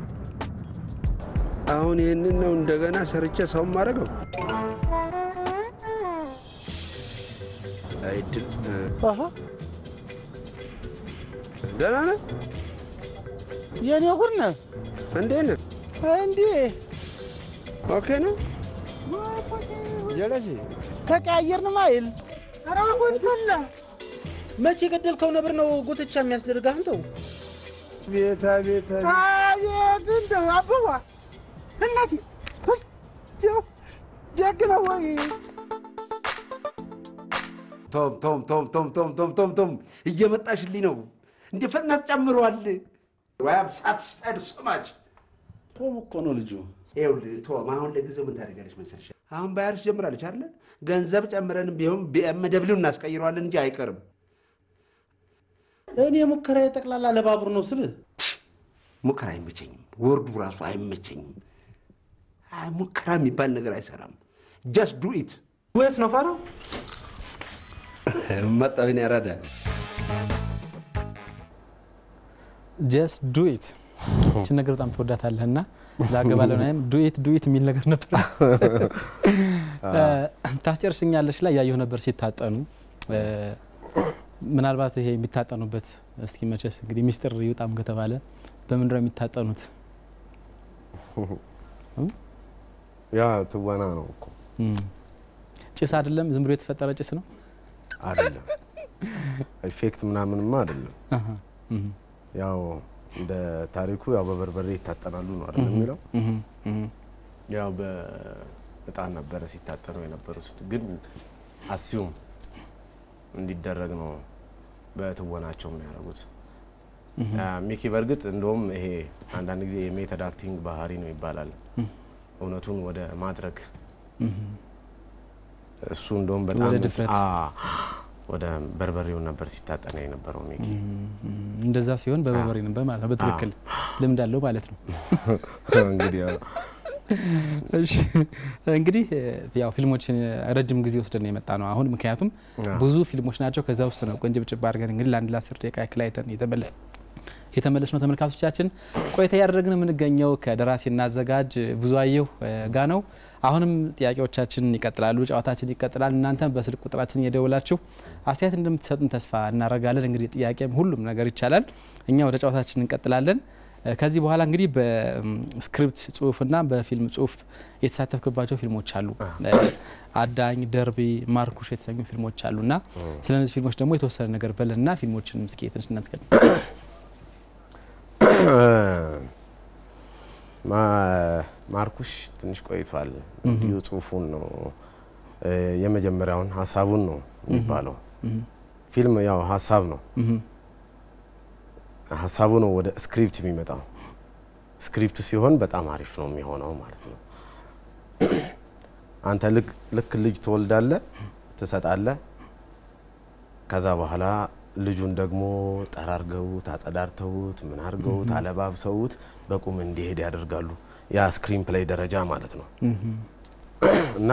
አሁን ይህንን ነው እንደገና ሰርቼ ሰው ማድረገው አይድል ደህና ነህ? የኔ ጉድ ነህ። እንዴት ነህ? እንዴ ኦኬ ነው። ጀለሴ ተቀያየርን ማይል ኧረ ጉድ ፈላ። መቼ የገደልከው ነብር ነው ጉትቻ የሚያስደርግህ አንተው? ቤታ ቤታ አቤት እንደው አበባ እናቴ ደግ ነው ወይ? ቶም ቶም ቶም ቶም ቶም ቶም ቶም ቶም እየመጣሽልኝ ነው። እንደ ፍጥነት ጨምሯል። ወያም ሳትስፋይድ ሶማች ቶም እኮ ነው ልጁ። ይኸውልህ ቶም፣ አሁን ለጊዜው ምን ታደርጋለች መሰለሽ? አሁን ባያርስ ጀምራለች አይደለ? ገንዘብ ጨምረንም ቢሆን ቢኤም ደብሊው እናስቀይረዋለን እንጂ አይቀርም። እኔ ሙከራ የጠቅላላ ለባቡር ነው ስል ሙከራ አይመቸኝም። ወርዱ ራሱ አይመቸኝም። አይ ሙከራ የሚባል ነገር አይሰራም። ጀስት ዱ ኢት። ወየት ነው ፋራው? መጣሁ እኔ ያራዳ ጀስት ዱ ኢት ይችን ነገር በጣም ትወዳታለህ እና ላገባለ ናይም ዱኢት ዱኢት የሚል ነገር ነበር። ታስጨርስኛለሽ ላይ ያየሁ ነበር ሲታጠኑ። ምናልባት ይሄ የሚታጠኑበት እስኪ መቼስ እንግዲህ ሚስጥር ይውጣም ከተባለ በምንድነው የሚታጠኑት? ያ ትወና ነው እኮ ጭስ አይደለም፣ ዝም ብሎ የተፈጠረ ጭስ ነው አይደለም። ኢፌክት ምናምንማ አይደለም። ያው እንደ ታሪኩ ያው በበርበሬ ይታጠናሉ ነው አይደል የሚለው። ያው በእጣን ነበረ ሲታጠኑ የነበሩት፣ ግን አስዩም እንዲደረግ ነው በትወናቸው ነው ያደረጉት። ሚኪ በእርግጥ እንደውም ይሄ አንዳንድ ጊዜ የሜተድ አክቲንግ ባህሪ ነው ይባላል። እውነቱን ወደ ማድረግ እሱ እንደውም በጣም ወደ ድፍረት ወደ በርበሬውን ነበር ሲታጠና የነበረው ሚኪ። እንደዛ ሲሆን በበርበሬ ነበር ማለት ነው። በትክክል ልምድ አለው ማለት ነው። እንግዲህ እሺ እንግዲህ ያው ፊልሞችን ረጅም ጊዜ ወስደን የመጣ ነው አሁን ምክንያቱም ብዙ ፊልሞች ናቸው። ከዛ ውስጥ ነው ቆንጅብጭብ አድርገን እንግዲህ ለአንድ ለአስር ደቂቃ ያክል አይተን የተመለስ ነው። ተመልካቾቻችን ቆይታ እያደረግን የምንገኘው ከደራሲና አዘጋጅ ብዙአየሁ ጋ ነው። አሁንም ጥያቄዎቻችን ይቀጥላሉ፣ ጨዋታችን ይቀጥላል። እናንተም በስልክ ቁጥራችን እየደወላችሁ አስተያየት እንደምትሰጡን ተስፋ እናደርጋለን። እንግዲህ ጥያቄም ሁሉም ነገር ይቻላል። እኛ ወደ ጨዋታችን እንቀጥላለን። ከዚህ በኋላ እንግዲህ በስክሪፕት ጽሁፍና በፊልም ጽሁፍ የተሳተፍክባቸው ፊልሞች አሉ። አዳኝ፣ ደርቢ፣ ማርኩሽ የተሰኙ ፊልሞች አሉ እና ስለ እነዚህ ፊልሞች ደግሞ የተወሰነ ነገር በለንና ፊልሞችን እስኪ ትንሽ እናስቀድም። ማርኩሽ ትንሽ ቆይቷል። እንዲሁ ጽሁፉን ነው የመጀመሪያውን ሀሳቡን ነው የሚባለው። ፊልም ያው ሀሳብ ነው ሀሳቡ ነው ወደ ስክሪፕት የሚመጣው። ስክሪፕት ሲሆን በጣም አሪፍ ነው የሚሆነው ማለት ነው። አንተ ልክ ልጅ ትወልዳለህ፣ ትሰጣለህ። ከዛ በኋላ ልጁን ደግሞ ጠራርገውት አጸዳርተውት ምን አድርገውት አለባብሰውት በቁም እንዲሄድ ያደርጋሉ። ያ ስክሪን ፕሌይ ደረጃ ማለት ነው። እና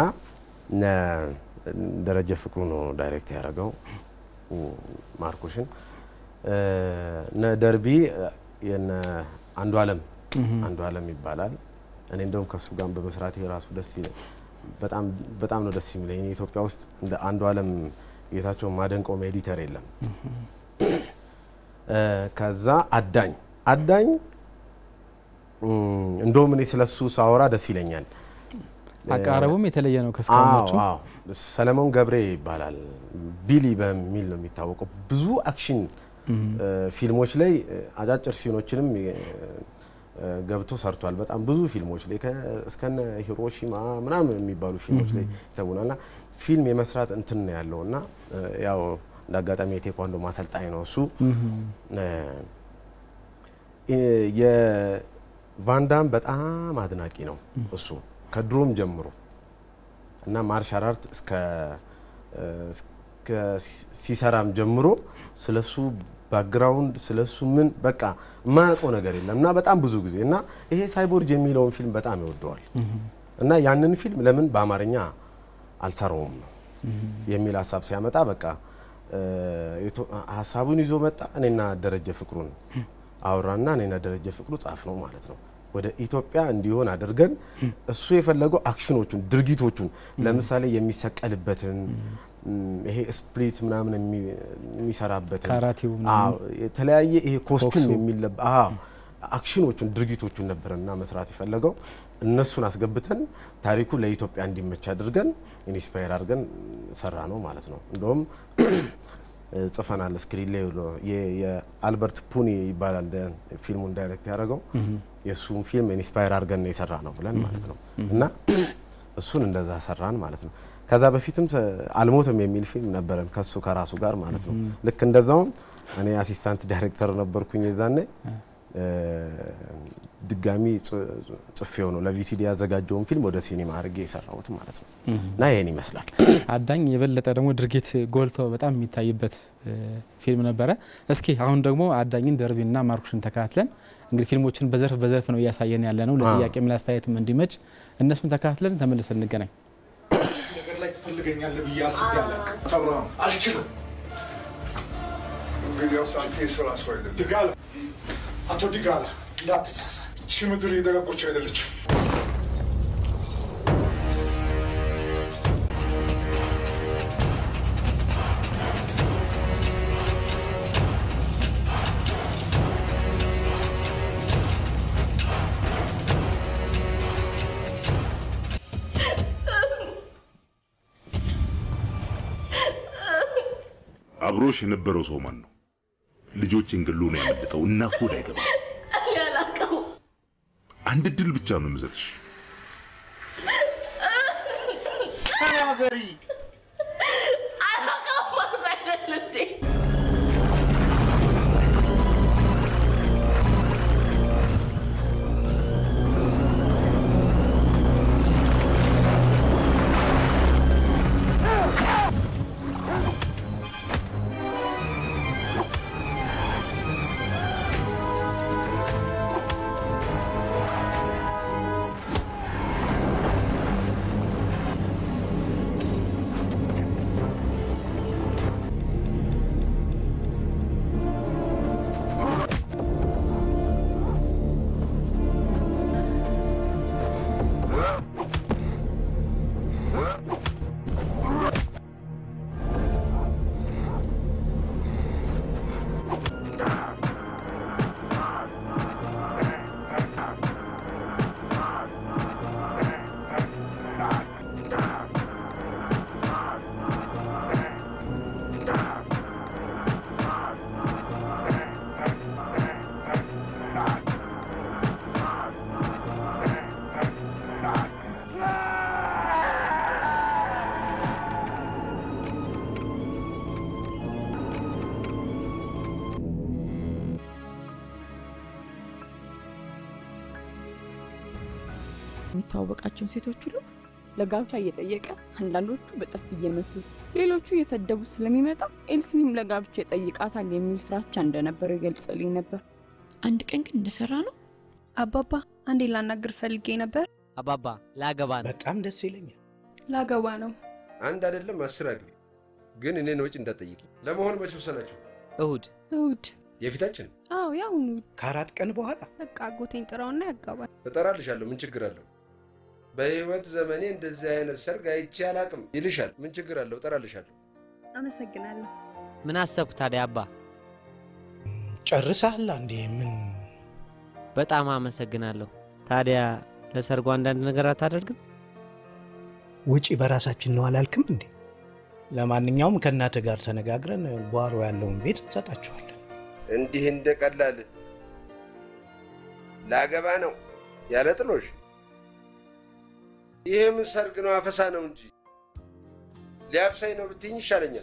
ደረጀ ፍቅሩ ነው ዳይሬክት ያደረገው ማርኩሽን። እነ ደርቢ የነ አንዱ አለም አንዱ አለም ይባላል። እኔ እንደውም ከሱ ጋር በመስራት ራሱ ደስ ይለ በጣም በጣም ነው ደስ የሚለኝ። ኢትዮጵያ ውስጥ እንደ አንዱ አለም ጌታቸው ማደንቀውም ኤዲተር የለም። ከዛ አዳኝ አዳኝ እንደውም እኔ ስለሱ ሳወራ ደስ ይለኛል። አቀራረቡም የተለየ ነው ከስካሁኖቹ። ሰለሞን ገብሬ ይባላል። ቢሊ በሚል ነው የሚታወቀው። ብዙ አክሽን ፊልሞች ላይ አጫጭር ሲኖችንም ገብቶ ሰርቷል። በጣም ብዙ ፊልሞች ላይ እስከነ ሂሮሺማ ምናምን የሚባሉ ፊልሞች ላይ ይተውናል እና ፊልም የመስራት እንትን ነው ያለው እና ያው እንደ አጋጣሚ የቴኳንዶ ማሰልጣኝ ነው እሱ። የቫንዳም በጣም አድናቂ ነው እሱ ከድሮም ጀምሮ እና ማርሻል አርት እስከ ሲሰራም ጀምሮ ስለሱ ባክግራውንድ ስለሱ ምን በቃ የማያውቀው ነገር የለም እና በጣም ብዙ ጊዜ እና ይሄ ሳይቦርጅ የሚለውን ፊልም በጣም ይወደዋል እና ያንን ፊልም ለምን በአማርኛ አልሰራውም ነው የሚል ሀሳብ ሲያመጣ በቃ ሀሳቡን ይዞ መጣ። እኔና ደረጀ ፍቅሩን አወራና እኔና ደረጀ ፍቅሩ ጻፍ ነው ማለት ነው። ወደ ኢትዮጵያ እንዲሆን አድርገን እሱ የፈለገው አክሽኖቹን፣ ድርጊቶቹን ለምሳሌ የሚሰቀልበትን ይሄ ስፕሊት ምናምን የሚሰራበትን ካራቴው የተለያየ ይሄ ኮስቱም የሚለባ አክሽኖቹን ድርጊቶቹን ነበረና መስራት የፈለገው እነሱን አስገብተን ታሪኩ ለኢትዮጵያ እንዲመች አድርገን ኢንስፓየር አድርገን ሰራ ነው ማለት ነው። እንደውም ጽፈናል ስክሪን ላይ የአልበርት ፑኒ ይባላል ፊልሙን ዳይሬክት ያደረገው የእሱን ፊልም ኢንስፓየር አድርገን የሰራ ነው ብለን ማለት ነው እና እሱን እንደዛ ሰራን ማለት ነው። ከዛ በፊትም አልሞትም የሚል ፊልም ነበረን ከሱ ከራሱ ጋር ማለት ነው። ልክ እንደዛውም እኔ አሲስታንት ዳይሬክተር ነበርኩኝ የዛኔ ድጋሚ ጽፌው ነው ለቪሲዲ ያዘጋጀውን ፊልም ወደ ሲኒማ አድርጌ የሰራሁት ማለት ነው እና ይህን ይመስላል። አዳኝ የበለጠ ደግሞ ድርጊት ጎልቶ በጣም የሚታይበት ፊልም ነበረ። እስኪ አሁን ደግሞ አዳኝን ደርቢና ማርኩሽን ተከታትለን እንግዲህ ፊልሞችን በዘርፍ በዘርፍ ነው እያሳየን ያለ ነው ለጥያቄም ለአስተያየትም እንዲመች እነሱን ተከታትለን ተመልሰን እንገናኝ። ነገር ላይ ትፈልገኛለህ ብዬ አስቤ አላውቅም። አብርሃም አልችልም። እንግዲያውስ አንተ የስራ ሰው አይደለም። ዲጋላ፣ አቶ ዲጋላ እንዳትሳሳት። ይቺ ምድር የደረቆች አይደለችም። አብሮሽ የነበረው ሰው ማን ነው? ልጆችን ገሎ ነው ያመለጠው። እናቱ ወደ አይገባ እኔ አላውቀውም። አንድ እድል ብቻ ነው የምሰጥሽ። ተናገሪ። አላውቀውም አልኩ አይደል እንዴ? የሚተዋወቃቸውን ሴቶች ሁሉ ለጋብቻ እየጠየቀ አንዳንዶቹ በጥፊ እየመቱ ሌሎቹ እየሰደቡት ስለሚመጣ ኤልሲንም ለጋብቻ ይጠይቃታል የሚል ፍራቻ እንደነበረው ይገልጽልኝ ነበር። አንድ ቀን ግን እንደፈራ ነው። አባባ አንዴ ላናግር ፈልጌ ነበር። አባባ ላገባ ነው። በጣም ደስ ይለኛል። ላገባ ነው። አንድ አይደለም አስር አግቢ፣ ግን እኔን ወጪ እንዳትጠይቂ። ለመሆኑ መች ወሰናችሁ? እሁድ እሁድ? የፊታችን? አዎ ያሁኑ። ከአራት ቀን በኋላ በቃ አጎቴን ጥራውና ያጋባል። እጠራልሻለሁ። ምን ችግር አለው? በህይወት ዘመኔ እንደዚህ አይነት ሰርግ አይቼ አላቅም ይልሻል። ምን ችግር አለው? እጠራልሻለሁ። አመሰግናለሁ። ምን አሰብኩ ታዲያ አባ? ጨርሰሃል እንዴ? ምን በጣም አመሰግናለሁ። ታዲያ ለሰርጉ አንዳንድ ነገር አታደርግም? ውጪ በራሳችን ነው አላልክም እንዴ? ለማንኛውም ከእናትህ ጋር ተነጋግረን ጓሮ ያለውን ቤት እንሰጣችኋለን። እንዲህ እንደ ቀላል ላገባ ነው ያለ ጥሎሽ? ይህ ምን ሰርግ ነው? አፈሳ ነው እንጂ ሊያፍሳኝ ነው ብትይኝ ይሻለኛል።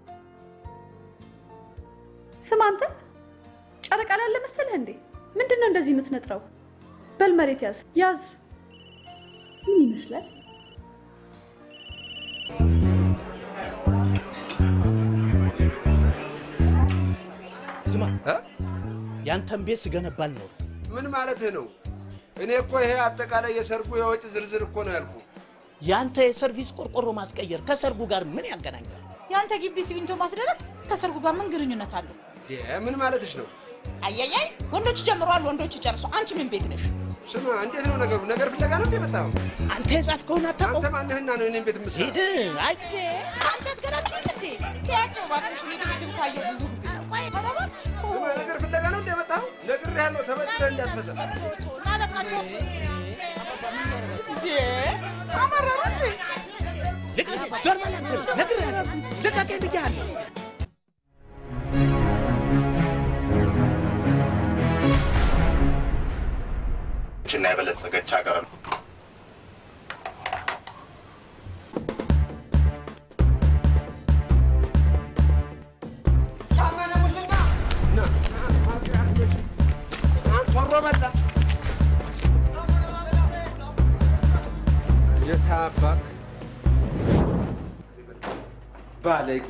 ስማ አንተ ጨረቃ ላለ መሰለህ እንዴ? ምንድን ነው እንደዚህ የምትነጥረው? በል መሬት ያዝ ያዝ። ምን ይመስላል? ስማ ያንተን ቤት ስገነባል ነው። ምን ማለትህ ነው? እኔ እኮ ይሄ አጠቃላይ የሰርጉ የወጪ ዝርዝር እኮ ነው ያልኩ። ያንተ የሰርቪስ ቆርቆሮ ማስቀየር ከሰርጉ ጋር ምን ያገናኛል? የአንተ ግቢ ሲሚንቶ ማስደረግ ከሰርጉ ጋር ምን ግንኙነት አለው? ምን ማለትሽ ነው? አያያይ ወንዶች ጀምረዋል፣ ወንዶች ጨርሶ። አንቺ ምን ቤት ነሽ? ስማ፣ እንዴት ነው ነገሩ? ነገር ፍለጋ ነው እንዴ የመጣኸው? አንተ የጻፍከውን አታውቀውም? አንተ ማነህና ነው እኔን ቤት የምትሰራ? ሂድ። አይ አንቺ አትገናኝም እንዴ? ያቸው እባክሽ፣ እኔ ድብድብ ካየሁ ብዙ ጊዜ። ቆይ ኧረ እባክሽ። ስማ፣ ነገር ፍለጋ ነው እንዴ የመጣኸው? ነግሬሃለሁ፣ ተበድረህ እንዳትፈሰም። ና በቃ ተው። እንዴ አመረረ እንዴ? ዞር በል አንተ። ነግሬሃለሁ፣ ልቀቀኝ ብዬሃለሁ። ችና የበለጸገች ሀገር ነው። የታባክ ባለጌ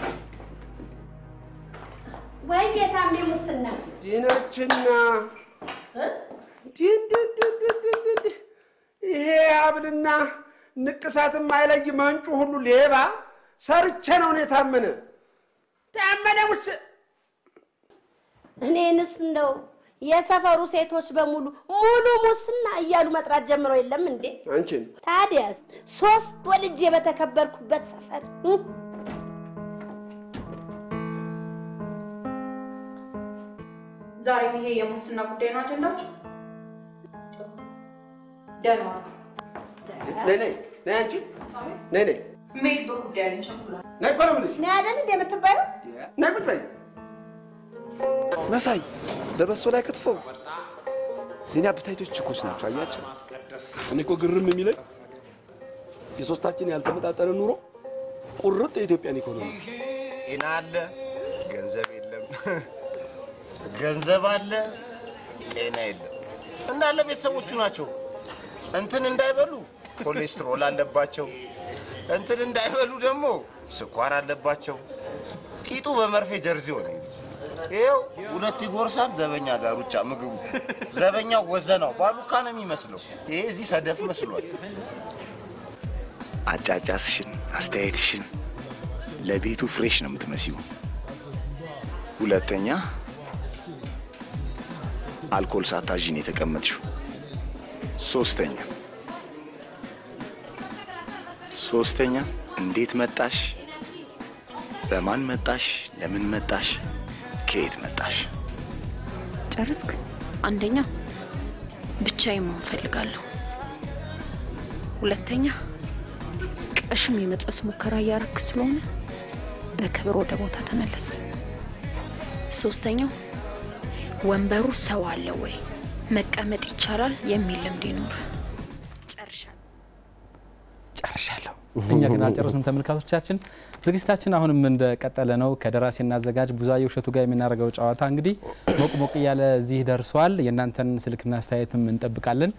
ወይ ጌታሜ ሙስና ዲነችና ዲንድንድንድንድንድ ይሄ ሀብልና ንቅሳትም አይለይ መንጩ ሁሉ ሌባ ሰርቼ ነው እኔ ታመነ ታመነ ሙስ እኔንስ እንደው የሰፈሩ ሴቶች በሙሉ ሙሉ ሙስና እያሉ መጥራት ጀምሮ የለም እንዴ? አንቺን ታዲያስ ሶስት ወልጄ በተከበርኩበት ሰፈር እ? ዛሬም ይሄ የሙስና ጉዳይ ነው አጀንዳችሁ? ደህና ዋሉ። ነይ ነይ ነይ አንቺ ነይ ነይ የምሄድበት ጉዳይ አለኝ፣ ቸኩላለሁ። ነይ እኮ ነው የምልሽ ነይ አይደል እንደ የምትባየው? ነይ ቁጭ በይ መሳይ በበሶ ላይ ክትፎ የኔ አብታይቶች ችኮች ናቸው። አያቸው እኔ እኮ ግርም የሚለኝ የሶስታችን ያልተመጣጠነ ኑሮ ቁርጥ የኢትዮጵያን ኢኮኖሚ ጤና አለ፣ ገንዘብ የለም። ገንዘብ አለ፣ ጤና የለም። እንዳለ ቤተሰቦቹ ናቸው። እንትን እንዳይበሉ ኮሌስትሮል አለባቸው። እንትን እንዳይበሉ ደግሞ ስኳር አለባቸው። ቂጡ በመርፌ ጀርዚ ሆነ። ይኸው ሁለት ይጎርሳል። ዘበኛ ጋር ሩጫ ምግቡ ዘበኛው ወዘናው ባሉካ ነው የሚመስለው። ይሄ እዚህ ሰደፍ መስሏል። አጫጫስሽን፣ አስተያየትሽን ለቤቱ ፍሬሽ ነው የምትመስዩ። ሁለተኛ አልኮል ሳታዥን የተቀመጥሽው። ሶስተኛ ሶስተኛ እንዴት መጣሽ? በማን መጣሽ? ለምን መጣሽ? ከየት መጣሽ? ጨርስክ? አንደኛ ብቻዬን መሆን እፈልጋለሁ። ሁለተኛ ቀሽም የመድረስ ሙከራ እያረክ ስለሆነ በክብር ወደ ቦታ ተመለስ። ሶስተኛው ወንበሩ ሰው አለ ወይ መቀመጥ ይቻላል የሚል ልምድ ይኖር። ጨርሻለሁ። እኛ ግን አልጨረስንም ተመልካቾቻችን። ዝግጅታችን አሁንም እንደቀጠለ ነው። ከደራሲና አዘጋጅ ብዙአየሁ እሸቱ ጋር የምናደርገው ጨዋታ እንግዲህ ሞቅ ሞቅ እያለ እዚህ ደርሷል። የእናንተን ስልክና አስተያየትም እንጠብቃለን።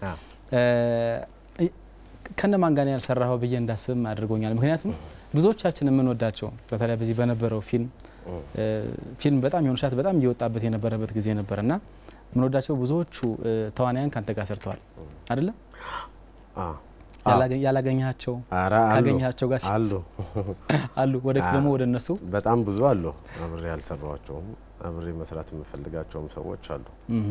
ከነማን ጋር ያልሰራኸው ብዬ እንዳስብም አድርጎኛል። ምክንያቱም ብዙዎቻችን የምንወዳቸው በተለይ በዚህ በነበረው ፊልም ፊልም በጣም የሆኑ ሰዓት በጣም እየወጣበት የነበረበት ጊዜ ነበር እና የምንወዳቸው ብዙዎቹ ተዋናያን ከአንተ ጋር ሰርተዋል አይደለም? ያላገኛቸው ካገኛቸው ጋር አሉ አሉ። ወደፊት ደግሞ ወደ እነሱ በጣም ብዙ አሉ። አብሬ ያልሰራኋቸውም አብሬ መስራት የምፈልጋቸውም ሰዎች አሉ።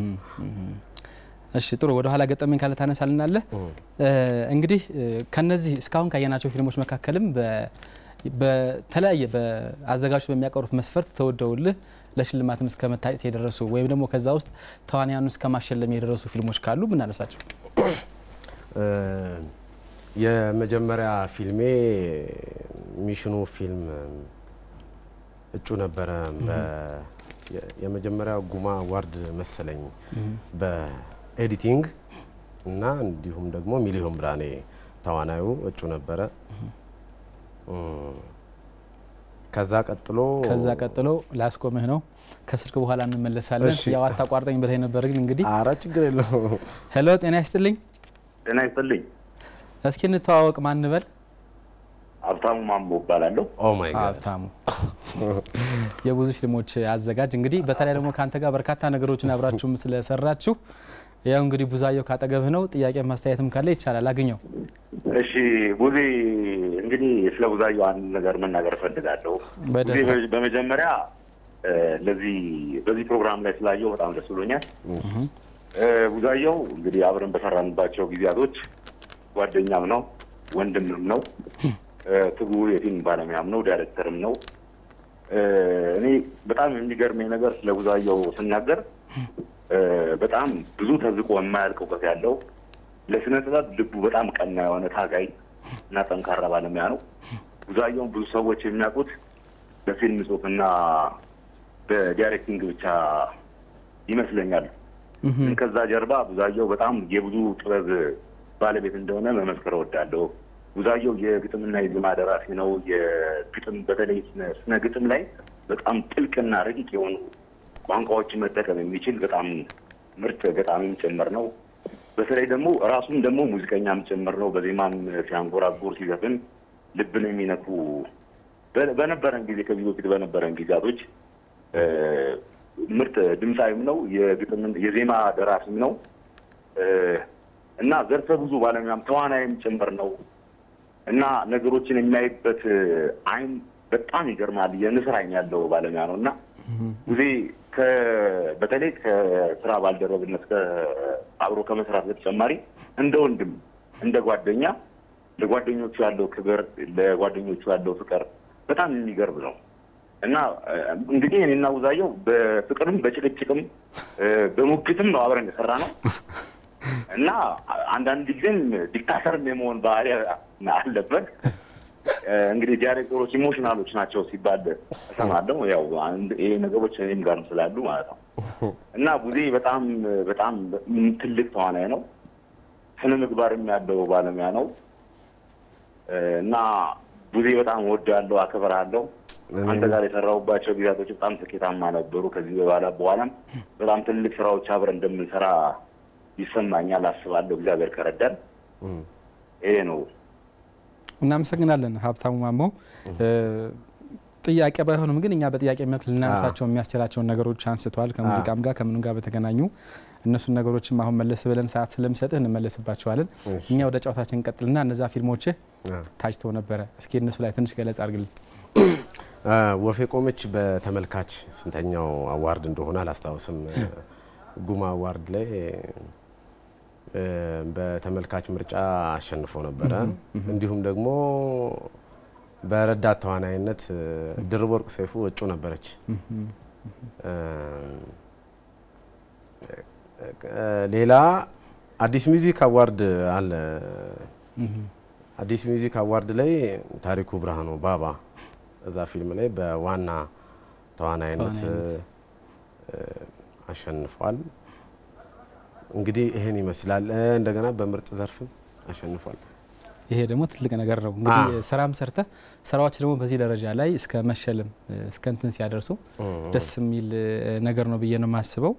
እሺ ጥሩ። ወደ ኋላ ገጠመኝ ካለ ታነሳልናለህ። እንግዲህ ከነዚህ እስካሁን ካየናቸው ፊልሞች መካከልም በተለያየ በአዘጋጆች በሚያቀሩት መስፈርት ተወደውልህ ለሽልማትም እስከ መታጨት የደረሱ ወይም ደግሞ ከዛ ውስጥ ተዋንያኑ እስከ ማሸለም የደረሱ ፊልሞች ካሉ ብናነሳቸው። የመጀመሪያ ፊልሜ ሚሽኑ ፊልም እጩ ነበረ። የመጀመሪያ ጉማ አዋርድ መሰለኝ በኤዲቲንግ እና እንዲሁም ደግሞ ሚሊዮን ብርሃኔ ተዋናዩ እጩ ነበረ። ከዛ ቀጥሎ ከዛ ቀጥሎ ላስቆምህ ነው። ከስልክ በኋላ እንመለሳለን። ያው አታቋርጠኝ ብለህ ነበር፣ ግን እንግዲህ ኧረ ችግር የለው። ሄሎ፣ ጤና ይስጥልኝ። ጤና ይስጥልኝ። እስኪ እንተዋወቅ። ማን በል? ሀብታሙ ማሞ እባላለሁ። ኦ ማይ ጋድ ሀብታሙ የብዙ ፊልሞች አዘጋጅ። እንግዲህ በተለይ ደግሞ ከአንተ ጋር በርካታ ነገሮችን አብራችሁም ስለሰራችሁ ያው እንግዲህ ብዙአየሁ ካጠገብህ ነው። ጥያቄ ማስተያየትም ካለ ይቻላል፣ አግኘው። እሺ ቡዜ፣ እንግዲህ ስለ ብዙአየሁ አንድ ነገር መናገር እፈልጋለሁ። በደስታ ቡዜ፣ በመጀመሪያ ለዚህ በዚህ ፕሮግራም ላይ ስላየው በጣም ደስ ብሎኛል። ብዙአየሁ እንግዲህ አብረን በሰራንባቸው ጊዜያቶች ጓደኛም ነው፣ ወንድምም ነው፣ ትጉ የፊልም ባለሙያም ነው፣ ዳይሬክተርም ነው። እኔ በጣም የሚገርመኝ ነገር ስለ ብዙአየሁ ስናገር በጣም ብዙ ተዝቆ የማያልቅ እውቀት ያለው ለስነ ጥበብ ልቡ በጣም ቀና የሆነ ታጋይ እና ጠንካራ ባለሙያ ነው። ብዙአየሁን ብዙ ሰዎች የሚያውቁት በፊልም ጽሁፍና በዳይሬክቲንግ ብቻ ይመስለኛል። ግን ከዛ ጀርባ ብዙአየሁ በጣም የብዙ ጥበብ ባለቤት እንደሆነ መመስከር እወዳለሁ። ብዙአየሁ የግጥምና የዜማ ደራሲ ነው። የግጥም በተለይ ስነ ግጥም ላይ በጣም ጥልቅና ረቂቅ የሆኑ ቋንቋዎችን መጠቀም የሚችል በጣም ምርጥ ገጣሚም ጭምር ነው። በተለይ ደግሞ ራሱም ደግሞ ሙዚቀኛም ጭምር ነው። በዜማም ሲያንጎራጉር ሲዘፍን ልብን የሚነኩ በ- በነበረን ጊዜ ከዚህ በፊት በነበረን ጊዜያቶች እ፣ ምርጥ ድምፃዊም ነው፣ የግጥም የዜማ ደራሲም ነው እ፣ እና ዘርፈ ብዙ ባለሙያም ተዋናይም ጭምር ነው እና ነገሮችን የሚያይበት አይን በጣም ይገርማል። የንስር አይን ያለው ባለሙያ ነው እና ጊዜ ከ- በተለይ ከስራ ባልደረብነት ከ- አብሮ ከመስራት በተጨማሪ እንደ ወንድም እንደ ጓደኛ ለጓደኞቹ ያለው ክብር ለጓደኞቹ ያለው ፍቅር በጣም የሚገርም ነው እና እ፣ እንግዲህ እኔና ውዛየው በፍቅርም በጭቅጭቅም እ፣ በሙግትም ነው አብረን የሰራ ነው እና አንዳንድ ጊዜም ዲክታተርም የመሆን ባህሪ አለበት። እ፣ እንግዲህ ዳይሬክተሮች ኢሞሽናሎች ናቸው ሲባል እሰማለሁ። ያው አንድ- ይሄ ነገሮች እኔም ጋርም ስላሉ ማለት ነው እና ቡዜ በጣም በጣም ትልቅ ተዋናይ ነው። ስነ ምግባርም ያለው ባለሙያ ነው እ፣ እና ቡዜ በጣም እወዳለሁ፣ አከብራለሁ። አንተ ጋር የሰራሁባቸው ጊዜያቶች በጣም ስኬታማ ነበሩ። ከዚህ በኋላ በኋላም በጣም ትልቅ ስራዎች አብረን እንደምንሰራ ይሰማኛል፣ አስባለሁ። እግዚአብሔር ከረዳን ይሄ ነው። እናመሰግናለን ሀብታሙ ማሞ። ጥያቄ ባይሆንም ግን እኛ በጥያቄ መልክ ልናነሳቸው የሚያስችላቸውን ነገሮች አንስተዋል። ከሙዚቃም ጋር ከምንም ጋር በተገናኙ እነሱን ነገሮችም አሁን መለስ ብለን ሰዓት ስለምሰጥህ እንመለስባቸዋለን። እኛ ወደ ጨዋታችን እንቀጥልና እነዛ ፊልሞችህ ታጭተው ነበረ። እስኪ እነሱ ላይ ትንሽ ገለጻ አድርግልን። ወፌ ቆመች በተመልካች ስንተኛው አዋርድ እንደሆነ አላስታውስም። ጉማ አዋርድ ላይ እ፣ በተመልካች ምርጫ አሸንፎ ነበረ። እንዲሁም ደግሞ በረዳት ተዋናይነት እ፣ ድርብ ወርቅ ሰይፉ እጩ ነበረች። እ፣ እ፣ ሌላ አዲስ ሚውዚክ አዋርድ አለ። አዲስ ሚውዚክ አዋርድ ላይ ታሪኩ ብርሃኑ ባባ እዛ ፊልም ላይ በዋና ተዋናይነት ተዋናይነት። እ፣ አሸንፏል። እንግዲህ ይህን ይመስላል። እ፣ እንደገና በምርጥ ዘርፍም አሸንፏል። ይሄ ደግሞ ትልቅ ነገር ነው። እንግዲህ አዎ። ስራም ሰርተ ስራዎች ደግሞ በዚህ ደረጃ ላይ እስከ መሸለም እስከ እንትን ሲያደርሱ ደስ የሚል እ፣ ነገር ነው ብዬ ነው የማስበው።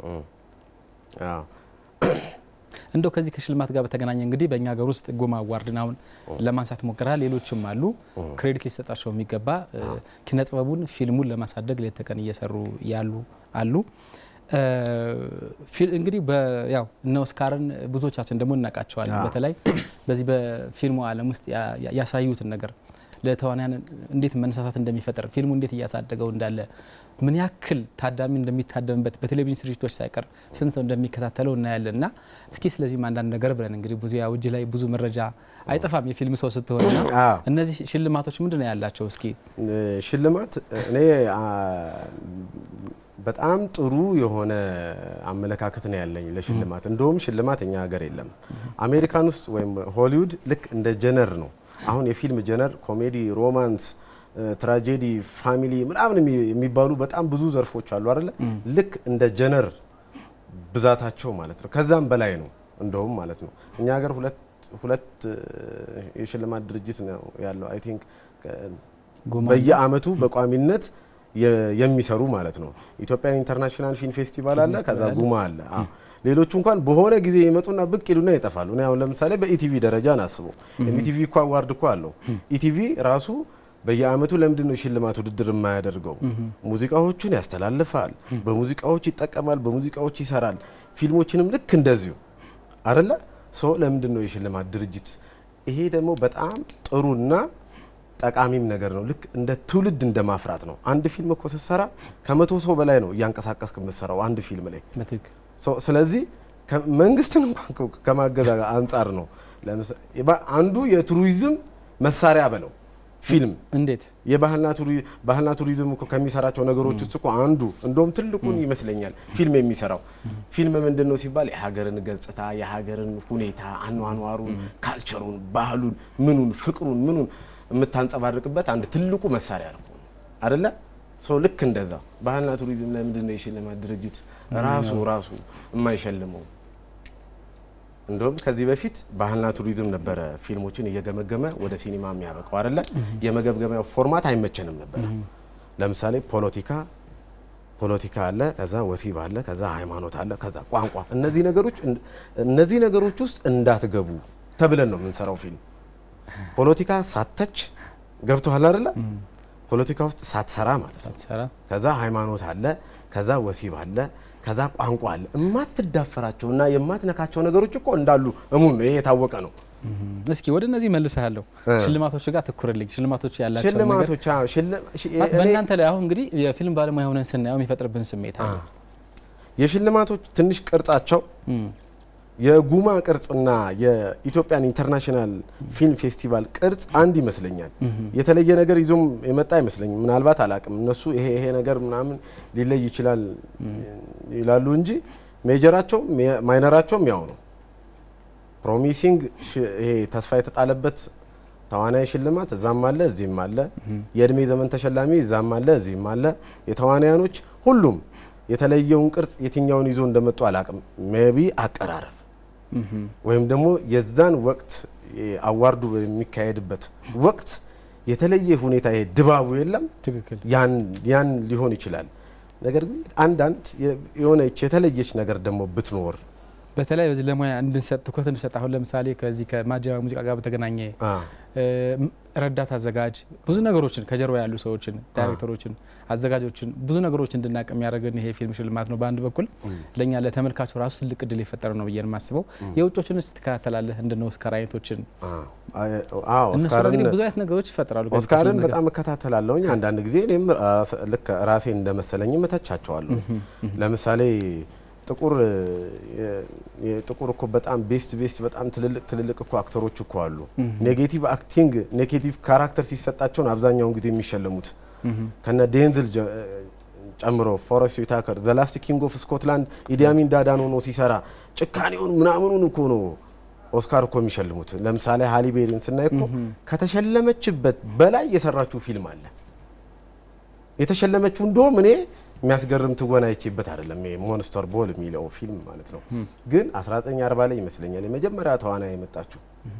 እንደው ከዚህ ከሽልማት ጋር በተገናኘ እንግዲህ በእኛ ሀገር ውስጥ ጎማ አዋርድን አሁን ለማንሳት ሞክረሃል። ሌሎችም አሉ ክሬዲት ሊሰጣቸው የሚገባ እ፣ ኪነ ጥበቡን ፊልሙን ለማሳደግ ሌት ተቀን እየሰሩ ያሉ አሉ። እ፣ ፊል- እንግዲህ በ- ያው እነ ኦስካርን ብዙዎቻችን ደግሞ እናውቃቸዋለን። አዎ። በተለይ በዚህ በፊልሙ ዓለም ውስጥ ያ- ያ- ያሳዩትን ነገር ለተዋንያን እንዴት መነሳሳት እንደሚፈጥር ፊልሙ እንዴት እያሳደገው እንዳለ ምን ያክል ታዳሚ እንደሚታደምበት በቴሌቪዥን ስርጭቶች ሳይቀር ስንት ሰው እንደሚከታተለው እናያለን። እና እስኪ ስለዚህም አንዳንድ ነገር ብለን እንግዲህ ብዙ ያው እጅ ላይ ብዙ መረጃ አይጠፋም የፊልም ሰው ስትሆንና አዎ። እነዚህ ሽልማቶች ምንድን ነው ያላቸው? እስኪ እ፣ ሽልማት እኔ አ፣ በጣም ጥሩ የሆነ አመለካከት ነው ያለኝ ለሽልማት። እንደውም ሽልማት እኛ ሀገር የለም። አሜሪካን ውስጥ ወይም ሆሊውድ ልክ እንደ ጀነር ነው። አሁን የፊልም ጀነር ኮሜዲ፣ ሮማንስ፣ እ፣ ትራጀዲ፣ ፋሚሊ ምናምን የሚ- የሚባሉ በጣም ብዙ ዘርፎች አሉ አይደለ? ልክ እንደ ጀነር ብዛታቸው ማለት ነው። ከዛም በላይ ነው እንደውም ማለት ነው። እኛ ሀገር ሁለት ሁለት እ፣ የሽልማት ድርጅት ነው ያለው አይ ቲንክ ጎማ በየአመቱ በቋሚነት የ- የሚሰሩ ማለት ነው። ኢትዮጵያን ኢንተርናሽናል ፊልም ፌስቲቫል አለ፣ ፌስቲቫል ከዛ አለ። ጉማ አለ። አዎ። ሌሎቹ እንኳን በሆነ ጊዜ ይመጡና ብቅ ይሉና ይጠፋሉ። እኔ አሁን ለምሳሌ በኢቲቪ ደረጃ ናስበው ኢቲቪ እኮ አዋርድ እኮ አለው። ኢቲቪ ራሱ በየአመቱ ለምንድን ነው ሽልማት ውድድር የማያደርገው? ሙዚቃዎቹን ያስተላልፋል፣ በሙዚቃዎች ይጠቀማል፣ በሙዚቃዎች ይሰራል። ፊልሞችንም ልክ እንደዚሁ አደለ ሶ ለምንድን ነው የሽልማት ድርጅት? ይሄ ደግሞ በጣም ጥሩና ጠቃሚም ነገር ነው። ልክ እንደ ትውልድ እንደ ማፍራት ነው። አንድ ፊልም እኮ ስትሰራ ከመቶ ሰው በላይ ነው እያንቀሳቀስክ የምትሰራው አንድ ፊልም ላይ። በትክክል ሶ- ስለዚህ ከ- መንግስትን እንኳን ከ- ከማገዝ አንጻር ነው። ለምሳ- የባ- አንዱ የቱሪዝም መሳሪያ በለው ፊልም እንዴት የባህልና ቱሪ- ባህልና ቱሪዝም እኮ ከሚሰራቸው ነገሮች ውስጥ እኮ አንዱ እንደውም ትልቁን ይመስለኛል ፊልም የሚሰራው ፊልም ምንድን ነው ሲባል የሀገርን ገጽታ የሀገርን ሁኔታ አኗኗሩን ካልቸሩን ባህሉን ምኑን ፍቅሩን ምኑን የምታንጸባርቅበት አንድ ትልቁ መሳሪያ ነው አደለ ሰው ልክ እንደዛ ባህልና ቱሪዝም ለምንድን ነው የሽልማት ድርጅት ራሱ ራሱ የማይሸልመው እንደውም ከዚህ በፊት ባህልና ቱሪዝም ነበረ ፊልሞችን እየገመገመ ወደ ሲኒማ የሚያበቃው አይደለ? የመገብገቢያው ፎርማት አይመቸንም ነበረ። ለምሳሌ ፖለቲካ ፖለቲካ አለ፣ ከዛ ወሲብ አለ፣ ከዛ ሃይማኖት አለ፣ ከዛ ቋንቋ። እነዚህ ነገሮች እነዚህ ነገሮች ውስጥ እንዳትገቡ ተብለን ነው የምንሰራው ፊልም። ፖለቲካ ሳተች ገብቶሃል አይደለ? ፖለቲካ ውስጥ ሳትሰራ ማለት ነው። ከዛ ሃይማኖት አለ፣ ከዛ ወሲብ አለ፣ ከዛ ቋንቋ አለ። የማትዳፈራቸው እና የማትነካቸው ነገሮች እኮ እንዳሉ እሙን ነው። ይሄ የታወቀ ነው። እስኪ ወደ እነዚህ መልሰሃለሁ። ሽልማቶች ጋር ትኩርልኝ። ሽልማቶች ያላቸው ሽልማቶች በእናንተ ላይ አሁን እንግዲህ የፊልም ባለሙያ ሆነን ስናየው የሚፈጥርብን ስሜት አለ። የሽልማቶች ትንሽ ቅርጻቸው የጉማ ቅርጽና የኢትዮጵያን ኢንተርናሽናል ፊልም ፌስቲቫል ቅርጽ አንድ ይመስለኛል። የተለየ ነገር ይዞም የመጣ አይመስለኝም። ምናልባት አላቅም። እነሱ ይሄ ይሄ ነገር ምናምን ሊለይ ይችላል ይላሉ እንጂ ሜጀራቸውም ማይነራቸውም ያው ነው። ፕሮሚሲንግ ይሄ ተስፋ የተጣለበት ተዋናይ ሽልማት እዛም አለ እዚህም አለ። የእድሜ ዘመን ተሸላሚ እዛም አለ እዚህም አለ። የተዋናያኖች ሁሉም የተለየውን ቅርጽ የትኛውን ይዞ እንደመጡ አላቅም። ሜቢ አቀራረብ ወይም ደግሞ የዛን ወቅት አዋርዱ በሚካሄድበት ወቅት የተለየ ሁኔታ ይሄ ድባቡ የለም። ትክክል። ያን ሊሆን ይችላል። ነገር ግን አንዳንድ የሆነች የተለየች ነገር ደግሞ ብትኖር በተለይ በዚህ ለሙያ እንድንሰጥ ትኩረት እንድንሰጥ አሁን ለምሳሌ ከዚህ ከማጀባ ሙዚቃ ጋር በተገናኘ ረዳት አዘጋጅ ብዙ ነገሮችን ከጀርባ ያሉ ሰዎችን፣ ዳይሬክተሮችን፣ አዘጋጆችን ብዙ ነገሮች እንድናቅ የሚያደርገን ይሄ ፊልም ሽልማት ነው። በአንድ በኩል ለእኛ ለተመልካቹ ራሱ ትልቅ እድል የፈጠረ ነው ብዬ የማስበው። የውጮችን ስ ትከታተላለ እንደነ ኦስካር አይነቶችን እነሱ እንግዲህ ብዙ አይነት ነገሮች ይፈጥራሉ። ኦስካርን በጣም እከታተላለሁኝ። አንዳንድ ጊዜ እኔም ልክ ራሴን እንደመሰለኝ እተቻቸዋለሁ። ለምሳሌ ጥቁር ጥቁር እኮ በጣም ቤስት ቤስት በጣም ትልልቅ ትልልቅ እኮ አክተሮች እኮ አሉ። ኔጌቲቭ አክቲንግ ኔጌቲቭ ካራክተር ሲሰጣቸውን አብዛኛውን ጊዜ የሚሸለሙት ከነ ዴንዝል ጨምሮ ፎረስት ዊታከር ዘላስት ኪንግ ኦፍ ስኮትላንድ ኢዲያሚን ዳዳን ሆኖ ሲሰራ ጭካኔውን ምናምኑን እኮ ነው ኦስካር እኮ የሚሸልሙት። ለምሳሌ ሃሊቤሪን ስናይ እኮ ከተሸለመችበት በላይ የሰራችው ፊልም አለ። የተሸለመችው እንደውም እኔ የሚያስገርም ትወና አይቼበት አይደለም። ይሄ ሞንስተር ቦል የሚለው ፊልም ማለት ነው። ግን 1940 ላይ ይመስለኛል የመጀመሪያ ተዋናይ የመጣችው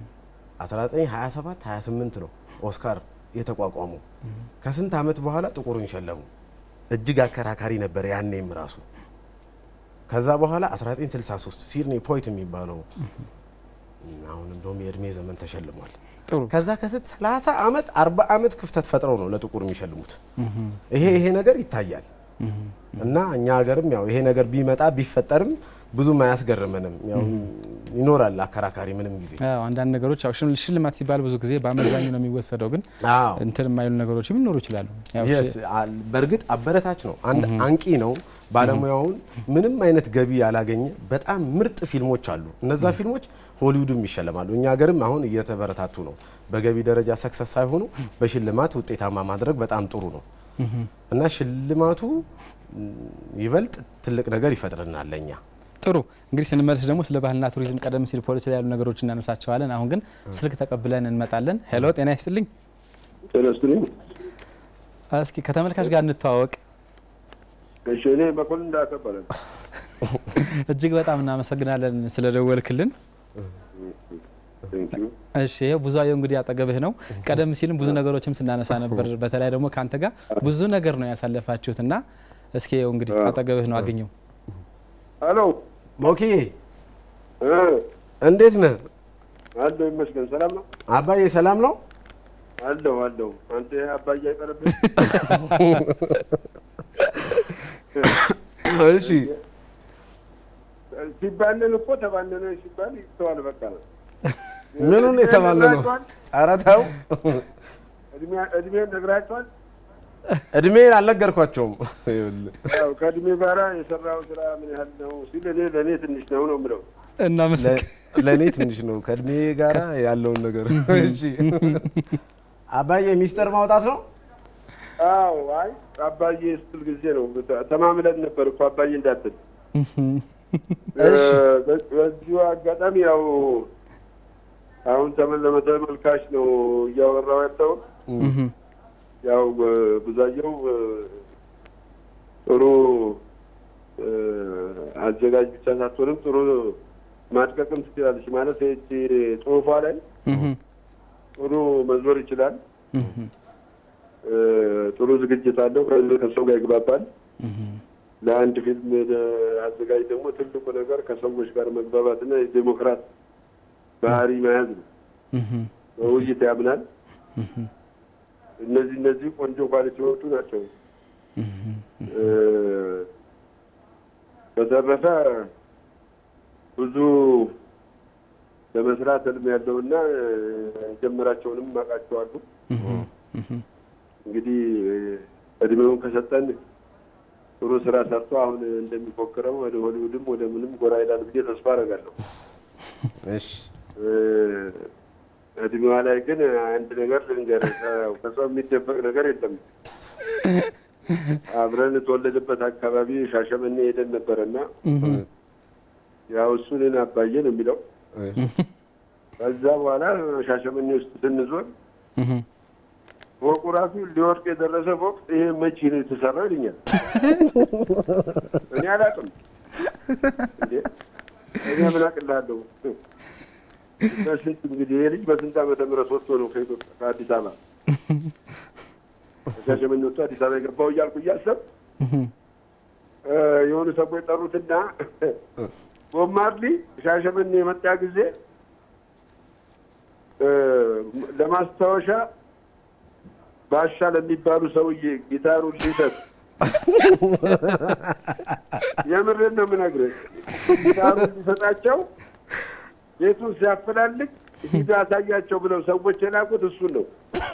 1927 28 ነው ኦስካር የተቋቋመው። ከስንት ዓመት በኋላ ጥቁሩን ሸለሙ። እጅግ አከራካሪ ነበር ያኔም ራሱ። ከዛ በኋላ 1963 ሲድኒ ፖይት የሚባለው አሁን እንደውም የእድሜ ዘመን ተሸልሟል። ከዛ ከስት 30 ዓመት 40 ዓመት ክፍተት ፈጥረው ነው ለጥቁር የሚሸልሙት። ይሄ ይሄ ነገር ይታያል። እና እኛ ሀገርም ያው ይሄ ነገር ቢመጣ ቢፈጠርም ብዙም አያስገርመንም። ያው ይኖራል አከራካሪ ምንም ጊዜ አንዳንድ ነገሮች ያው ሽልማት ሲባል ብዙ ጊዜ በአመዛኙ ነው የሚወሰደው፣ ግን እንትን የማይሉ ነገሮች ሊኖሩ ይችላሉ። በእርግጥ አበረታች ነው፣ አንድ አንቂ ነው። ባለሙያውን ምንም አይነት ገቢ ያላገኘ በጣም ምርጥ ፊልሞች አሉ። እነዛ ፊልሞች ሆሊውድም ይሸለማሉ። እኛ ሀገርም አሁን እየተበረታቱ ነው። በገቢ ደረጃ ሰክሰስ ሳይሆኑ በሽልማት ውጤታማ ማድረግ በጣም ጥሩ ነው። እና ሽልማቱ ይበልጥ ትልቅ ነገር ይፈጥርናል ለኛ። ጥሩ እንግዲህ ስንመለስ ደግሞ ስለ ባህልና ቱሪዝም ቀደም ሲል ፖሊስ ላይ ያሉ ነገሮች እናነሳቸዋለን። አሁን ግን ስልክ ተቀብለን እንመጣለን። ሄሎ፣ ጤና ይስጥልኝ። ጤና ይስጥልኝ። እስኪ ከተመልካች ጋር እንተዋወቅ። እሺ፣ እኔ መኮንን እንዳከበረ እጅግ በጣም እናመሰግናለን ስለደወልክልን። እሺ ይሄው ብዙአየሁ እንግዲህ አጠገብህ ነው። ቀደም ሲልም ብዙ ነገሮችም ስናነሳ ነበር። በተለይ ደግሞ ከአንተ ጋር ብዙ ነገር ነው ያሳለፋችሁት እና እስኪ ይኸው እንግዲህ አጠገብህ ነው አገኘው። ሄሎ ሞኪዬ፣ እንዴት ነህ? አለሁ ይመስገን። ሰላም ነው አባዬ? ሰላም ነው አለሁ አለሁ። አንተ አባዬ አይቀርብህ። እሺ ሲባነን እኮ ተባነነ ሲባል ይተዋል በቃ ነው። ምኑን የተባለ ነው? ኧረ ተው። እድሜን ነግራቸዋል። እድሜን አልነገርኳቸውም። ያው ከእድሜ ጋራ የሰራው ስራ ምን ያህል ነው ሲል እኔ ለእኔ ትንሽ ነው ነው የምለው። እናመሰግን። ለእኔ ትንሽ ነው ከእድሜ ጋራ ያለውን ነገር። እሺ አባዬ ሚስጥር ማውጣት ነው? አዎ። አይ አባዬ ስትል ጊዜ ነው ተማምለን ነበር እኮ አባዬ እንዳትል። በዚሁ አጋጣሚ ያው አሁን ተመልካች ነው እያወራው ያለው ያው ብዙአየሁ ጥሩ አዘጋጅ ብቻ ሳትሆንም ጥሩ ማድቀቅም ትችላለች። ማለት ይህቺ ጽሁፏ ላይ ጥሩ መዞር ይችላል። ጥሩ ዝግጅት አለው። ከሰው ጋር ይግባባል። ለአንድ ፊልም አዘጋጅ ደግሞ ትልቁ ነገር ከሰዎች ጋር መግባባትና የዴሞክራት ባህሪ መያዝ ነው። በውይይት ያምናል። እነዚህ እነዚህ ቆንጆ ኳሊቲዎቹ ናቸው። እ፣ በተረፈ ብዙ ለመስራት ህልም ያለውና እ፣ የጀመራቸውንም አውቃቸዋለሁ። እንግዲህ እ፣ እድሜውን ከሰጠን ጥሩ ስራ ሰርቶ አሁን እንደሚፎክረው ወደ ሆሊውድም ወደ ምንም ጎራ ይላል ብዬ ተስፋ አደርጋለሁ። እሺ እ፣ እድሜዋ ላይ ግን አንድ ነገር ልንገርህ፣ ከ- ከሰው የሚደበቅ ነገር የለም። አብረን የተወለደበት አካባቢ ሻሸመኔ ሄደን ነበረና ያው እሱ እኔን አባዬ ነው የሚለው። ከዛ በኋላ ሻሸመኔ ውስጥ ስንዞር ፎቁ ራሱ ሊወድቅ የደረሰ ፎቅ ይሄ መቼ ነው የተሰራው ይልኛል። እኔ አላውቅም እንዴ እኔ ምን አቅልሃለሁ? በስንት እንግዲህ ይሄ ልጅ በስንት ዓመተ ምህረት ወጥቶ ነው ከኢትዮጵያ ከአዲስ አበባ ከሻሸመኔ ወጥቶ አዲስ አበባ የገባው እያልኩ እያሰብ እ፣ የሆኑ ሰዎች ጠሩትና ቦብ ማርሊ ሻሸመኔ የመጣ ጊዜ እ፣ ለማስታወሻ ባሻ ለሚባሉ ሰውዬ ጊታሩን ሊሰጥ የምሬን ነው የምነግርህ። ጊታሩን ሊሰጣቸው ቤቱን ሲያፈላልግ ሂድ አሳያቸው ብለው ሰዎች የላኩት እሱን ነው።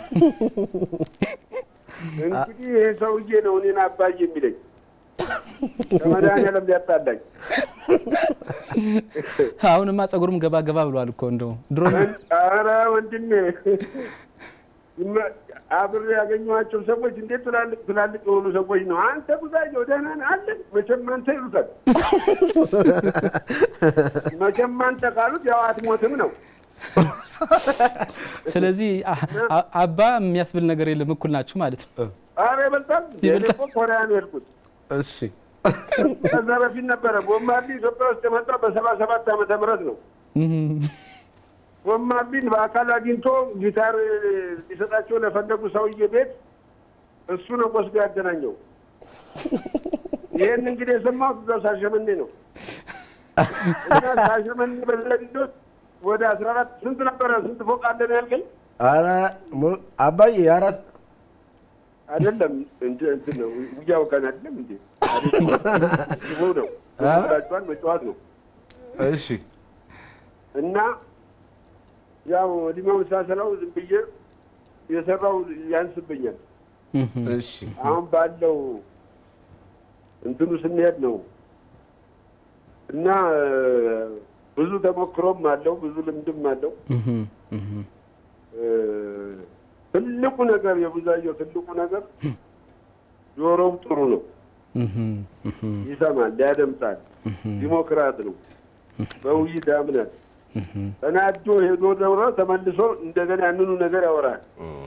እንግዲህ ይሄ ሰውዬ ነው እኔን አባዬ የሚለኝ ከመድኃኒዓለም ሊያጣላኝ አሁንማ ጸጉሩም ገባ ገባ ብሏል እኮ እንደው ድሮ ኧረ ወንድሜ ይመ- አብሬ ያገኘኋቸው ሰዎች እንዴት ትላልቅ ትላልቅ የሆኑ ሰዎች ነው። አንተ ጉዛየው ደህና ነህ አለን። መቼም አንተ ይሉታል። መቼም አንተ ካሉት ያው አትሞትም ነው። ስለዚህ አ- አ- አባ የሚያስብል ነገር የለም፣ እኩል ናችሁ ማለት ነው። ኧረ ይበልጣል። እኔ እኮ ኮሪያ ነው የሄድኩት። እሺ ከዛ በፊት ነበረ ቦብ ማርሊ ኢትዮጵያ ውስጥ የመጣው በሰባ ሰባት ዓመተ ምህረት ነው። ቦብ ማርሊን በአካል አግኝቶ ጊታር ሊሰጣቸው ለፈለጉ ሰውዬ ቤት እሱ ነው ወስዶ ያገናኘው። ይህን እንግዲህ የሰማሁት እዛው ሻሸመኔ ነው እና ሻሸመኔ በለሊት ወደ አስራ አራት ስንት ነበረ? ስንት ፎቅ አለ ነው ያልከኝ? ኧረ ሞ- አባዬ አራት አይደለም እንደ እንትን ነው እያወቀን አይደለም እንዴ? አይደለም። ይኸው ነው ላቸዋል መጫወት ነው እሺ እና ያው እድሜውን ሳሰላው ዝም ብዬ የሰራው ያንስብኛል። እሺ አሁን ባለው እንትኑ ስንሄድ ነው እና እ፣ ብዙ ተሞክሮም አለው ብዙ ልምድም አለው። እ፣ ትልቁ ነገር የቡዛየው ትልቁ ነገር ጆሮው ጥሩ ነው፣ ይሰማል፣ ያደምጣል፣ ዲሞክራት ነው፣ በውይይት ያምናል። ተናዶ ሄዶ ደግሞ ተመልሶ እንደገና ያንኑ ነገር ያወራል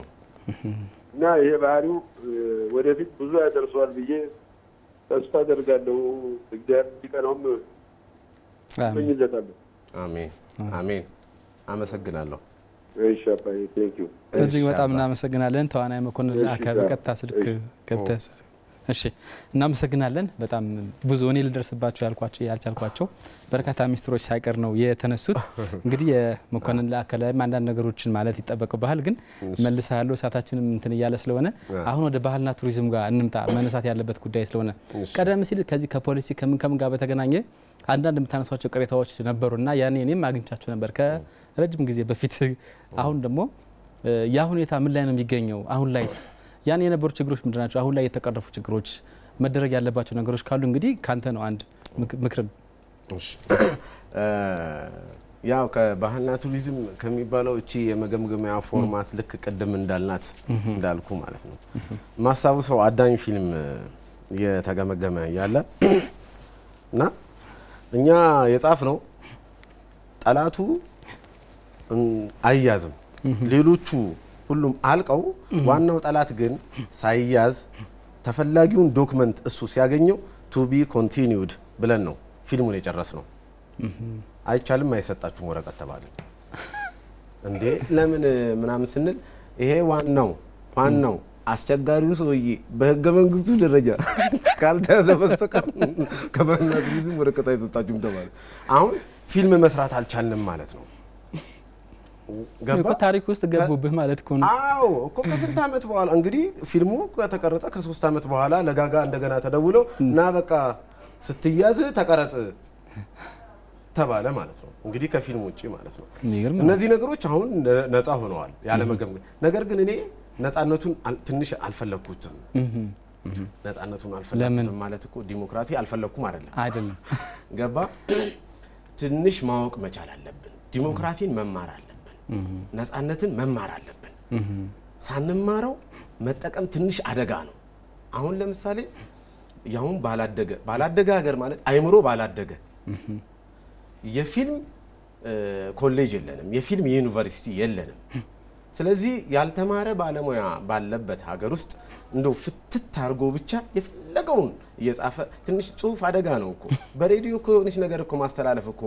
እና ይሄ ባህሪው እ፣ ወደፊት ብዙ ያደርሰዋል ብዬ ተስፋ አደርጋለሁ። እግዚአብሔር እንዲቀናውም እመኝለታለሁ። አሜን አሜን። አመሰግናለሁ። እሺ አባዬ ቴንክ ዩ። እጅግ በጣም እናመሰግናለን። ተዋናይ መኮንን እሺ፣ አካ ዛ- በቀጥታ ስልክ እሺ። ገብተህ እሺ፣ እናመሰግናለን። በጣም ብዙ እኔ ልደርስባቸው ያልኳቸው ያልቻልኳቸው በርካታ ሚስጥሮች ሳይቀር ነው የተነሱት። እንግዲህ የመኮንን ለአካ ላይም አንዳንድ ነገሮችን ማለት ይጠበቅብሃል፣ ግን መልሳ ያለው እሳታችንም እንትን እያለ ስለሆነ አሁን ወደ ባህልና ቱሪዝም ጋር እንምጣ። መነሳት ያለበት ጉዳይ ስለሆነ ቀደም ሲል ከዚህ ከፖሊሲ ከምን ከምን ጋር በተገናኘ አንዳንድ የምታነሷቸው ቅሬታዎች ነበሩና ያኔ እኔም አግኝቻቸው ነበር ከረጅም ጊዜ በፊት። አሁን ደግሞ እ፣ ያ ሁኔታ ምን ላይ ነው የሚገኘው? አሁን ላይስ ያን የነበሩ ችግሮች ምንድን ናቸው? አሁን ላይ የተቀረፉ ችግሮች፣ መደረግ ያለባቸው ነገሮች ካሉ እንግዲህ ካንተ ነው አንድ ምክ- ምክርም እሺ እ፣ ያው ከባህልና ቱሪዝም ከሚባለው እቺ የመገምገሚያ ፎርማት ልክ ቅድም እንዳልናት እንዳልኩ ማለት ነው ማስታውሰው አዳኝ ፊልም እየተገመገመ ያለ እና እኛ የጻፍ ነው ጠላቱ እም፣ አይያዝም ሌሎቹ ሁሉም አልቀው ዋናው ጠላት ግን ሳይያዝ ተፈላጊውን ዶክመንት እሱ ሲያገኘው ቱ ቢ ኮንቲኒውድ ብለን ነው ፊልሙን የጨረስ ነው። አይቻልም፣ አይሰጣችሁም ወረቀት ተባለ። እንዴ ለምን ምናምን ስንል ይሄ ዋናው ዋናው አስቸጋሪው ሰውዬ በህገ መንግስቱ ደረጃ ካልተያዘ በስተቀር ከባህልና ቱሪዝም ወረቀት አይሰጣችሁም ተባለ። አሁን ፊልም መስራት አልቻልንም ማለት ነው። እኮ ታሪክ ውስጥ ገቡብህ ማለት እኮ ነው። አዎ እኮ ከስንት ዓመት በኋላ እንግዲህ ፊልሙ ከተቀረጸ ከሶስት ዓመት በኋላ ለጋጋ እንደገና ተደውሎ እና በቃ ስትያዝ ተቀረጽ ተባለ ማለት ነው። እንግዲህ ከፊልም ውጭ ማለት ነው። የሚገርም ነው። እነዚህ ነገሮች አሁን ነ- ነፃ ሆነዋል ያለ መገምገም። ነገር ግን እኔ ነፃነቱን አል- ትንሽ አልፈለግኩትም። እህም፣ እህም። ነፃነቱን አልፈለግኩትም ማለት እኮ ዲሞክራሲ አልፈለግኩም አይደለም። አይደለም ገባ? ትንሽ ማወቅ መቻል አለብን። ዲሞክራሲን መማር አለብን። ነፃነትን መማር አለብን። ሳንማረው መጠቀም ትንሽ አደጋ ነው። አሁን ለምሳሌ ያሁን ባላደገ ባላደገ ሀገር ማለት አይምሮ ባላደገ የፊልም እ፣ ኮሌጅ የለንም፣ የፊልም ዩኒቨርሲቲ የለንም። ስለዚህ ያልተማረ ባለሙያ ባለበት ሀገር ውስጥ እንደው ፍትት አድርጎ ብቻ የፈለገውን እየጻፈ ትንሽ ጽሁፍ አደጋ ነው እኮ በሬዲዮ እኮ የሆነች ነገር እኮ ማስተላለፍ እኮ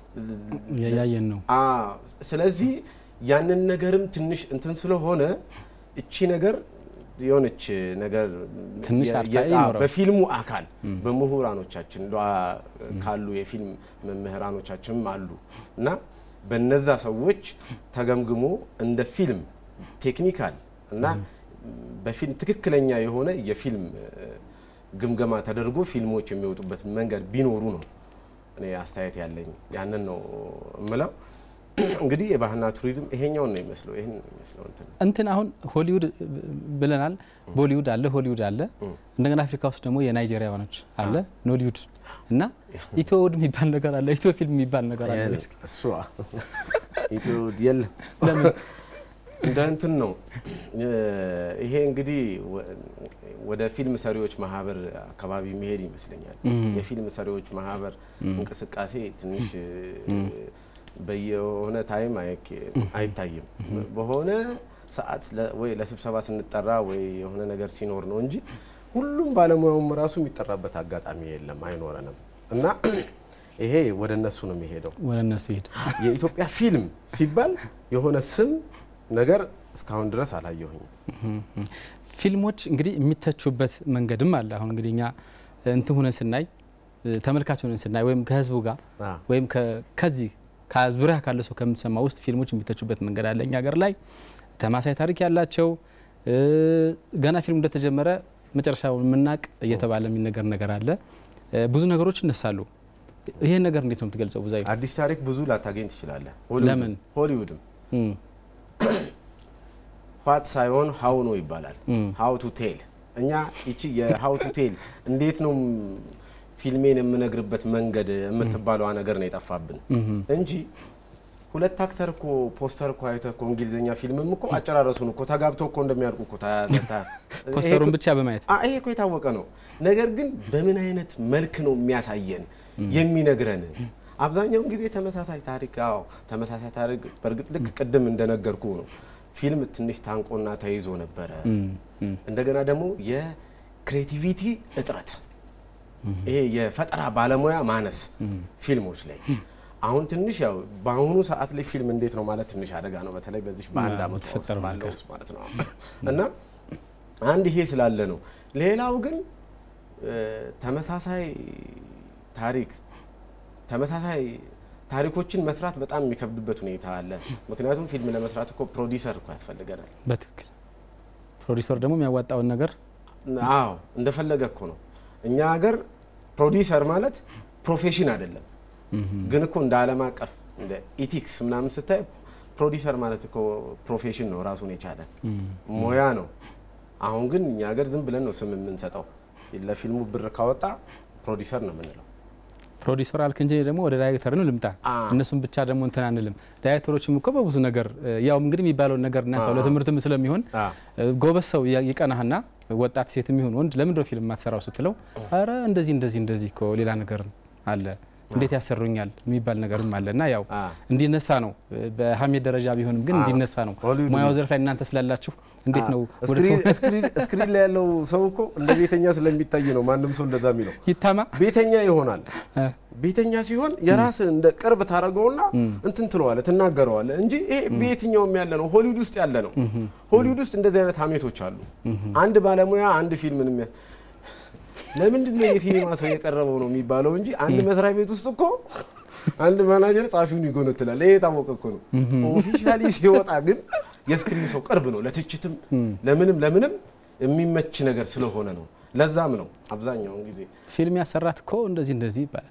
ያየን ነው። አ ስለዚህ ያንን ነገርም ትንሽ እንትን ስለሆነ እቺ ነገር የሆነች ነገር ትንሽ የ- አርታኢ የ- አ፣ ይኖረው። በፊልሙ አካል በምሁራኖቻችን እንደ አ፣ ካሉ የፊልም መምህራኖቻችንም አሉ እና በነዛ ሰዎች ተገምግሞ እንደ ፊልም ቴክኒካል እና በፊልም ትክክለኛ የሆነ የፊልም እ፣ ግምገማ ተደርጎ ፊልሞች የሚወጡበት መንገድ ቢኖሩ ነው እኔ አስተያየት ያለኝ ያንን ነው እምለው። እንግዲህ የባህልና ቱሪዝም ይሄኛውን ነው የሚመስለው ይህን ነው የሚመስለው እንትን እንትን አሁን ሆሊውድ ብለናል። ቦሊውድ አለ፣ ሆሊውድ አለ። እንደገና አፍሪካ ውስጥ ደግሞ የናይጄሪያኖች አለ፣ ኖሊውድ እና ኢትዮውድ የሚባል ነገር አለ፣ ኢትዮ ፊልም የሚባል ነገር አለ። የለም፣ እስኪ እሱ ኢትዮ የለም ለምን? እንደ እንትን ነው እ፣ ይሄ እንግዲህ ወ- ወደ ፊልም ሰሪዎች ማህበር አካባቢ የሚሄድ ይመስለኛል። እም። የፊልም ሰሪዎች ማህበር እም። እንቅስቃሴ ትንሽ እ፣ በየሆነ ታይም አይክ- አይታይም። በሆነ ሰዓት ለ- ወይ ለስብሰባ ስንጠራ ወይ የሆነ ነገር ሲኖር ነው እንጂ ሁሉም ባለሙያውም ራሱ የሚጠራበት አጋጣሚ የለም፣ አይኖረንም እና ይሄ ወደ እነሱ ነው የሚሄደው። ወደ እነሱ ይሄድ። የኢትዮጵያ ፊልም ሲባል የሆነ ስም ነገር እስካሁን ድረስ አላየሁኝም። ፊልሞች እንግዲህ የሚተቹበት መንገድም አለ። አሁን እንግዲህ እኛ እንትን ሁነን ስናይ ተመልካች ሁነን ስናይ ወይም ከህዝቡ ጋር ወይም ከ- ከዚህ ከዙሪያ ካለ ሰው ከምትሰማ ውስጥ ፊልሞች የሚተቹበት መንገድ አለ። እኛ ሀገር ላይ ተማሳይ ታሪክ ያላቸው እ፣ ገና ፊልም እንደተጀመረ መጨረሻውን የምናቅ እየተባለ የሚነገር ነገር አለ። እ፣ ብዙ ነገሮች ይነሳሉ። ይሄን ነገር እንዴት ነው የምትገልጸው? ብዙ አዲስ ታሪክ ብዙ ላታገኝ ትችላለህ። ለምን? ሆሊውድም ኋት ሳይሆን ሀው ነው ይባላል። እም። ሀው ቱ ቴል እኛ ይቺ የሀው ቱ ቴል እንዴት ነው ፊልሜን የምነግርበት መንገድ የምትባለዋ ነገር ነው የጠፋብን እም። እንጂ ሁለት አክተር እኮ ፖስተር እኮ አይተህ እኮ እንግሊዝኛ ፊልምም እኮ አጨራረሱን እኮ ተጋብተው እኮ እንደሚያልቁ እኮ ታ- ታ- ፖስተሩን ይሄ እኮ- ብቻ በማየት አ- ይሄ እኮ የታወቀ ነው። ነገር ግን በምን አይነት መልክ ነው የሚያሳየን የሚነግረን? አብዛኛውን ጊዜ ተመሳሳይ ታሪክ አዎ፣ ተመሳሳይ ታሪክ በእርግጥ ልክ ቅድም እንደነገርኩ ነው። ፊልም ትንሽ ታንቆና ተይዞ ነበረ። እም፣ እም። እንደገና ደግሞ የክሬቲቪቲ እጥረት፣ ይሄ የፈጠራ ባለሙያ ማነስ ፊልሞች ላይ አሁን ትንሽ ያው በአሁኑ ሰዓት ላይ ፊልም እንዴት ነው ማለት ትንሽ አደጋ ነው። በተለይ በዚህ በአንድ አዎ፣ አመት ውስጥ የተፈጠረው ባለው ነገር። ውስጥ ማለት ነው እና አንድ ይሄ ስላለ ነው። ሌላው ግን እ፣ ተመሳሳይ ታሪክ ተመሳሳይ ታሪኮችን መስራት በጣም የሚከብድበት ሁኔታ አለ። ምክንያቱም ፊልም ለመስራት እኮ ፕሮዲሰር እኮ ያስፈልገናል። በትክክል ፕሮዲሰር ደግሞ የሚያዋጣውን ነገር አዎ እንደፈለገ እኮ ነው። እኛ ሀገር ፕሮዲሰር ማለት ፕሮፌሽን አይደለም። ግን እኮ እንደ ዓለም አቀፍ እንደ ኢቲክስ ምናምን ስታይ ፕሮዲሰር ማለት እኮ ፕሮፌሽን ነው ራሱን የቻለ ሙያ ነው። አሁን ግን እኛ ሀገር ዝም ብለን ነው ስም የምንሰጠው። ለፊልሙ ብር ካወጣ ፕሮዲሰር ነው የምንለው። ፕሮዲሰር አልክ እንጂ ደግሞ ወደ ዳይሬክተር ነው ልምጣ። እነሱም ብቻ ደግሞ እንትን አንልም። ዳይሬክተሮችም እኮ በብዙ ነገር እ፣ ያው እንግዲህ የሚባለውን ነገር እናንሳው አዎ። ለትምህርትም ስለሚሆን እ፣ ጎበዝ ሰው ያ- ይቀናህና ወጣት ሴትም ይሁን ወንድ ለምንድን ነው ፊልም የማትሰራው ስትለው፣ አረ እንደዚህ እንደዚህ እንደዚህ እኮ ሌላ ነገር አለ እንዴት ያሰሩኛል የሚባል ነገርም አለ እና ያው እንዲነሳ ነው በሀሜት ደረጃ ቢሆንም ግን እንዲነሳ ነው። ሙያው ዘርፍ ላይ እናንተ ስላላችሁ እንዴት ነው ወደ ስክሪን ላይ ያለው ሰው እኮ እንደ ቤተኛ ስለሚታይ ነው ማንም ሰው እንደዛ የሚለው። ይታማ ቤተኛ ይሆናል። ቤተኛ ሲሆን የራስ እንደ ቅርብ ታደርገውና እንትን ትለዋለ ትናገረዋለ እንጂ ይሄ በየትኛውም ያለ ነው። ሆሊውድ ውስጥ ያለ ነው። ሆሊውድ ውስጥ እንደዚህ አይነት ሀሜቶች አሉ። አንድ ባለሙያ አንድ ፊልምን የሚያ ለምንድን ነው የሲኒማ ሰው የቀረበው ነው የሚባለው እንጂ አንድ መስሪያ ቤት ውስጥ እኮ አንድ ማናጀር ጸሐፊውን ይጎነትላል። ይሄ የታወቀ እኮ ነው። ኦፊሻሊ ሲወጣ ግን የስክሪን ሰው ቅርብ ነው። ለትችትም ለምንም ለምንም የሚመች ነገር ስለሆነ ነው። ለዛም ነው አብዛኛውን ጊዜ ፊልም ያሰራት እኮ እንደዚህ እንደዚህ ይባላል።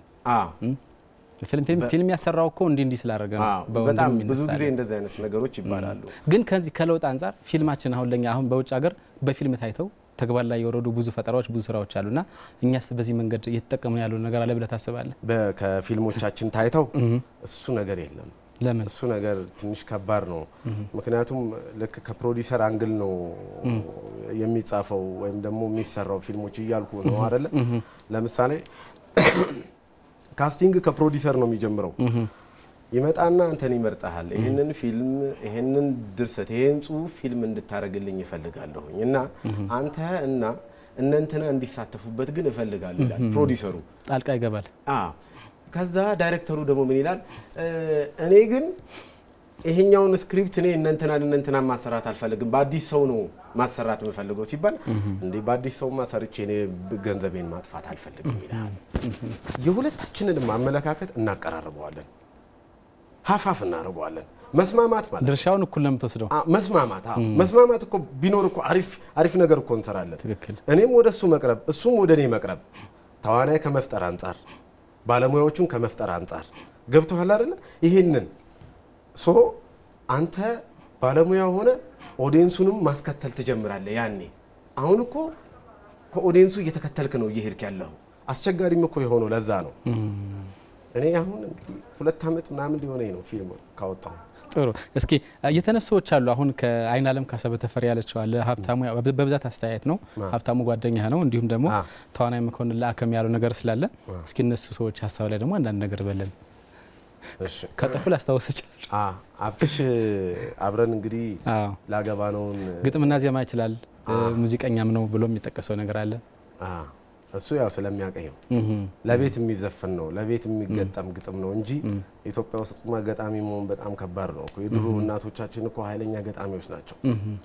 ፊልም ያሰራው እኮ እንዲህ እንዲህ ስላደረገ ነው። በጣም ብዙ ጊዜ እንደዚህ አይነት ነገሮች ይባላሉ። ግን ከዚህ ከለውጥ አንጻር ፊልማችን አሁን ለኛ አሁን በውጭ ሀገር በፊልም ታይተው ተግባር ላይ የወረዱ ብዙ ፈጠራዎች ብዙ ስራዎች አሉና እኛስ በዚህ መንገድ እየተጠቀምን ያለው ነገር አለ ብለህ ታስባለህ? ከፊልሞቻችን ታይተው እሱ ነገር የለም። ለምን? እሱ ነገር ትንሽ ከባድ ነው። ምክንያቱም ልክ ከፕሮዲሰር አንግል ነው የሚጻፈው ወይም ደግሞ የሚሰራው ፊልሞች እያልኩ ነው አይደለ? ለምሳሌ ካስቲንግ ከፕሮዲሰር ነው የሚጀምረው። ይመጣና አንተን ይመርጠሃል። ይህንን ፊልም ይህንን ድርሰት ይህን ጽሁፍ ፊልም እንድታደርግልኝ እፈልጋለሁኝ እና አንተ እና እነንትና እንዲሳተፉበት ግን እፈልጋለሁ ይላል ፕሮዲሰሩ። ጣልቃ ይገባል። ከዛ ዳይሬክተሩ ደግሞ ምን ይላል? እኔ ግን ይሄኛውን ስክሪፕት እኔ እነንትናን እነንትና ማሰራት አልፈልግም፣ በአዲስ ሰው ነው ማሰራት የምፈልገው ሲባል እንዲህ በአዲስ ሰው ማሰርቼ እኔ ገንዘቤን ማጥፋት አልፈልግም ይላል። የሁለታችንንም አመለካከት እናቀራርበዋለን፣ ሀፋፍ እናደርገዋለን። መስማማት ማለት ድርሻውን እኩል ነው የምትወስደው። መስማማት አዎ፣ መስማማት እኮ ቢኖር እኮ አሪፍ አሪፍ ነገር እኮ እንሰራለን። ትክክል። እኔም ወደ እሱ መቅረብ እሱም ወደ እኔ መቅረብ ተዋናይ ከመፍጠር አንጻር ባለሙያዎቹን ከመፍጠር አንጻር ገብቶሃል አይደለ? ይሄንን ሶ አንተ ባለሙያ ሆነ ኦዲየንሱንም ማስከተል ትጀምራለህ። ያኔ አሁን እኮ ከኦዲየንሱ እየተከተልክ ነው እየሄድክ ያለው። አስቸጋሪም እኮ የሆነው ለዛ ነው። እኔ አሁን እንግዲህ ሁለት ዓመት ምናምን ሊሆነኝ ነው ፊልም ካወጣሁ። ጥሩ እስኪ የተነሱ ሰዎች አሉ። አሁን ከአይን አለም ካሰበ ተፈሪ ያለችው አለ። ሀብታሙ በብዛት አስተያየት ነው። ሀብታሙ ጓደኛ ነው። እንዲሁም ደግሞ ተዋናይ መኮንን ለአከም ያለው ነገር ስላለ እስኪ እነሱ ሰዎች ሀሳብ ላይ ደግሞ አንዳንድ ነገር በለን ከጠፉ ላስታወስ ይችላል። አብትሽ አብረን እንግዲህ ላገባ ነውን ግጥምና ዜማ ይችላል ሙዚቀኛም ነው ብሎ የሚጠቀሰው ነገር አለ። እሱ ያው ስለሚያቀኝ ነው። ለቤት የሚዘፈን ነው፣ ለቤት የሚገጠም ግጥም ነው እንጂ ኢትዮጵያ ውስጥ ገጣሚ መሆን በጣም ከባድ ነው። የድሮ እናቶቻችን እኮ ኃይለኛ ገጣሚዎች ናቸው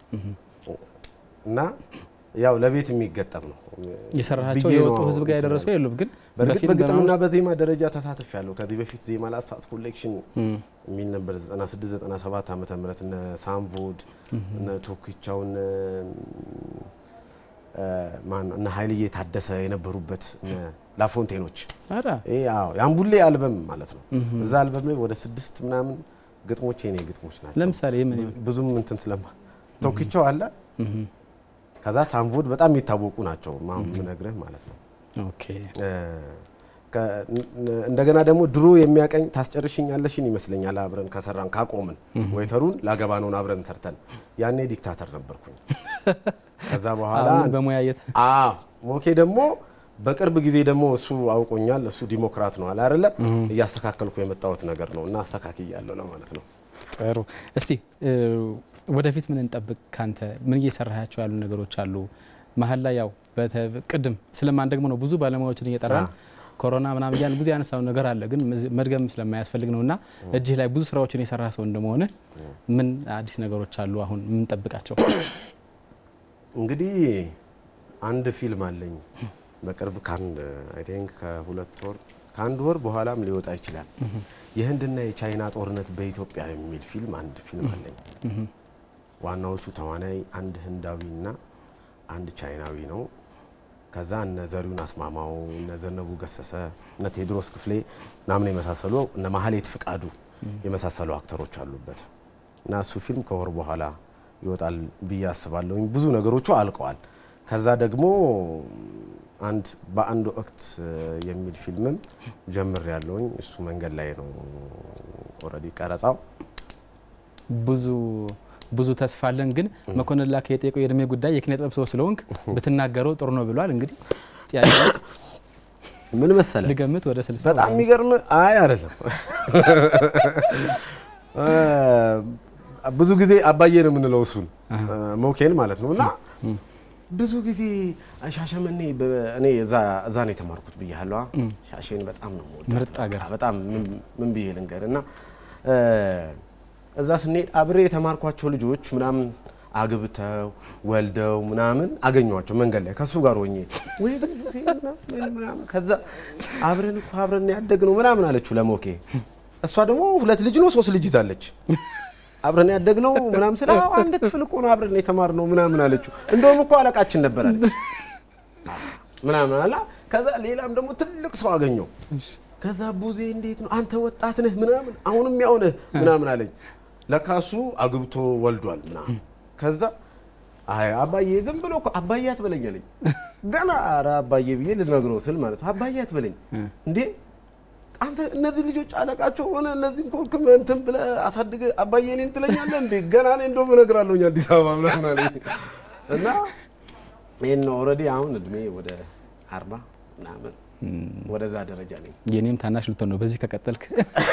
እና ያው ለቤት የሚገጠም ነው የሰራቸው የወጡ ህዝብ ጋር የደረሰው የሉም። ግን በእርግጥ በግጥምና በዜማ ደረጃ ተሳትፍ ያለው ከዚህ በፊት ዜማ ላስታት ኮሌክሽን የሚል ነበር 96 97 ዓመተ ምህረት እነ ሳምቮድ እነ ቶኪቻው እነ ኃይልዬ ታደሰ የነበሩበት ላፎንቴኖች የአምቡሌ አልበም ማለት ነው። እዛ አልበም ላይ ወደ ስድስት ምናምን ግጥሞች የኔ ግጥሞች ናቸው። ለምሳሌ ብዙም እንትን ስለማ ቶኪቻው አለ ከዛ ሳምቮድ በጣም የሚታወቁ ናቸው ምነግርህ ማለት ነው። ኦኬ እንደገና ደግሞ ድሮ የሚያቀኝ ታስጨርሽኛለሽን ይመስለኛል አብረን ከሰራን ካቆምን ወይተሩን ላገባ ነውን አብረን ሰርተን ያኔ ዲክታተር ነበርኩኝ። ከዛ በኋላ በሙያየት ሞኬ ደግሞ በቅርብ ጊዜ ደግሞ እሱ አውቆኛል። እሱ ዲሞክራት ነው አለ አይደለ? እያስተካከልኩ የመጣሁት ነገር ነው እና አስተካክያለሁ ለማለት ነው። ጥሩ እስቲ ወደፊት ምን እንጠብቅ ካንተ? ምን እየሰራሃቸው ያሉ ነገሮች አሉ? መሀል ላይ ያው ቅድም ስለማን ደግሞ ነው ብዙ ባለሙያዎችን እየጠራን ኮሮና ምናምን እያልን ብዙ ያነሳው ነገር አለ፣ ግን መድገም ስለማያስፈልግ ነው እና እጅህ ላይ ብዙ ስራዎችን የሰራ ሰው እንደመሆነ ምን አዲስ ነገሮች አሉ አሁን የምንጠብቃቸው? እንግዲህ አንድ ፊልም አለኝ በቅርብ ከአንድ አይ ቲንክ ከሁለት ወር ከአንድ ወር በኋላም ሊወጣ ይችላል። የህንድና የቻይና ጦርነት በኢትዮጵያ የሚል ፊልም አንድ ፊልም አለኝ። ዋናዎቹ ተዋናይ አንድ ህንዳዊና አንድ ቻይናዊ ነው። ከዛ እነ ዘሪሁን አስማማው፣ እነ ዘነቡ ገሰሰ፣ እነ ቴዎድሮስ ክፍሌ ምናምን የመሳሰሉ እነ ማህሌት ፍቃዱ የመሳሰሉ አክተሮች አሉበት እና እሱ ፊልም ከወር በኋላ ይወጣል ብዬ አስባለሁ። ብዙ ነገሮቹ አልቀዋል። ከዛ ደግሞ አንድ በአንድ ወቅት የሚል ፊልምም ጀምር ያለውኝ እሱ መንገድ ላይ ነው ኦልሬዲ ቀረጻው ብዙ ብዙ ተስፋ አለን። ግን መኮንን ላከ የጠየቀው የእድሜ ጉዳይ የኪነ ጥበብ ሰው ስለሆንክ ብትናገረው ጥሩ ነው ብሏል። እንግዲህ ጥያቄ ምን መሰለ ልገምት ወደ 60 በጣም የሚገርም አይ አይደለም ብዙ ጊዜ አባዬ ነው የምንለው እሱን ሞኬን ማለት ነው እና ብዙ ጊዜ ሻሸመኔ እኔ እዛ ነው የተማርኩት ብያለሁ። ሻሸን በጣም ነው የምወዳት። ምርጥ ሀገር በጣም ምን ብዬ ልንገር እና እዛ ስንሄድ አብሬ የተማርኳቸው ልጆች ምናምን አግብተው ወልደው ምናምን አገኘኋቸው መንገድ ላይ ከሱ ጋር ሆኜ ወይ ምናምን ከዛ አብረን እኮ አብረን ያደግነው ምናምን አለችው ለሞኬ። እሷ ደግሞ ሁለት ልጅ ነው ሶስት ልጅ ይዛለች። አብረን ያደግነው ምናምን ስለ አንድ ክፍል እኮ ነው አብረን የተማርነው ምናምን አለችው። እንደውም እኮ አለቃችን ነበር አለች ምናምን አላ። ከዛ ሌላም ደግሞ ትልቅ ሰው አገኘው። ከዛ ቡዜ እንዴት ነው አንተ ወጣት ነህ ምናምን አሁንም ያው ነህ ምናምን አለኝ። ለካ እሱ አግብቶ ወልዷል ምናምን ከዛ አይ አባዬ ዝም ብሎ እኮ አባዬ አትበለኝ አለኝ። ገና ኧረ አባዬ ብዬ ልነግረው ስል ማለት ነው አባዬ አትበለኝ እንዴ አንተ እነዚህ ልጆች አለቃቸው ሆነ እነዚህ ኮልክ እንትን ብለህ አሳድገህ አባዬ እኔን ትለኛለህ እንዴ? ገና እኔ እንደውም እነግራለሁኝ አዲስ አበባ ምናምን አለኝ እና ይህን ኦልሬዲ አሁን እድሜ ወደ አርባ ምናምን ወደዛ ደረጃ ነኝ። የኔም ታናሽ ልትሆን ነው በዚህ ከቀጠልክ።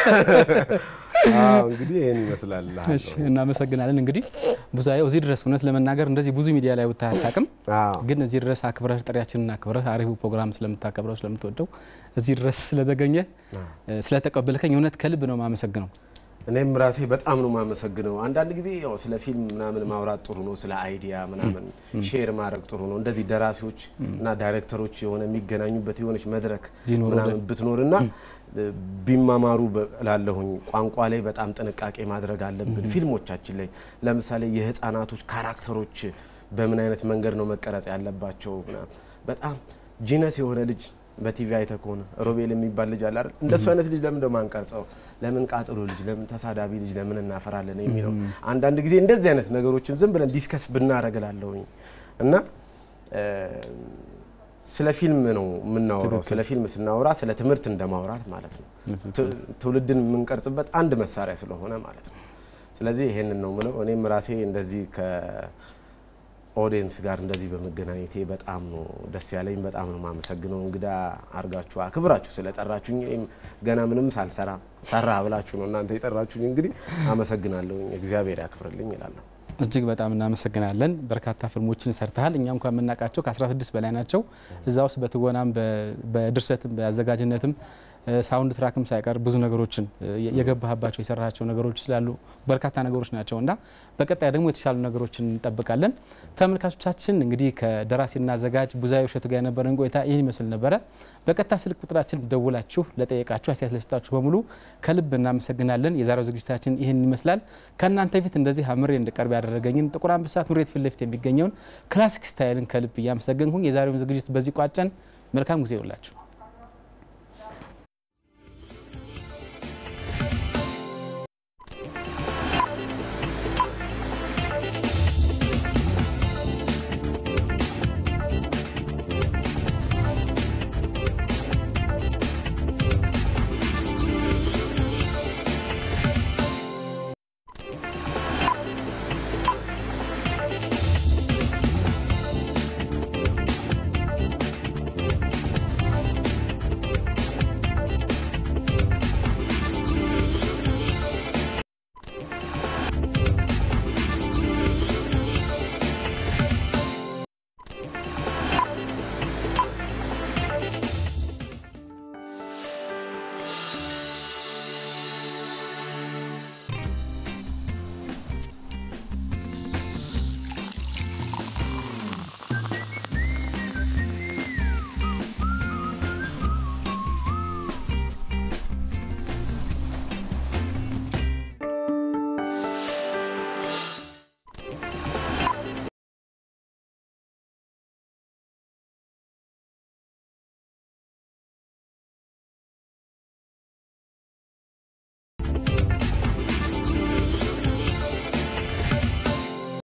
እንግዲህ ይህን ይመስላል። እናመሰግናለን። እንግዲህ ብዙዬው እዚህ ድረስ እውነት ለመናገር እንደዚህ ብዙ ሚዲያ ላይ ወጥተህ አታውቅም፣ ግን እዚህ ድረስ አክብረህ ጥሪያችንን አክብረህ አሪፉ ፕሮግራም ስለምታከብረው ስለምትወደው እዚህ ድረስ ስለተገኘ ስለተቀበልከኝ እውነት ከልብ ነው የማመሰግነው። እኔም ራሴ በጣም ነው የማመሰግነው። አንዳንድ ጊዜ ያው ስለ ፊልም ምናምን ማውራት ጥሩ ነው፣ ስለ አይዲያ ምናምን ሼር ማድረግ ጥሩ ነው። እንደዚህ ደራሲዎች እና ዳይሬክተሮች የሆነ የሚገናኙበት የሆነች መድረክ ምናምን ብትኖርና ቢማማሩ ላለሁኝ ቋንቋ ላይ በጣም ጥንቃቄ ማድረግ አለብን። ፊልሞቻችን ላይ ለምሳሌ የህፃናቶች ካራክተሮች በምን አይነት መንገድ ነው መቀረጽ ያለባቸው ምናምን በጣም ጂነስ የሆነ ልጅ በቲቪ አይተህ ከሆነ ሮቤል የሚባል ልጅ አለ አይደል? እንደሱ አይነት ልጅ ለምን ደሞ አንቀርጸው? ለምን ቃጥሎ ልጅ፣ ለምን ተሳዳቢ ልጅ ለምን እናፈራለን የሚለው አንዳንድ ጊዜ እንደዚህ አይነት ነገሮችን ዝም ብለን ዲስከስ ብናደርግ እላለሁኝ እና ስለ ፊልም ነው የምናወራው። ስለ ፊልም ስናወራ ስለ ትምህርት እንደማውራት ማለት ነው። ትውልድን የምንቀርጽበት አንድ መሳሪያ ስለሆነ ማለት ነው። ስለዚህ ይሄንን ነው ምለው። እኔም ራሴ እንደዚህ ኦዲየንስ ጋር እንደዚህ በመገናኘቴ በጣም ነው ደስ ያለኝ። በጣም ነው የማመሰግነው። እንግዳ አርጋችሁ አክብራችሁ ስለጠራችሁኝ እኔም ገና ምንም ሳልሰራ ሰራ ብላችሁ ነው እናንተ የጠራችሁኝ። እንግዲህ አመሰግናለሁ። እግዚአብሔር ያክብርልኝ ይላለሁ። እጅግ በጣም እናመሰግናለን። በርካታ ፊልሞችን ሰርተሃል። እኛ እንኳን የምናውቃቸው ከ16 በላይ ናቸው። እዛ ውስጥ በትወናም በድርሰትም በአዘጋጅነትም ሳውንድ ትራክም ሳይቀር ብዙ ነገሮችን የገባህባቸው የሰራቸው ነገሮች ስላሉ በርካታ ነገሮች ናቸው እና በቀጣይ ደግሞ የተሻሉ ነገሮችን እንጠብቃለን። ተመልካቾቻችን እንግዲህ ከደራሲና አዘጋጅ ቡዛዬ እሸቱ ጋር የነበረን ቆይታ ይህን ይመስል ነበረ። በቀጥታ ስልክ ቁጥራችን ደውላችሁ ለጠየቃችሁ አስተያየት ለሰጣችሁ በሙሉ ከልብ እናመሰግናለን። የዛሬው ዝግጅታችን ይህን ይመስላል። ከእናንተ ፊት እንደዚህ አምሬ እንድቀርብ ያደረገኝን ጥቁር አንበሳ ትምህርት ፊት ለፊት የሚገኘውን ክላሲክ ስታይልን ከልብ እያመሰገንኩኝ የዛሬውን ዝግጅት በዚህ ቋጨን። መልካም ጊዜ ይውላችሁ።